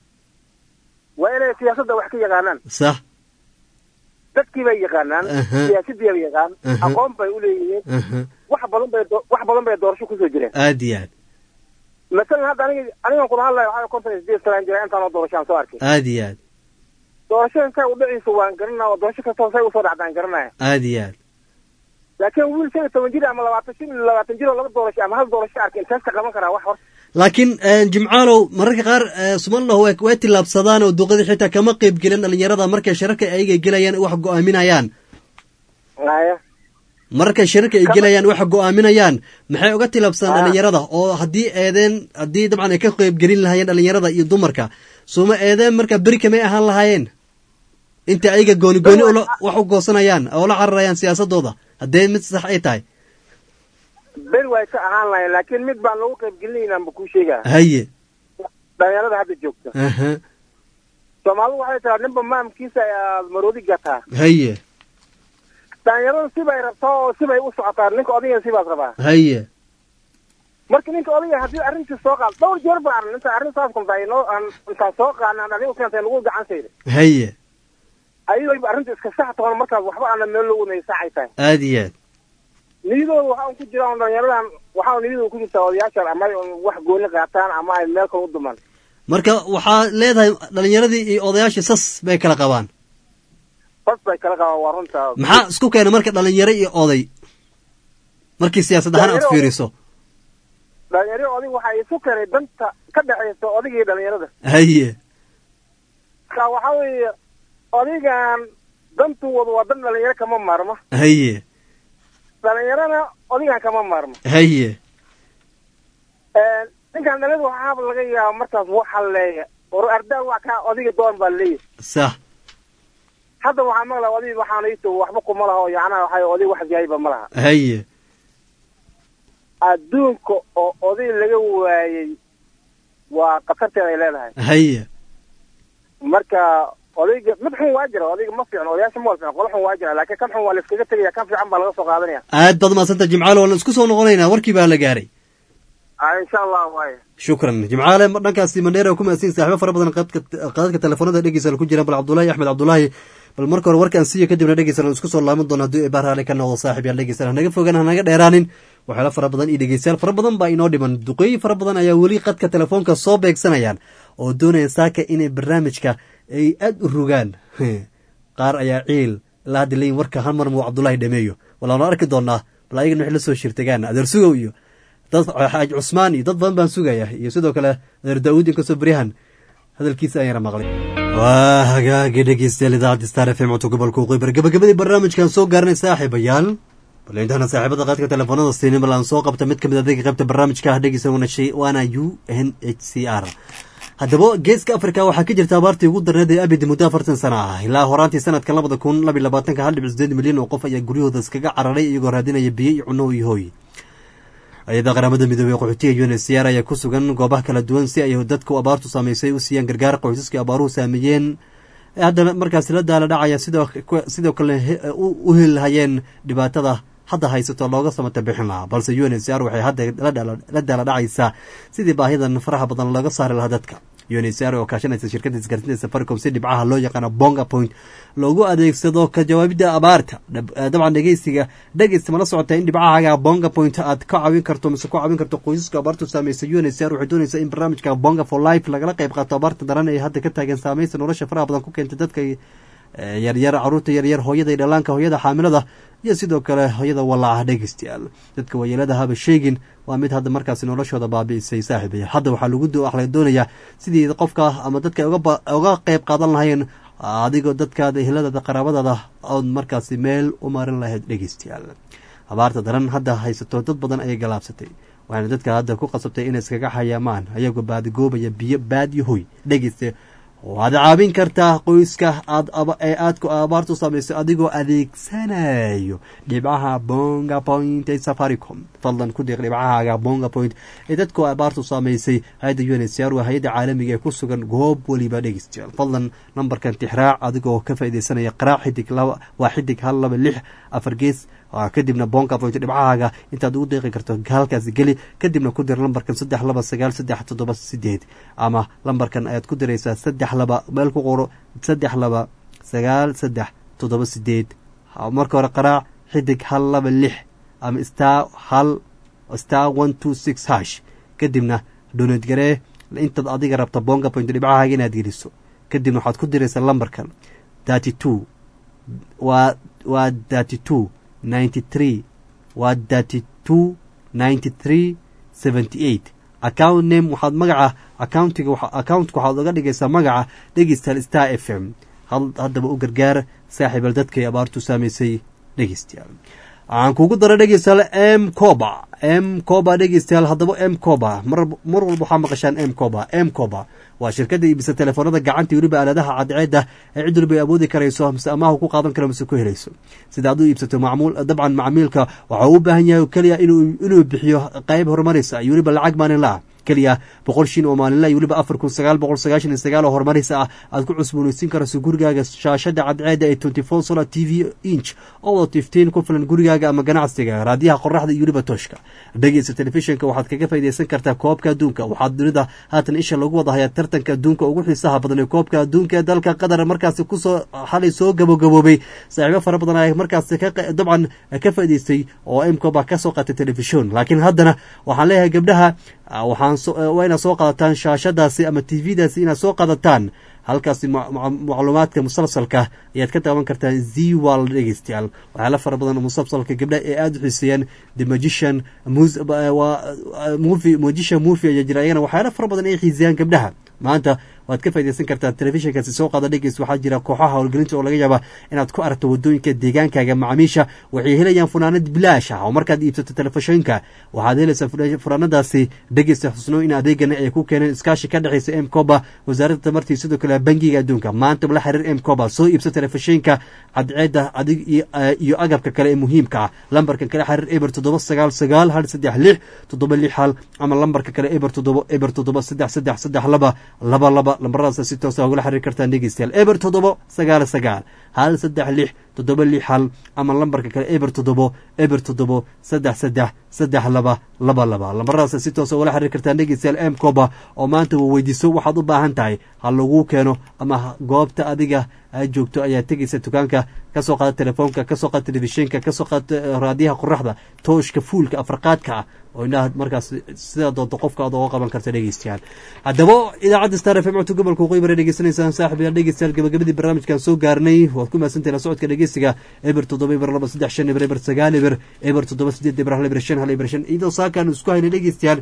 waa inay siyaasadda wax ka yaqaanaan sax dadkii bay yaqaanaan Aha. siyaasadii bay yaqaan Aha. aqoon bay uleeyihiin aha wax badan bay do- wax badan bay doorasho kusoo jireen aad iyo aad masalan hadda aniga anigan kula hadlayo waxaa konton iyo sideed sanaan jira intaan oo doorashaan soo arkay aad iyo aad doorashada say u dhiciisa waan garanaa oo doorasho kastoo say usoo dhacdaan garanaya aad iyo aad laakiin wiil shan iyo toban jir ama labaatan shan iyo labaatan jir oo laba doorasho ama hal doorasho arkay intaas ka qaban karaa wax hor laakiin eh, jimcaalow mararka qaar eh, somaliland way way tillaabsadaan oo duqadii xitaa kama qeyb gelin dhalinyarada markay shirarka ayaga gelayaan wax go-aaminayaan haya mararkay shirarka ay gelayaan waxa go-aaminayaan maxay uga tilaabsadaan dhalinyarada oo haddii eedeen haddii dabcan ay ka qeyb gelin lahaayeen dhalinyarada iyo dumarka sooma eedeen marka beri kamay ahaan lahaayeen inta ayaga gooni gooni ula wax u goosanayaan oo la cararayaan siyaasadooda haddee mid sax ay tahay beri way ka ahaan lahayn laakiin mid baan lagu qayb gelinaynaan ba kuu sheegaa haye dhalinyarada hadda joogta aha soomaalidu waxay tiraa ninba maamkiisa ayaad maroodi gataa haye dhalinyaradu sibay rabtaa oo sibay u socotaa ninka odayga sibaas rabaa haye marka ninka odayga haddii arrintii soo qaad dhowr jeer baan arnay inta arrin saas kulta inoo aan intaan soo qaadnaan anigu keentay lagu gacan sayda haye ayagoo arrinta iska sax toona markaas waxba aana meel loo wadnay saacay tahay aad iyo aad niyadooda waxa un ku jira un dhalinyaradan waxa un niyadooda ku jirta odayaashan ama ay un wax gooni qaataan ama ay meel kale u dumaan marka waxaa leedahay dhalinyaradii iyo odayaashii sas bay kala qabaan bas bay kala qabaan waa runta maxaa isku keena marka dhalinyaro iyo oday markii siyaasad ahaan aad Dhalinyaro- fiiriso dhalinyaro odig waxa isu keenay danta ka dhexaysa odiga iyo dhalinyarada haye marka waxa weeye odigan dantu wada waa dan dhalinyaro kama maarmo haye dhalinyarana odigan kama maarmo haye ninkan dhalada waxaaba laga yaaba markaas waxa leeya or ardaa waa kaa odiga doon baa leeyahy sax hadda waxaa maqla odig waxaan ito waxba kuma laha oo yacnaha waxay odig wax jahayba ma laha haye adduunka oo oday laga waayey waa khatarteeda ay leedahay haye marka odayga mid xun waa jira odayga ma fiicno odayaasha ma wal fiicno qolo xun waa jira laakiin kan xun waa la iskaga tegaya kan fiican baa laga soo qaadanaya aad baad mahadsanta jimcaale waan isku soo noqonaynaa warkii baa la gaaray a insha allah waaya shukran jimcaale dhankaasi mandheera ku mahadsan saaxibo fara badan qadka qadadka telefoonada dhegeysa ku jiraan bal cabdullaahi axmed cabdullaahi bal marka hore warkaan siiyo kadibna dhegeysan isku soo laaban doona haddii eebaa raali ka noqdo saaxib yaal dhegeysan hanaga fogaan hanaga dheeraanin waxyaala fara badan iyo dhegeystayaal fara badan baa inoo dhiman duqeey fara badan ayaa weli qadka telefoonka soo beegsanayaan oo doonaya saaka inay barnaamijka ay aad u rogaan qaar ayaa ciil ilaa hadda leeyin warka hal mar muu cabdullaahi dhameeyo walaanu arki doonaa bal ayagana wixii la soo shirtagaan adeer sugow iyo dad xaaj cusmaan iyo dad badan baan sugaya iyo sidoo kale adeer daawuud inkastoo beryahan hadalkiisa ayana maqlay waa hagaagi dhegeystayaal idaacadda star f m codka gobolka uqeybar gabagabadii barnaamijkan soo gaaranay saaxiibayaal bal intaana saaxiibada qaadka telefoonada siinin bal aan soo qabta mid kamid adeega qaybta barnaamijka ah dhegeysan wanashay waana u n h c r haddaba geeska africa waxaa ka jirta abaartii ugu darneed ee abid muddo afartan sana ah ilaa horaantii sanadka labada kun labiy labaatanka hal dhibic sideed milyan oo qof ayaa guryahooda iskaga cararay iyagoo raadinaya biyo iyo cunno iyo hooy hay-ada qaramada midoobey qaxootiga un c r ayaa ku sugan goobaha kala duwan si ay dadku abaartu saameysay u siiyaan gargaar qoysaskii abaaruhu saameeyeen hadda markaasi la daala dhacaya sidoo kale u helhayeen dhibaatada hadda haysato looga samata bixin lahaa balse u n c r waxay hadda la daala dhacaysaa sidii baahidan faraha badan looga saari lahaa dadka u n c r oo kaashanaysa shirkadda isgaarsiinta safaricom si dhibcaha loo yaqaano bonga point loogu adeegsado ka jawaabidda abaarta dabcan dhegeysiga dhegeysta mala socota in dhibcahaaga bonga point aad ka caawin karto mise ku caawin karto qoysaska abaartu saameysay u n c r waxay doonaysaa in barnaamijka bonga for life lagala qayb qaato abaarta daran ee hadda ka taagan saameysa nolosha faraha badan ku keentay dadka yaryar caruurta yaryar hooyada iyo dhalaanka hooyada xaamilada iyo sidoo kale hooyada walaaca dhegeystayaal dadka waayeelada haba sheegin waa mid hadda markaasi noloshooda baabi'isay saaxiibaya hadda waxaa lagu laga doonayaa sidii qofka ama dadka uga qayb qaadan lahayeen adigoo dadkaada eheladaada qaraabadaada ood markaasi meel u marin lahayd dhegeystayaal abaarta daran hadda haysato dad badan ayay galaabsatay waxaana dadka hadda ku qasabtay inay iskaga xayaamaan ayagoo baadigoobaya biyo baad iyo hoy dhegeysta waad caawin kartaa qoyska aad ee aadku abaartu samaysay adigoo adeegsanayo dhibcaha bonga point ee safaricom fadlan ku deeq dhibcahaaga bonga point ee dadku abaartu samaysay hay-adda u n c r waa hay-adda caalamiga ee ku sugan goob weliba dhegeystayaal fadlan nambarkan tixraac adigoo ka faaideysanaya qaraac xidig laba waa xidig hal laba lix afar gees kadibna bonga point dhibcahaaga intaad ugu deeqi karto halkaasi geli kadibna ku dir lambarkan saddex laba sagaal saddex toddoba sideed ama lambarkan ayaad ku diraysaa saddex laba meel ku qoro saddex laba sagaal saddex toddoba sideed marka hore qaraac xidig hal laba lix ama star hal star one two six hash kadibna doneed garee intaad adiga rabta bonga point dhibcahaaga inaad geliso kadibna waxaad ku diraysaa lambarkan thirty two waa waa thirty two ninety three waa thirty two ninety three seventy eight account name waxaad magaca accountiga accountka waxaad oga dhigaysaa magaca dhegeystayaal star f m haddaba u gargaar saaxiibal dadkay abaartu saamaysay dhegeystayaal waxaan kugu dara dhegeystayaal m coba m coba dhegeystayaal haddaba m coba mar mar walba waxaa maqashaan m coba m coba waa shirkadda iibisa telefoonada gacanta weliba aaladaha cadceedda ee cid waliba ay awoodi karayso mise amaha ku qaadan karo mise ku helayso sida aad u iibsato macmuul dabcan macmiilka waxa uu u baahan yahay keliya inuu inuu bixiyo qayb horumaraysa iyo weliba lacag maalinla ah keliya boqol shin oo maalinla iyo weliba afar kun sagaal boqol sagaashan iyo sagaal oo horumaraysa ah aad ku cusboonaysiin karayso gurigaaga shaashada cadceedda ee twenty four solar t v inch oo tiftiin ku filan gurigaaga ama ganacsiga raadiyaha qoraxda iyo weliba tooshka dhegeysa telefishinka waxaad kaga faydaysan kartaa koobka adduunka waxaad dunida haatan isha lagu wada hayaa tartanka adduunka ugu xiisaha badan ee koobka adduunka ee dalka qatar markaasi kusoo xalay soo gabagaboobay saaxiibo fara badan ayaa markaasi dabcan ka faa'idaystay oo imkoba ka soo qaatay telefishon laakiin haddana waxaan leeyahay gabdhaha waxaan waa inaad soo qaadataan shaashadaasi ama t v-daasi inaad soo qaadataan halkaasi macluumaadka musalsalka ayaad ka daawan kartaa zwal dhegeystayaal waxyaala fara badan oo musalsalka gabdha ee aada u xiiseeyaan the magician movie magician movie ayaa jira ayagana waxyaala fara badan ay xiiseeyaan gabdhaha maanta waad ka faa'idaysan kartaa telefishinkaasi soo qaada dhegeys waxaa jira kooxaha howlgelinta oo laga yaaba inaad ku aragto wadooyinka deegaankaaga macaamiisha waxay helayaan funaanad bilaash ah oo markaad iibsato telefishinka waxaad helaysaa funaanadaasi dhegeysta xusno in adeegana ay ku keeneen iskaashi ka dhexeysa m coba wasaaradda tamartii sidoo kale bangiga adduunka maanta la xiriir m coba soo iibsa telefishinka cadceedda adig iyo agabka kale ee muhiimka ah lambarka kale xiriir eber toddoba sagaal sagaal hal saddex lix toddoba lix hal ama lambarka kale eber toddoba eber toddoba saddex saddex saddex laba laba laba lambaradaas si toosa ugala xiriir kartaan dhegeystayaal eber toddoba sagaal sagaal hal saddex lix toddoba lix hal ama lambarka kale eber toddobo eber toddobo saddex saddex saddex laba laba laba lambaradaas si toosa ugala xiriir kartaan dhegeystayaal m coba oo maanta wa weydiiso waxaad u baahan tahay ha laguu keeno ama goobta adiga aad joogto ayaa tegeysa dukaanka kasoo qaada telefoonka kasoo qaada telefishinka kasoo qaada raadiyaha qoraxda tooshka fuulka afarqaadka ah oo indhaha markaas sidaa doonto qofka aad oga qaban karta dhegeystayaal haddaba idaacadda star f m codka gobolka waqooyi bare dhegeysanaysaan saaxib yaal dhegeystayaal gabagabadii barnaamijkan soo gaarnay waad ku mahadsantahay la socodka dhegeysiga eber toddoba eber laba saddex shan eber eber sagaal eber eber toddoba sideed eber hal eber shan hal eber shan iyadoo saakaan isku haynay dhegeystayaal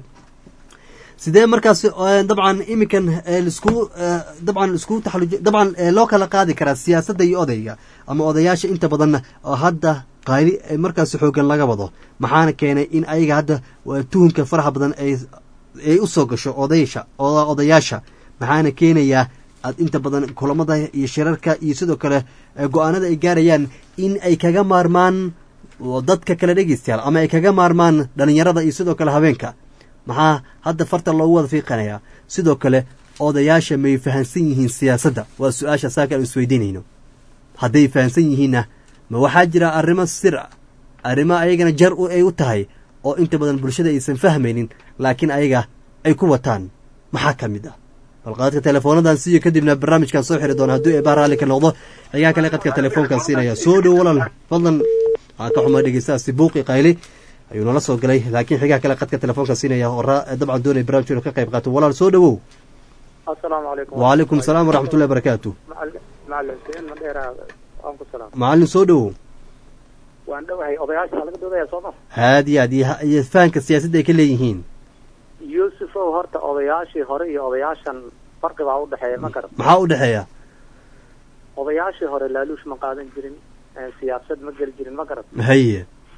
sidee markaas dabcan iminkan lisku dabcan isku taxaluj dabcan loo kala qaadi karaa siyaasadda iyo odayga ama odayaasha inta badan oo hadda qayli markaas xoogan laga wado maxaana keenay in ayaga hadda tuhunka faraha badan ay usoo gasho odaysha odayaasha maxaana keenayaa aad inta badan kulamada iyo shirarka iyo sidoo kale go-aanada ay gaarayaan in ay kaga maarmaan dadka kale dhegeystayaal ama ay kaga maarmaan dhalinyarada iyo sidoo kale habeenka maxaa hadda farta loogu wada fiiqanayaa sidoo kale odayaasha may fahansan yihiin siyaasadda waa su-aasha saaka aan isweydiinayno hadday fahansan yihiinna ma waxaa jira arrimo sir a arrimo ayagana jar ay u tahay oo inta badan bulshada aysan fahmaynin laakiin ayaga ay ku wataan maxaa ka mid ah balqaadka teleefoonadan siiyo kadibna barnaamijkan soo xiri doona hadduu eebaa raalli ka noqdo xigaa kale qadka telefoonkan siinaya soo dhow walaal fadlan waxaa ka xuma dhegeystaasi buuqi qayli ayuu nala soo galay laakiin xigaa kale qadka telefoonka siinaya oo dabcan doonaya barnamijka inu ka qayb qaato walaal soo dhowow asalaamu calaykum wacalaykum asalaam waraxmatullahi barakaatu macalin seen madheera waan ku salaam macallin soo dhowow waan dhowahay odayaasha laga doodaya soo ma aad iyo aad iyo fahanka siyaasadda ay ka leeyihiin yuusufow horta odayaashii hore iyo odayaashan farqi baa udhexeeya ma garat maxaa u dhexeeya odayaashii hore laaluush ma qaadan jirin siyaasad ma geli jirin ma garat haye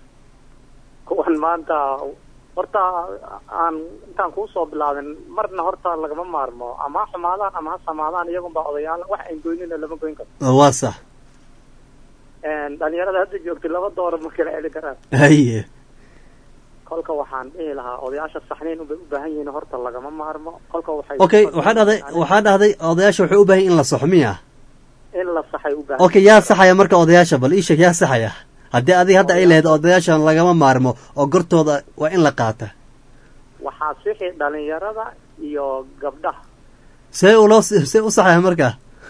kuwan maanta horta aan intaan kuusoo bilaabin marna horta lagama maarmo ama ha xumaadaan ama ha samaadaan iyagunbaa odayaal wax ayn goynina lama goyn karo waa sax dhalinyarada hadda joogtay laba doora ma kala celi karaan haye kolka waxaan dhihi lahaa odayaasha saxniin ubay u baahan yihiin horta lagama maarmo kolka waxay okay waxaa dhahday waxaa dhahday odayaasha waxay u baahan in la saxo miya in la saxay u baahan okay yaa saxaya marka odayaasha bal iisheeg yaa saxaya haddii adiga hadda ay lahayd odayaashan lagama maarmo oo gortooda waa in la qaata waxaa sixi dhalinyarada iyo gabdhaha see uloo see u saxaya marka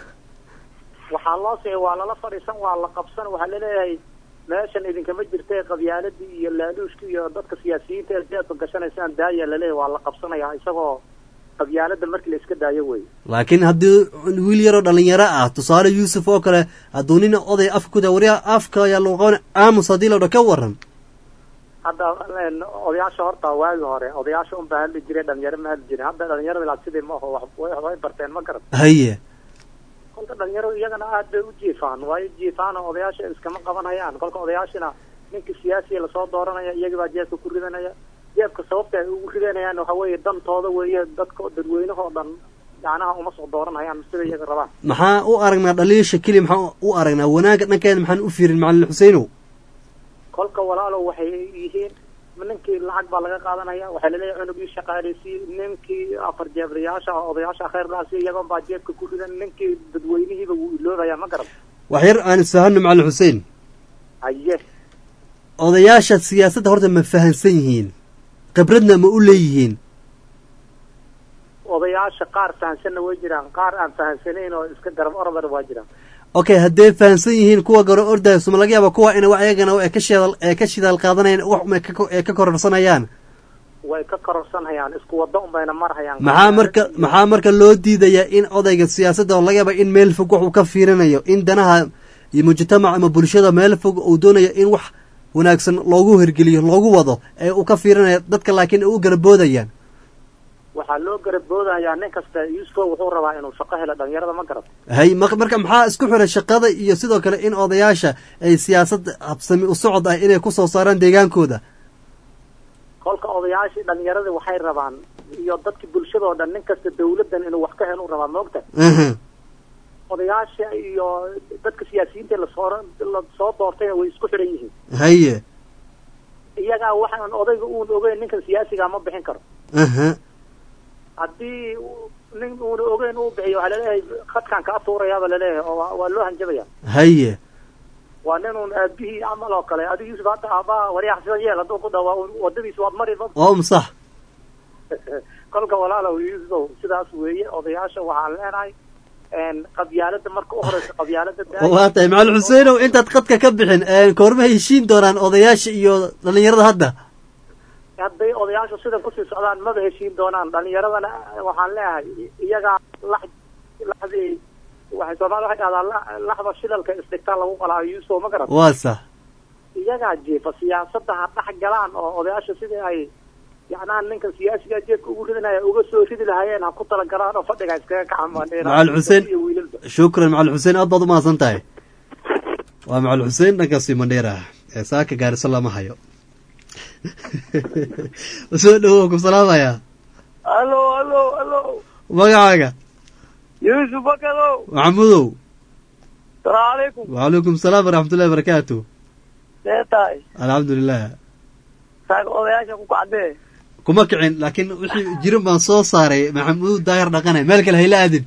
waxaa loo sixi waa lala fadhiisan waa la qabsan waxaa laleeyahay meeshan idinkama jirta qabyaaladii iyo laaluushkii iyo dadka siyaasiyiinta ee siyaadka gashanaysaan daaya laleeyahay waa la qabsanayaa isagoo qabyaalada markii la iska daayo wey laakiin haddii wiil yaroo dhalinyaro ah tusaale yuusuf oo kale hadduu nin oday afka kuda waryaa afka ayaa lagu qaban aamus haddii la dha ka waran hadda odayaasha horta waagi hore odayaasha unbaa hadli jiray dhalinyaro ma hadli jirin hadda dhalinyarada ilaa sidii ma aho way barteen ma garan haye kolka dhalinyaradu iyagana aad bay u jiifaan waayo jiifaan oo odayaasha iskama qabanayaan kolka odayaashina ninkii siyaasiya lasoo dooranaya iyagii baa jeebka ku ridanaya jeebka sababta ay ugu ridanayaan waxa weeye dantooda weeye dadka dadweynahoo dhan yacnaha uma soo dooranayaan sida iyaga rabaan maxaa u aragnaa dhaliisha keliya maxaa u aragnaa wanaagga dhankeeda maxaan u fiirin macalin xuseynow kolka walaalow waxay yihiin ninkii lacag baa laga qaadanaya waxaa laleeyahay cunugii shaqaaleysiy ninkii afar jeeblayaasha odayaasha khayrlaasi iyagoon baa jeebka ku ridan ninkii dadweynihiiba wuu iloobaya ma garan wax yar aan isfahano macalin xuseen haye odayaasha siyaasadda horta ma fahansan yihiin khibradna ma u leeyihiin odayaasha qaar fahansanna way jiraan qaar aan fahansanayn oo iska garab orodana waa jiraan okay hadday fahansan yihiin kuwa garo ordaya suma laga yaaba kuwa ina ayagana ee ka shidaal ee ka shidaal qaadanayaan wax ee ka kororsanayaan way ka kororsanhayaan isku waddo unbayna marhayaan maxaa marka maxaa marka loo diidayaa in odayga siyaasadda oo laga yaaba in meel fog wax uu ka fiirinayo in danaha iyo mujtamac ama bulshada meel fog uu doonayo in wax wanaagsan loogu hirgeliyo loogu wado ee uu ka fiirinayo dadka laakiin ay u garaboodayaan waxaa loo garaboodayaa nin kasta yuusufo wuxuu rabaa inuu shaqo helo dhalinyarada ma garat hay ma- marka maxaa isku xiray shaqada iyo sidoo kale in odayaasha ay siyaasad habsami u socod ah inay kusoo saaraan deegaankooda kolka odayaashii dhalinyaradii waxay rabaan iyo dadkii bulshada oo dhan nin kasta dawladdan inuu wax ka helo u rabaa maogta Aha. odayaasha iyo dadka siyaasiyiinta lasoo lasoo doortayna way isku xiran yihiin haye iyagaa waxaan odayga uun ogeyn ninkan siyaasiga ma bixin karo aha haddii uu- nin uuna ogeyn uu bixiyo waxaa laleeyahay khadkaan kaa tuurayaaba laleeyahay oo waa- waa loo hanjabaya haye waa nin uun aabihii camal oo kale adiga yuusuf hadda aabaa waryax sidan yeel hadduu ku dhawaa wadadiisa waad mari waa umsax kolka walaalow yuusufow sidaas weeye odayaasha waxaan leenahay een, qabyaalada marka u horeysa qabyaalada daaya. waa tahay macalin xuseenow intaad qadka ka bixin koorma heshiin doonaan odayaasha iyo dhalinyarada hadda hadday odayaashu sidan kusii socdaan maba heshiin doonaan dhalinyaradana waxaan leeyahay iyagaa lax laxdii waxay soomaalida waxay dhahdaa la- laxda shilalka isdhigtaa lagu qalaayo yuusuf ma garan waa sax iyagaa jeefa siyaasadda ha dhex galaan oo odayaasha sidii ay yacnaa ninkan siyaasiga jeedka ugu ridinaya uga soo ridi lahaayeen ha ku talagalaan oo fadhiga iskaga kacamaan macalin xuseen shukran macalin xuseen aad baad u mahadsan tahay waa macalin xuseen dhankaasi mandheera ee saaka gaariso lama hayo soo dhawow ku salaamaya allo allo allo magacaaga yuusuf bakadow maxamudow salaamu calaykum wacalaykum salaam waraxmatullahi barakaatu see tahay alxamdulilah saaka odayaasha ku kacdee kuma kicin laakiin wixii jirin baan soo saaray maxamuud daahir dhaqane meel kale hayla aadin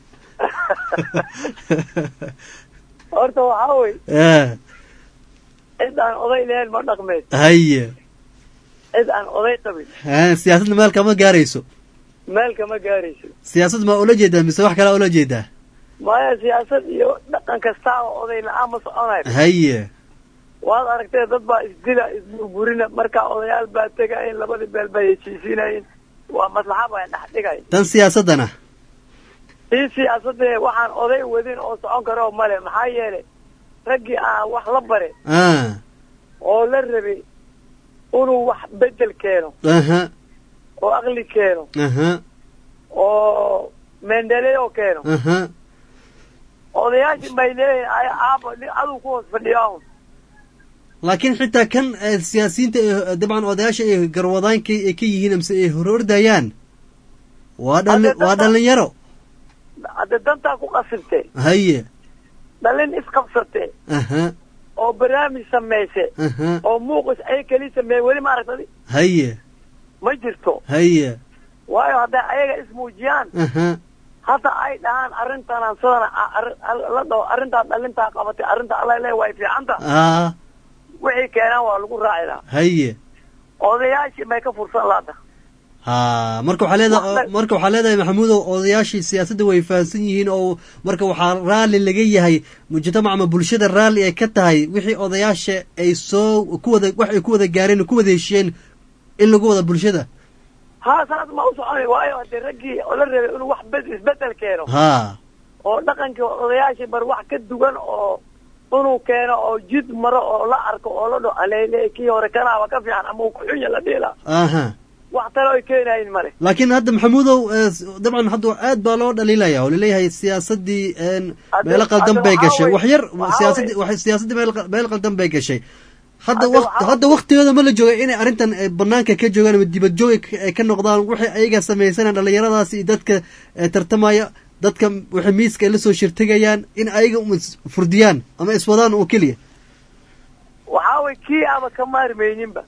horta waxaa wey Eh, cid aan oday lahayn ma dhaqmeed haye cid aan oday qabin Eh, siyaasadna meel kama gaarayso meel kama gaarayso siyaasad ma ula jeedaa mise wax kalea ula jeedaa maya siyaasad iyo dhaqan kasta oo oday la-aan ma soconayn haye waad aragtee dad baa isdila isburburina markaa odayaal baa tegayin labadii beel bay heshiisiinayin waa maslaxa baa dhex dhigay tan siyaasaddana ii siyaasadee waxaan oday wadin oo socon karo male maxaa yeelay raggii aan wax la bare ah oo la rabay inuu wax bedel keeno aha oo aqli keeno aha oo mendeleo keeno aha odayaashii bay leeyihin ay aabo nin aduu ku hoos fadhiya un laakiin xitaa kan eh, siyaasiyiinta ee dabcan odayaasha ay garwadaanka ay ka yihiin amse ay horordayaan waa dhali waa dhalinyaro hadde dantaa ku qasibte haye dhalin isqabsate aha oo barnaamij samayse aha oo muuqis ay keli sameeye weli ma aragtadi haye ma jirto haye waayo hadday ayaga ismuujiyaan aha hadda ay dhahaan arrintanaan sidana a- arri- al- la dhaho arrintaa dhalintaa qabatay arrinta alla le way fiicanta ah wixii keenaan waa lagu raaci lahaa haye odayaashii may ka fursan laada ha marka waxaa leedahay marka waxaa leedahay maxamuudow odayaashii siyaasadda way fahamsan yihiin oo marka waxaa raalli laga yahay mujtamac ama bulshada raalli ay ka tahay wixii odayaasha ay soo ku wada wax ay ku wada gaareen oo ku wada heshiyeen in lagu wada bulshada ha saas ma u soconay waayo haddii raggii oo la rabay inuu wax bed isbedel keeno ha oo dhaqankii odayaashii bar wax ka duwan oo inuu keeno oo jid maro oo la arko oo la dho alele kii hore kanaaba ka fiican ama uu kuxunya la dhiila aha wax tale oy keenayin male laakiin hadda maxamuudow eh, s- dabcan hadda aad baa loo dhaliilaya oo laleeyahay siyaasaddii een, Hadda- meelo qaldan hadda bay waxaa gashay wey- wax yar waxaa siyaasaddii wey- waxay siyaasaddii meel qa- meel qaldan bay gashay hadda Hadda waqt waxaa- hadda waqtigooda ma la jooga inay arrintan eh, banaanka ka joogaan ama dibad joog ay ka- ay ka noqdaan waxay ayaga samaysanayaan dhalinyaradaasi iyo dadka eh, tartamaya dadka waxay miiska ay la soo shirtegayaan in ayaga um is furdiyaan ama iswadaan oo keliya waxaa wey kii aaba ka maarmayninba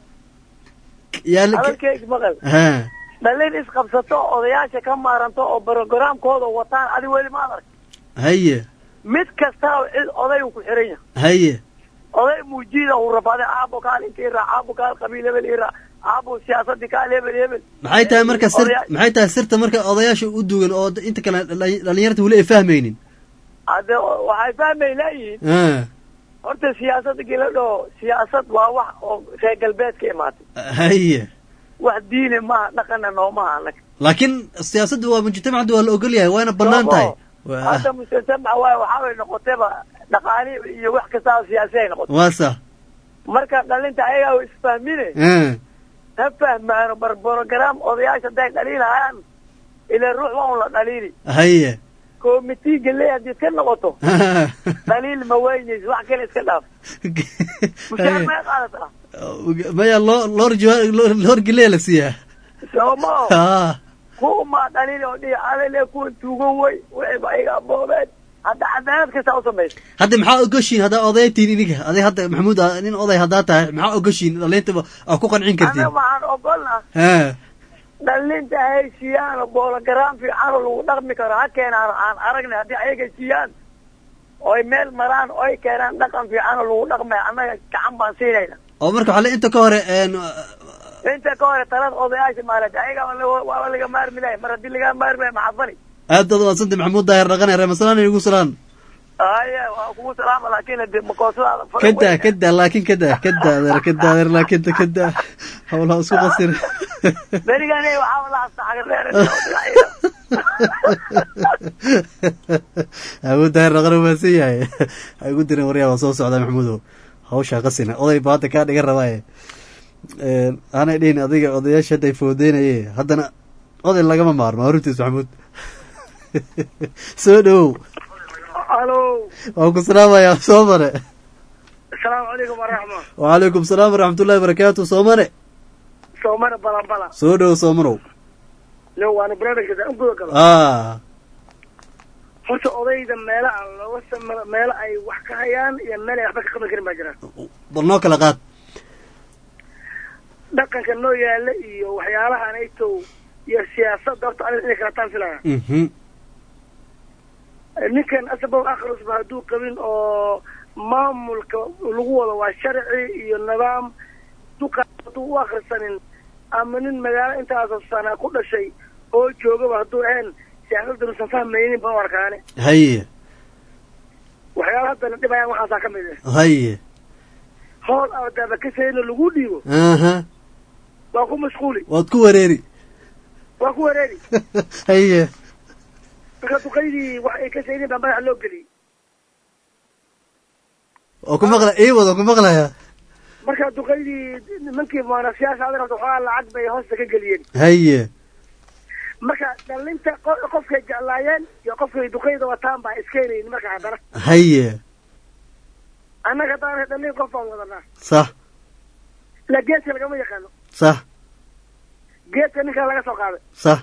yaa la- hadalkeyga maqal ha dhalin isqabsato oo odayaasha ka maaranto oo brogramkooda wataan adi weli ma adark haye mid kasta oo cid oday uu ku xiran yahay haye oday muujida uu rabaday aabo kaal inta iraa aabo kaal qabiil hebel iraa aabo siyaasadii kaal hebel hebel maxay tahay marka sir Odaya- maxay tahay sirta marka odayaasha u dugan oo d- inta kale dhali- dhalinyarta weli ay fahmaynin hadde waxay fahmay laayihiin ah horta siyaasada gila dhaho siyaasad waa wax oo reer galbeedka imaatay haye wax diine maaha dhaqana noomaha anaga laakiin siyaasadda waa mujtamacda waa la ogol yahay waana banaan tahay Waa- hadda mustamac waay waxaa way noqotayba dhaqaali iyo wax kastaba siyaasi ay noqotay waa sax marka dhalinta ayagaa isfahmine ah ha fahmaano bar program odayaasha hadday dhaliilahayaan ilaa ruux waa un la dhaliili haye komitiga le haddii iska noqoto dhaliil ma weynayso wax kale iska dhaaf mushaar may qaadataa maya loo loor jawa- loor- loor geleya la siiyaa sooma Ah, kuuma dhaliil oo dhihi alele kuwa tuugan way waxayba iga aboobeen hadda cadaalad kasta u samaysa hadda maxaa ogoshiin haddaa odaytiin idinka aday hadda maxamuud ah, nin oday haddaa tahay maxaa ogoshiin dhaliintaba aa ku qancin kartiin anaga waxaan ogolnaa ha dhalinta heshiiyaan boologaraam fiican oo lagu dhaqmi karo ha keenaan aan aragnay haddii ayaga heshiiyaan oy meel maraan oy keenaan dhaqan fiican oo lagu dhaqmay annaga gacan baan siinayna oo marka waxaa le inta ka hore een, inta ka hore talada odayaasha maalad ayaga waaba laga maarmi lahay mar haddii laga maarmi lahay maxaa fali aad baad umadsantay maxamuud daahir dhaqane reemasalaan igu salaan haya waa kugu salaama laakiin hade makoosadaada fara kada weyn. kada laakin kada kada adeer kada adeer laakin kada hawlaha isku qasir berigan waxaa la astaxagareer maxamuud daahir dhaqane umaadsan yahay ha igu dirin waryaa waa soo socdaa maxamuudow hawshaa qasina oday ba hadda kaa dhigan rabaaye Een, aanay dhihin adiga odayaasha hadday foodeynaye haddana oday lagama maarmo horuntiis maxamuud soo dhowow alo waan ku salaamayaa soo mare asalaamu calaykum waraxma wacalaykum salaam waraxmatullahi barakaatu soomane soomana balan balan soo dhowow soomanow no waana barnaamijka u guda galo ah horta odayda meela aan looga sam- meelo ay wax ka hayaan iyo meel ay waxba ka qaban karin baa jiraan bal noo kala qaad dhaqanka noo yaala iyo waxyaalahan aytow iyo siyaasadda horta aniga inay kala taan filaya Mhm. ninkan asabow akhrisba hadduu qabin oo maamulka lagu wado waa sharci iyo nidaam duqa hadduu u akhrisanin ama nin magaalo intaasoo sana ku dhashay oo joogaba hadduu ahayn siyaasadda nuusan fahmaynin baan u arkaane haye waxyaala haddana dhibayaan waxaasaa ka mid ah haye howl ardaba kasayna lagu dhiibo aha waa ku mashquuli waad ku wareeri waa ku wareeri haye marka duqaydii wax ay kasaynin baa madaxa loo geliyey oo ku maqla ii wada ku maqlaya marka duqaydii nimankii muanasiyaasha adan horta waxoogaa lacag bay hoosta ka geliyeen haye marka dhalinta qo- qofkay jeclaayeen iyo qofkay duqayda wataan baa iska helayin marka haddana haye annaga haddaan dhalin qof baan wadanaa sax la geedka lagama yaqaano sax geedka ninkaa laga soo qaaday sax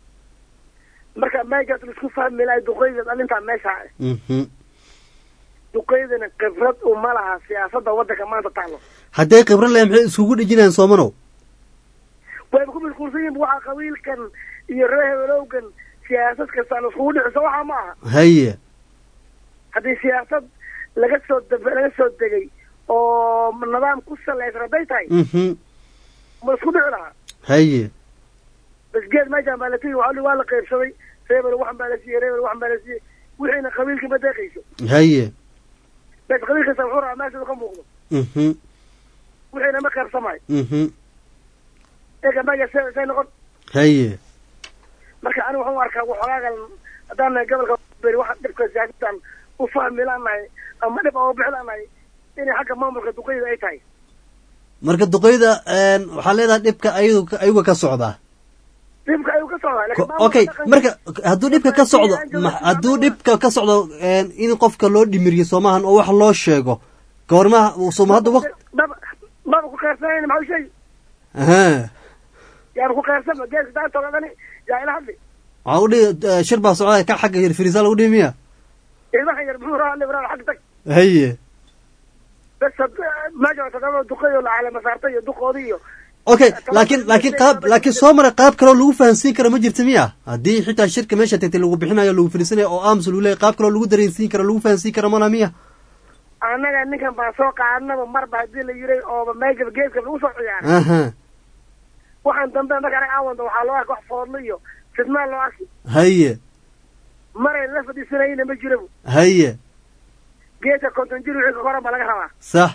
marka meegaas laisku fahmi lahay duqayda dhalintaa meesha ah Mhm. duqaydana khibrad uma laha siyaasadda waddanka maanta taalo hadday khibro leh maxay iskugu dhejinayaan soomanow wayba ku mashquulsan yihin waxaa qabiilkan iyo reer hebelowgan siyaasad kasta la iskugu dhiciso waxaa ma aha haye haddii siyaasad laga soo dab laga soo degay oo nidaam ku salaysan hadday tahay Mhm. ma la isku dhici lahaa haye bas geed meeshaan baa la tegi waa waa la qaybsaday reebel waxan baa la siiyey reebel waxan baa la siiyey wixiina qabiilkii ma deeqayso haye bas qabiil kasta wuxuu rabaa meesha uu ka muuqdo Mhm. wixiina ma qaybsamayo Mhm. eega meesha see see noqon haye marka aniga waxaan u arkaa waxoogaagan haddaan nahay gobolka beri waxaan dhibka siyaasaddan u fahmi laanahay ama dhib aan u bixi laanahay inay xagga maamulka duqeyda ay tahay marka duqeyda een, waxaa leedahay dhibka ayadu ayaga ka socdaa dhibka ayuu ka socdaa Ko- laakiin maamulka okay dhaqanka- marka hadduu dhibka ka socdo ma- hadduu dhibka ka socdo een, in qofka loo dhimiriyo soomahan oo wax loo sheego goormaha sooma hadda waq maba maba ku qeyrsanayna maxaa u sheegi aha yaanu ku qeyrsanba geeska daantoogadani yaa ila hadli waxaa u dhihi shir baa socdaa ka xagga hirfirisaa lagu dhihi miya ilmaha yar muxuu raa libraa xag tag haye bas had- meesha toddoba duqeyo la calama saartay iyo duqoodii iyo okay laakiin laakiin qaab laakiin soo mara qaab kaloo lagu fahansiin karo ma jirta miya haddii xitaa shirka meesha tagtay lagu bixinayo lagu fariisanayo oo aamus lagu leeyahy qaab kaloo lagu dareensiin karo lagu fahansiin karo mana miya annaga ninkan baa soo qaadnaba marba haddii la yiray ooba meeshaba geeska lagu soo ciyaaray aha waxaan dambe marka anaga aan wanda waxaa loo arka wax foodlo iyo fidmaan loo arki haye maray la fadhiisanayna ma jirabo haye geedka konton jir wixii ka koran baa laga rabaa sax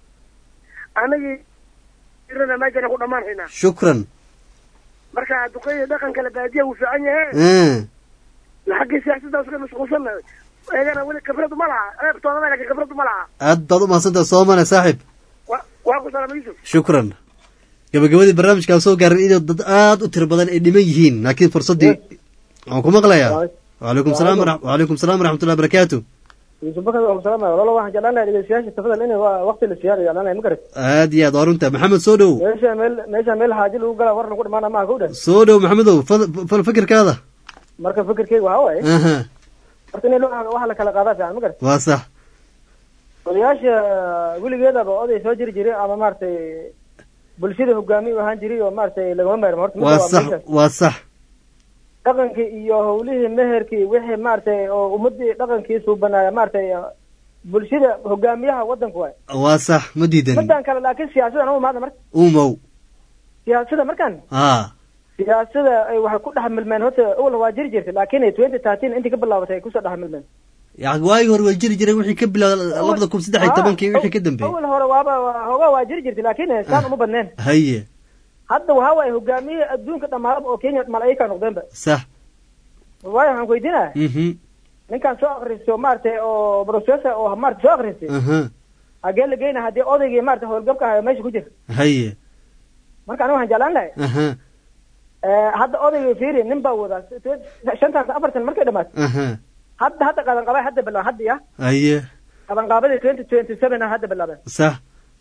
anagii jirana meeshana ku dhammaan haynaa shukran marka duqeyda dhaqanka la baadiya wuu fiican yahe Mm. xaggii siyaasadda iska mashquulsanna eegana weli khibradu ma laha eebtooda ma laakiin khibradu ma laha aad baad u mahadsantaha soomane saaxiib wa waa ku salaama yusuf shukran gabagabadii barnaamijkaa soo gaaray inuu dad aad u tiro badan ay dhiman yihiin laakiin fursaddii waan ku maqlayaa wacalaykum salaam wara- wacalaykum salaam waraxmatullahi barakaatu yusuf bakar waa salaam walaalo waxaan jeclaan lahaa dhegeystayaasha tafadal in waqti la siyaado jeclaan lahay ma garat aad iyo aad waa runta maxamed soo dhow meesha meel meesha meel xaaji lagu galaa war lagu dhimaana maaha kowdhan soo dhow maxamedow fad- fal fikirkaada marka fikirkeyga waxaa waaye aha horta in waxa la kala qaadaa fiican ma garat waa sax odayaasha weligeedaba oday soo jiri jiray ama maaragtay bulshada hogaamiye u ahaan jiray oo maaragtay lagama maarmo horta midda waa waa sax meeshaas. waa sax dhaqankii iyo howlihii meherkii wixii maaragtay oo ummadii dhaqankii suubanaaya maaragtay bulshada hogaamiyaha wadanka waay waa sax ma diidanin midaan kale laakiin siyaasadan u imaada marka umow siyaasada markan haa siyaasada ay waxay ku dhex milmeen horta awal waa jiri jirtay laakiin twenty thirteen intii ka bilaabatay ay kusoo dhex milmeen yani waagii hore way jiri jireen wixii ka bilowda labada kun saddex iyo tobankii wixii ka dambeeyey awal hore waaba hoogaa waa jiri jirtay laakiin saan uma badneen haye hadda waxaa waaye hogaamiyihii adduunka dhammaadaba oo kenya malaa'ika noqdeenba sax waayo waxaan ku weydiinaya mhm ninkaan soo akristo maaragtay oo professor oo maaragtay soo akristay aha hagee la geyna haddii odaygii maaragtay howlgabka ahayo meesha ku jira haye marka aniga waxaan jeclaan lahay aha hadda odayga fiiri nin baa wadaa shantan afartan markay dhamaato aha hadda hadda qabanqaabay hadda bilaab hadda ya haye qabanqaabadii twenty twenty seven hadda bilaabeen sax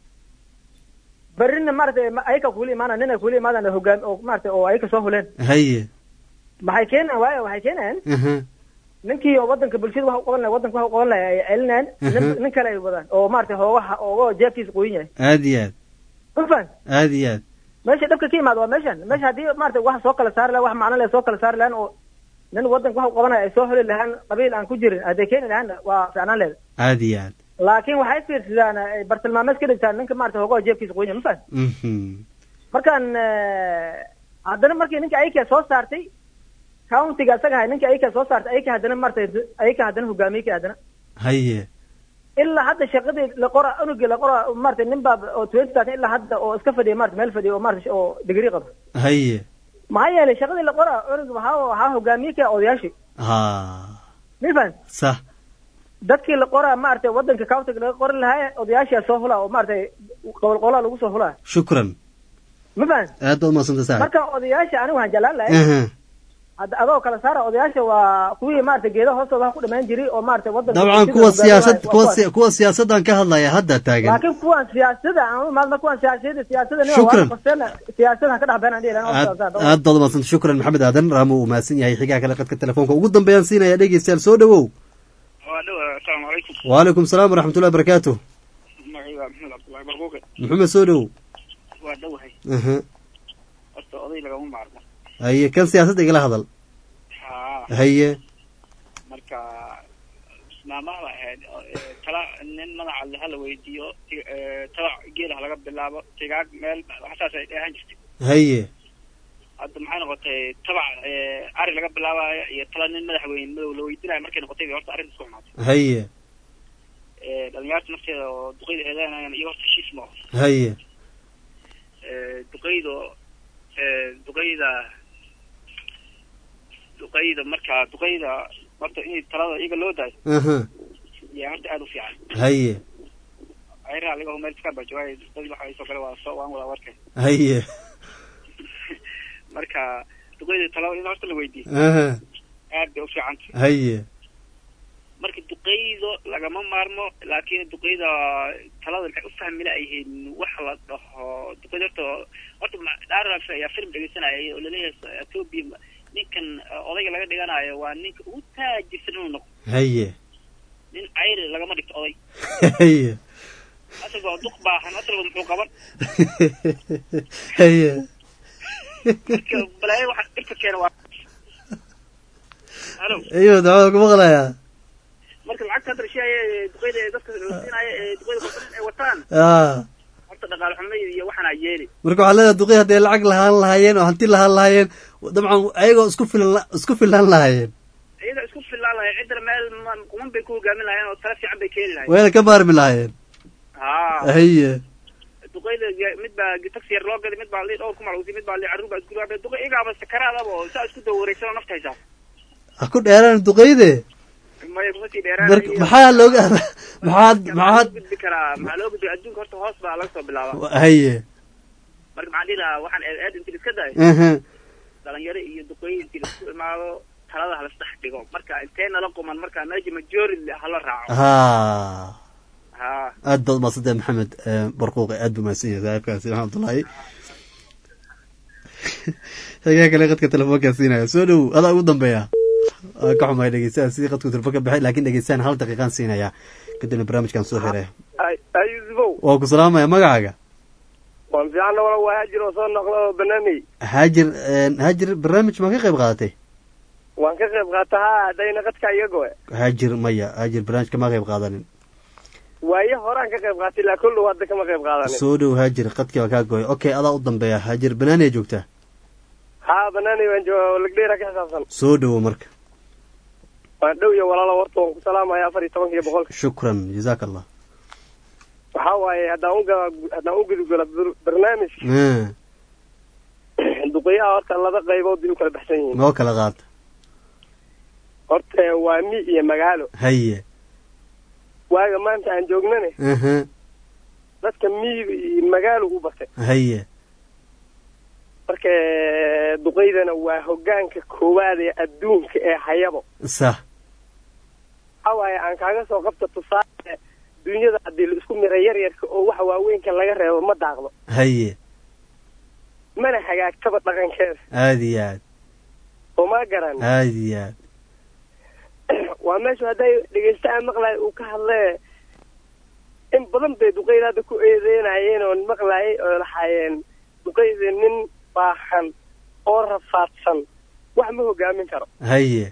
berrina maaragtay ma- ayaka kuula imaanaya nin ay kuula imaadaan hogaam oo maaragtay oo ayaka soo huleen haye maxay keenayaan waayo waxay keenayaan aha ninkii oo wadanka bulshada wax u qaban lahay wadanka wax u qaban lahay ay celinayaan nin Mhm. nin kale ay wadaan oo maaragtay hoogaha oogo jeebkiisa qoyin yahay aad iyo aad ma fahan aad iyo aad meesha dhabka ka yimaada waa meeshan meesha haddii maaragtay wax soo kala saari lahan wax macno leh soo kala saari lahan oo nin wadanka wax u qabanaya ay soo heli lahaan qabiil aan ku jirin hadday keeni lahaan waa fiicnaan leeda aad iyo aad laakiin waxay fiirsadaan ay bartilmaameed ka dhigtaan ninka maaragtay hoogaha jeebkiisa qoyin yahay ma fahan mhm markaan eh, haddana markii ninka ayka soo saartay countiga asaga ahay ninka ayka soo saartay ayka haddana maaragtay ayka haddana hogaamiyey haddana haye ilaa hadda shaqadii la qora unugii la qora maaragtay nin baa oo twenty thirteen ilaa hadda oo iska fadhiya maarata meel fadhiya oo maarata oo digrii qaba haye maxaa yeelay shaqadii la qora unug waxaa waxaa hogaamiye ka odayaashii ha mifan sax dadkii la qoraa maaragtay wadanka countiga laga qori lahaa odayaashaa soo hulaa oo maaragtay qobol qolaa lagu soo hulaa shukran mifan aad baad umadsanta saaxib marka odayaasha anigu waxaan jeclaan lahay aha hadda adoo kala saara odayaasha waa kuwii maaragtay geedaha hoostooda wax ku dhamaan jiray oo maaragtay wadanka dabcan bulshada kuwa hogaamiye siyaasad waa kuwa kuwaas. si- kuwa siyaasaddan ka hadlaya hadda taagan laakiin kuwan siyaasada aan u imaadna kuwan siyaasada siyaasada nin Shukran. siyaasada ka dhex beenaan dhihi aad aad baad umadsanta shukran maxamed aadan raamo uu mahadsan yahay xigaa kale qadka telefoonka ugu dambeeyaan siinaya dhegeystayaal soo dhawow waa dhow asalaamu calaykum wacalaykum salaam waraxmatullahi barakaatu magacayga waa maxamed cabdullahi barquuqe maxamed soo dhawow waa dhowahay aha horta oday lagama maarmo haye kan siyaasadda igala hadal haa haye marka maamaha ahayd oo, eh, tala nin magaca le hala weydiiyo ti- eh, tala geela ha laga bilaabo tigaag meel waxsaas ay dheehan jirtay haye hadda maxay noqotay tabac eh, ari laga bilaabayo iyo tala nin madaxweyne madow la weydiinayo markay noqotay bay horta arrinta isku xumaatay haye Eh, dhalinyarta nafteeda oo duqeyda eedeynayaan iyo horta heshiis ma oho haye Eh, duqeyda eh, duqeyda duqeyda marka duqeyda horta in talada iyaga loo daayo aha yaa horta aada u fiican haye ayraha laga meel iska bajawaay dad waxa soo kale waa soo waan wada warkay haye marka duqeyda talada in horta la weydiiyo aha aad bay u fiican tahay haye marka duqeydo lagama maarmo laakiin duqeyda talada maxay u fahmi laayihiin wax la dhaho duqeyda horta horta ma- dhaaraf ayaa film dhegeysanaya oo laleeyahay ethiopia ninkan eh, odayga laga dhiganayo waa ninka ugu taajirsan inuu noqdo haye nin cayri lagama dhigto oday haye asalba waa duq baahan asalba muxuu qaban haye marka balaayo waxa dhibka keena waa halo iyo dacwada ku maqlayaa marka lacagta hadda rashiyaaya ee duqeyda ee dadka la siinaayo ee duqeyda korsan ay wataan ah horta dhaqaale xumo iyo waxaana yeeli marka waxaa leedahay duqey hadday lacag lahaan lahaayeen oo hanti lahaan lahaayeen dabcan ayagoo isku filan isku filan lahaayeen iyaga isku filaan lahayn ciddana meel ma- kuman bay ku hogaamin lahayeen oo tala fiican bay keeni lahayn wayna ka maarmi lahaayeen haa haye duqeyda ge- mid baa taxi yar loo gaday mid baa lii dhowr ku malawsi mid baa lii carruur baa isku dhawaabay duqey iyagaaba sakaraadaba oo saa isku dawa wareegsan oo nafta haysaa ha ku dheeraan duqeyde maya kuma sii marka dheeraanayo maxaa looga maxaad maxaa maxaad loo gudbi karaa maxaa loo gudbi adduunka horta hoos baa laga soo bilaaba haye marka maxaan dhihi lahaa waxaan eed eed inti iska dayo aha dhalinyaro iyo duqeey inti laisku imaado talada halasdhex dhigo marka intee nala quman marka meesha majority hala raaco ha ha aad baad umaadsantahay maxamed eh, barquuqe aad buu mahadsan yahay saaxiibkaasi maxamed abdullaahi xigaa kale qadka telefoonkaa siinaya soo dhow adaa ugu dambeeya waa ka xumahay dhegeystaha sidii qadku telefoonka baxay laakiin dhegeystahan hal daqiiqaan siinaya kadibna barnaamijkan soo xiraya ayusufow waa ku salaamaya magacaaga waan fiicanna wala waa haajir oo soo noqda oo banaanay haajir haajir barnaamij ma ka qayb qaadatay waan ka qayb qaata ha haddayna qadka iga goe haajir maya haajir barnaamijka ma qayb qaadanin waaye horaan ka qayb qaatay ilaa kullow hadda kama qayb qaadanin soo dhow haajir qadkii waa kaa gooy okay adaa u dambeeya haajir banaanay joogtaa ha banaanay waan jooga lagdheera ka xisaabsan soo dhowo marka waan dhow iyo walaalo warta waan ku salaamaya afar iyo tobanka iyo boqolka shukran jazaaka allah waxaa waaye haddaan uga haddaan u gudugala barnaamijka Eh, duqeyaha horta laba qaybood bay u kala baxsan yihiin noo kala qaata horta waa mi iyo magaalo haye waaga maanta aan joognane aha dadka miyiga iyo magaalo u batay haye marka duqeydana waa hogaanka koowaad ee adduunka ee hayabo sah waxaa waaye aan kaaga soo qabta tusaale dunyada haddii la isku mira yaryarka oo waxa waaweynka laga reebo ma daaqdo haye mana hagaagtaba dhaqankeeda aad iyo aad oo ma garan aad iyo aad waa meeshu hadday dhegeystaha maqlaay uu ka hadlee in badan bay duqeyda hadda ku eedeynayeen oo maqlaayay oo lahaayeen duqeyda nin baahan oo rafaadsan wax ma hogaamin karo haye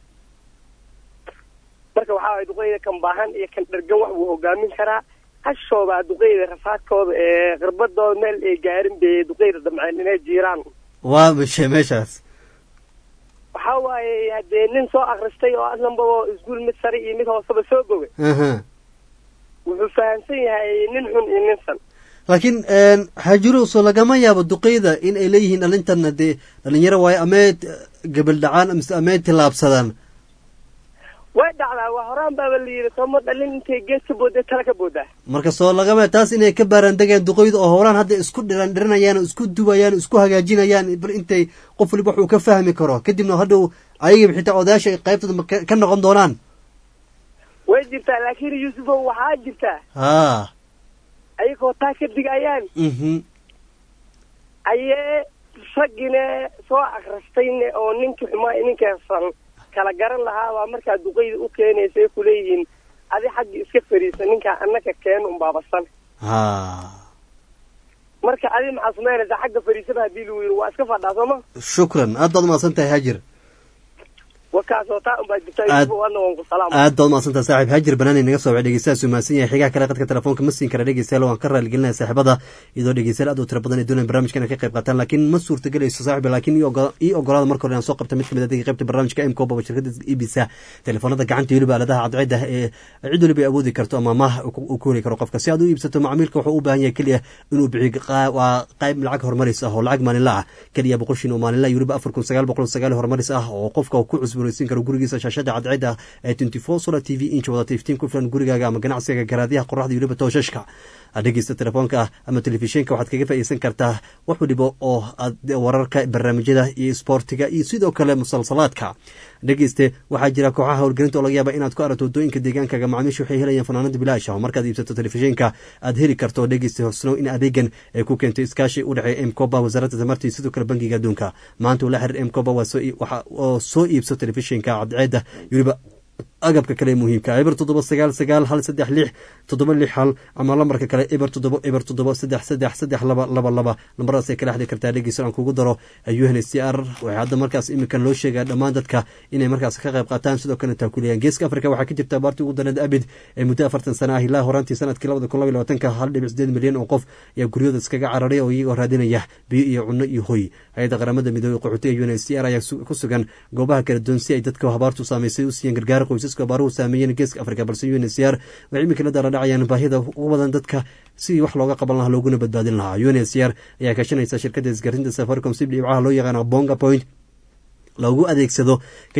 marka waxaa waay duqeyda kan baahan iyo kan dhergan wax buu hogaamin karaa hashoodaa duqeyda rafaadkooda ee qirbadooda meel ay gaarin bay duqeyda damceen inay jiiraan waa mishe meeshaas waxaa waaye haddee nin soo akristay oo aslanbaba iskuul mid sare iyo mid hooseba soo bogay aha wuxuu fahamsan yahay nin xun iyo nin san laakiin xaajiroso lagama yaabo duqeyda in ay leeyihiin dhalintan dee dhalinyaro waayo amee gabal dhacaan mise amee tillaabsadaan way dhacdaa waa horaan baaba la yidhi sooma dhalin intay gees ka boodday tala ka booddaa marka soo lagama taas inay ka baaraandegeen duqeyda oo howlaan hadda isku dhiran dhiranayaan oo isku dubayaan oo isku hagaajinayaan bal intay qof waliba wax uu ka fahmi karo kadibna hadhow ayagiiba xitaa odayaasha ay qaybtooda ma ka ka noqon doonaan way jirtaa laakiin yuusufow waxaa jirtaa ha ayagoo taa ka digayaan mhm ayee raggine soo akristayne oo ninkii xumaa ninkeesan kala garan lahaabaa markaa duqeyda u keenaysa ay kuleeyihiin adi xagga iska fariisa ninkaa annaka keen unbaabasan ha marka adi maxaa samaynaysaa xagga fariisaba haddii lagu yidhi waa iska fadhaa sooma shukran aad baad umahadsan tahay haajir wakaasoo taa unbaa jirta Aad- yuusuf adna waan ku salaama aad baad umahadsantaha saaxiib haajir banaani naga soo wacay dhegeystahaas uu mahadsan yahay xigaha kale qadka telefoonka ma siin kara dhegeystayaal waan ka raaligelinaya saaxiibada iyadoo dhegeystayaal aad u tira badan ay doonayaan barnaamijkan ay ka qayb qaataan laakiin ma suurtagelayso saaxiib laakiin ii ogo- ii ogolaada marka hore aan soo qabta mid kamid ah qaybta barnaamijka m koba shirkada ibisa telefoonada gacanta iyo weliba aaladaha cadceeda ee cid waliba ay awoodi karto ama maah uu ku heli karo qofka si aad u iibsato macmiilka wuxuu u baahan yahay keliya inuu bixiyo qaa- waa qayb lacag horumaris ah oo lacag maalinla ah keliya boqol shin oo maalinla iyo weliba afar kun sagaal boqol sagaal horumaris ah oo qofka uu ku cusboonaysiin karo gurigiisa shaashada cadceeda ee twenty four solar t v inch wadata iftiin ku filan gurigaaga ama ganacsiga garaadiyaha qoraxda iyo weliba tooshashka dhegeysta telefoonka ah ama telefishinka waxaad kaga faa'iideysan kartaa wax waliba oo aad wararka barnaamijyada iyo isboortiga iyo sidoo kale musalsalaadka dhegeyste waxaa jira kooxaha howlgelinta oo laga yaaba inaad ku aragto waddooyinka deegaankaaga macaamiisha waxay helayaan fanaanada bilaash ah oo markaad iibsato telefishinka aad heli karto dhegeyste horsanow in adeegan ay ku keento iskaashi u dhexeeya mcoba wasaaradda tamarta iyo sidoo kale bangiga adduunka maanta ula xiriir mcoba waa soo ii- waxa- oo soo iibso telefishinka cadceeda iyo weliba agabka kale ee muhiimka eber toddoba sagaal sagaal hal saddex lix toddoba lix hal ama lambarka kale eber toddoba eber toddoba saddex saddex saddex laba laba laba lambaradaas ay kala xadi kartaa dhegeysan aan kugu daro unhcr waxay hadda markaas iminkan loo sheegaa dhammaan dadka inay markaas ka qayb qaataan sidoo kale taakuliyaan geeska afrika waxaa ka jirta abaartii ugu dareed abid ee muddo afartan sana ah ilaa horaantii sanadkii labada kun laba iyo labaatanka hal dhibic sideed milyan oo qof ayaa guryooda iskaga cararay oo iyagoo raadinaya biyo iyo cunno iyo hoy hay-adda qaramada midoobey qaxootiga unhcr ayaa su- ku sugan goobaha kala duwan si ay dadka habaartu saameysay u siiyeen gargaar qoysaska abaaruhu saameeyeen geeska afrika balse unhcr waxay iminka la dara dhacayaan baahida ugu badan dadka sidii wax looga qaban lahaa looguna badbaadin lahaa unhcr ayaa kaashanaysa shirkadda isgarinta safaricom si dhibcaha loo yaqaana bonga point loogu adeegsado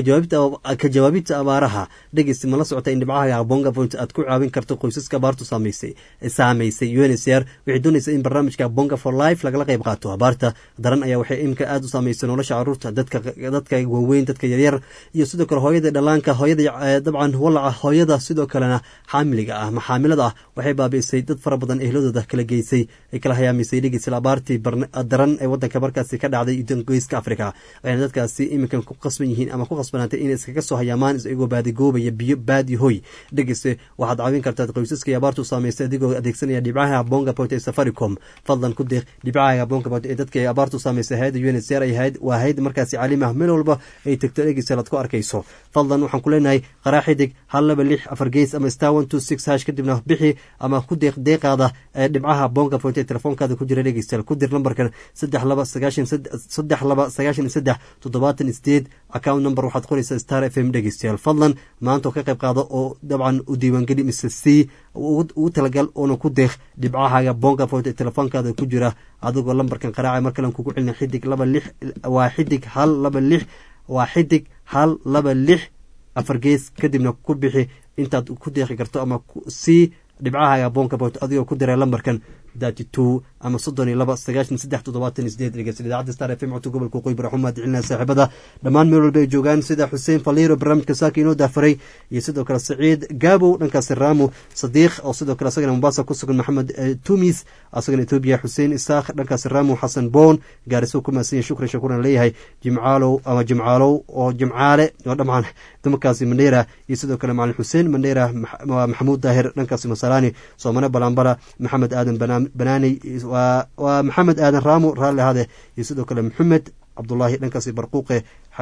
ka jawaabinta abaaraha dhegeysta ma la socota in dhibcaha bonga point aad ku caawin karto qoysaska abaartu saamaysay saamaysay uncr waxay doonaysa in barnaamijka bonga for life lagala qayb qaato abaarta daran ayaa waxay imika aada u saamaysay nolosha caruurta dadka dadka waaweyn dadka yaryar iyo sidoo kale hooyada dhalaanka hooyada dabcan walaca hooyada sidoo kalena xaamiliga ah maxaamilada ah waxay baabi'isay dad fara badan ehladooda kala geysay ay kala hayaamisay dhegeysta abaartii daran ee wadanka markaasi ka dhacday geeska africa waxayna dadkaasi iminkan ku qasban yihiin ama ku qasbanaatay inay iskaga soo hayaamaan isagoo baadigoobaya biyo baadi hoy dhegeyste waxaad caawin kartaad qoysaska abaartu saamaysay adigoo adeegsanaya dhibcaha bonga point ee safaricom fadlan ku deeq dhibcaha bonga point ee dadka abaartu saamaysay hayada uncr ay ahayd waa hayd markaasi caalimi ah meel walba ay tegto dhegeysta aad ku arkayso fadlan waxaan ku leenahay qaraa xidig hal laba lix afar gees ama star one two six hash kadibna bixi ama ku deeq deeqaada ee dhibcaha bonga point ee telefoonkaada ku jira dhegeystayaal ku dir lambarkan saddex laba sagaashan saddex laba sagaashan iyo saddex toddobaatan sideed account number waxaad qoraysaa star f m dhegeystayaal fadlan maanta oo ka qayb qaado oo dabcan u diiwaangeli mise c ugu talagal oona ku deeq dhibcahaaga bonga point ee telefoonkaada ku jira adigoo lambarkan qaraaca mar kalen kugu celina xidig laba lix waa xidig hal laba lix waa xidig hal laba lix afar gees kadibna ku bixi intaad ku deeqi karto ama c dhibcahaaga bonga point adigoo ku diray lambarkan thirty two ama soddon iyo laba sagaashan saddex toddobaatan iyo sideed dhegeysta idaacadda star f m codka gobolka waqooyi bari xumaad celinaya saaxiibada dhammaan meel walba ay joogaan sida xuseen faliiro barnaamijka saaka inoo daafaray iyo sidoo kale saciid gaabow dhankaasi raamu sadiiq oo sidoo kale asagana mombasa ku sugan maxamed tumis asagana etoobiya xuseen isaaq dhankaasi raamu xasan boon gaariso ku maasanya shukran shakuran leeyahay jimcaalow ama jimcaalow oo jimcaale oo dhamcan dumarkaasi mandheera iyo sidoo kale macalin xuseen mandheera maxamuud daahir dhankaasi masalaani soomane balambala maxamed aadan banaaney waa maxamed aadan raamo raalli ahaade iyo sidoo kale maxamed cabdulaahi dhankaasi barquuqe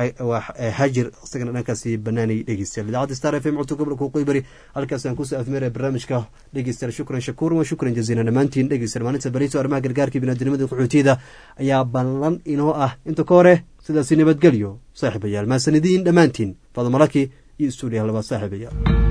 hajir isagana dhankaasi banaanay dhegeystayaal idaacadda star f m codka gobolka waqooyi bari halkaas aan kusoo afmeeraya barnaamijka dhegeystayaal shukran shakuuran wa shukran jaziilan dhammaantiin dhegeystayaal maalinta bariso arrimaha gargaarka binaadinimada qaxootiyada ayaa ballan inoo ah inta ka hore sidaasi nabadgelyo saaxiibayaal maasanidiin dhammaantiin fadamalaki iyo stuudiyaha labaad saaxiibayaal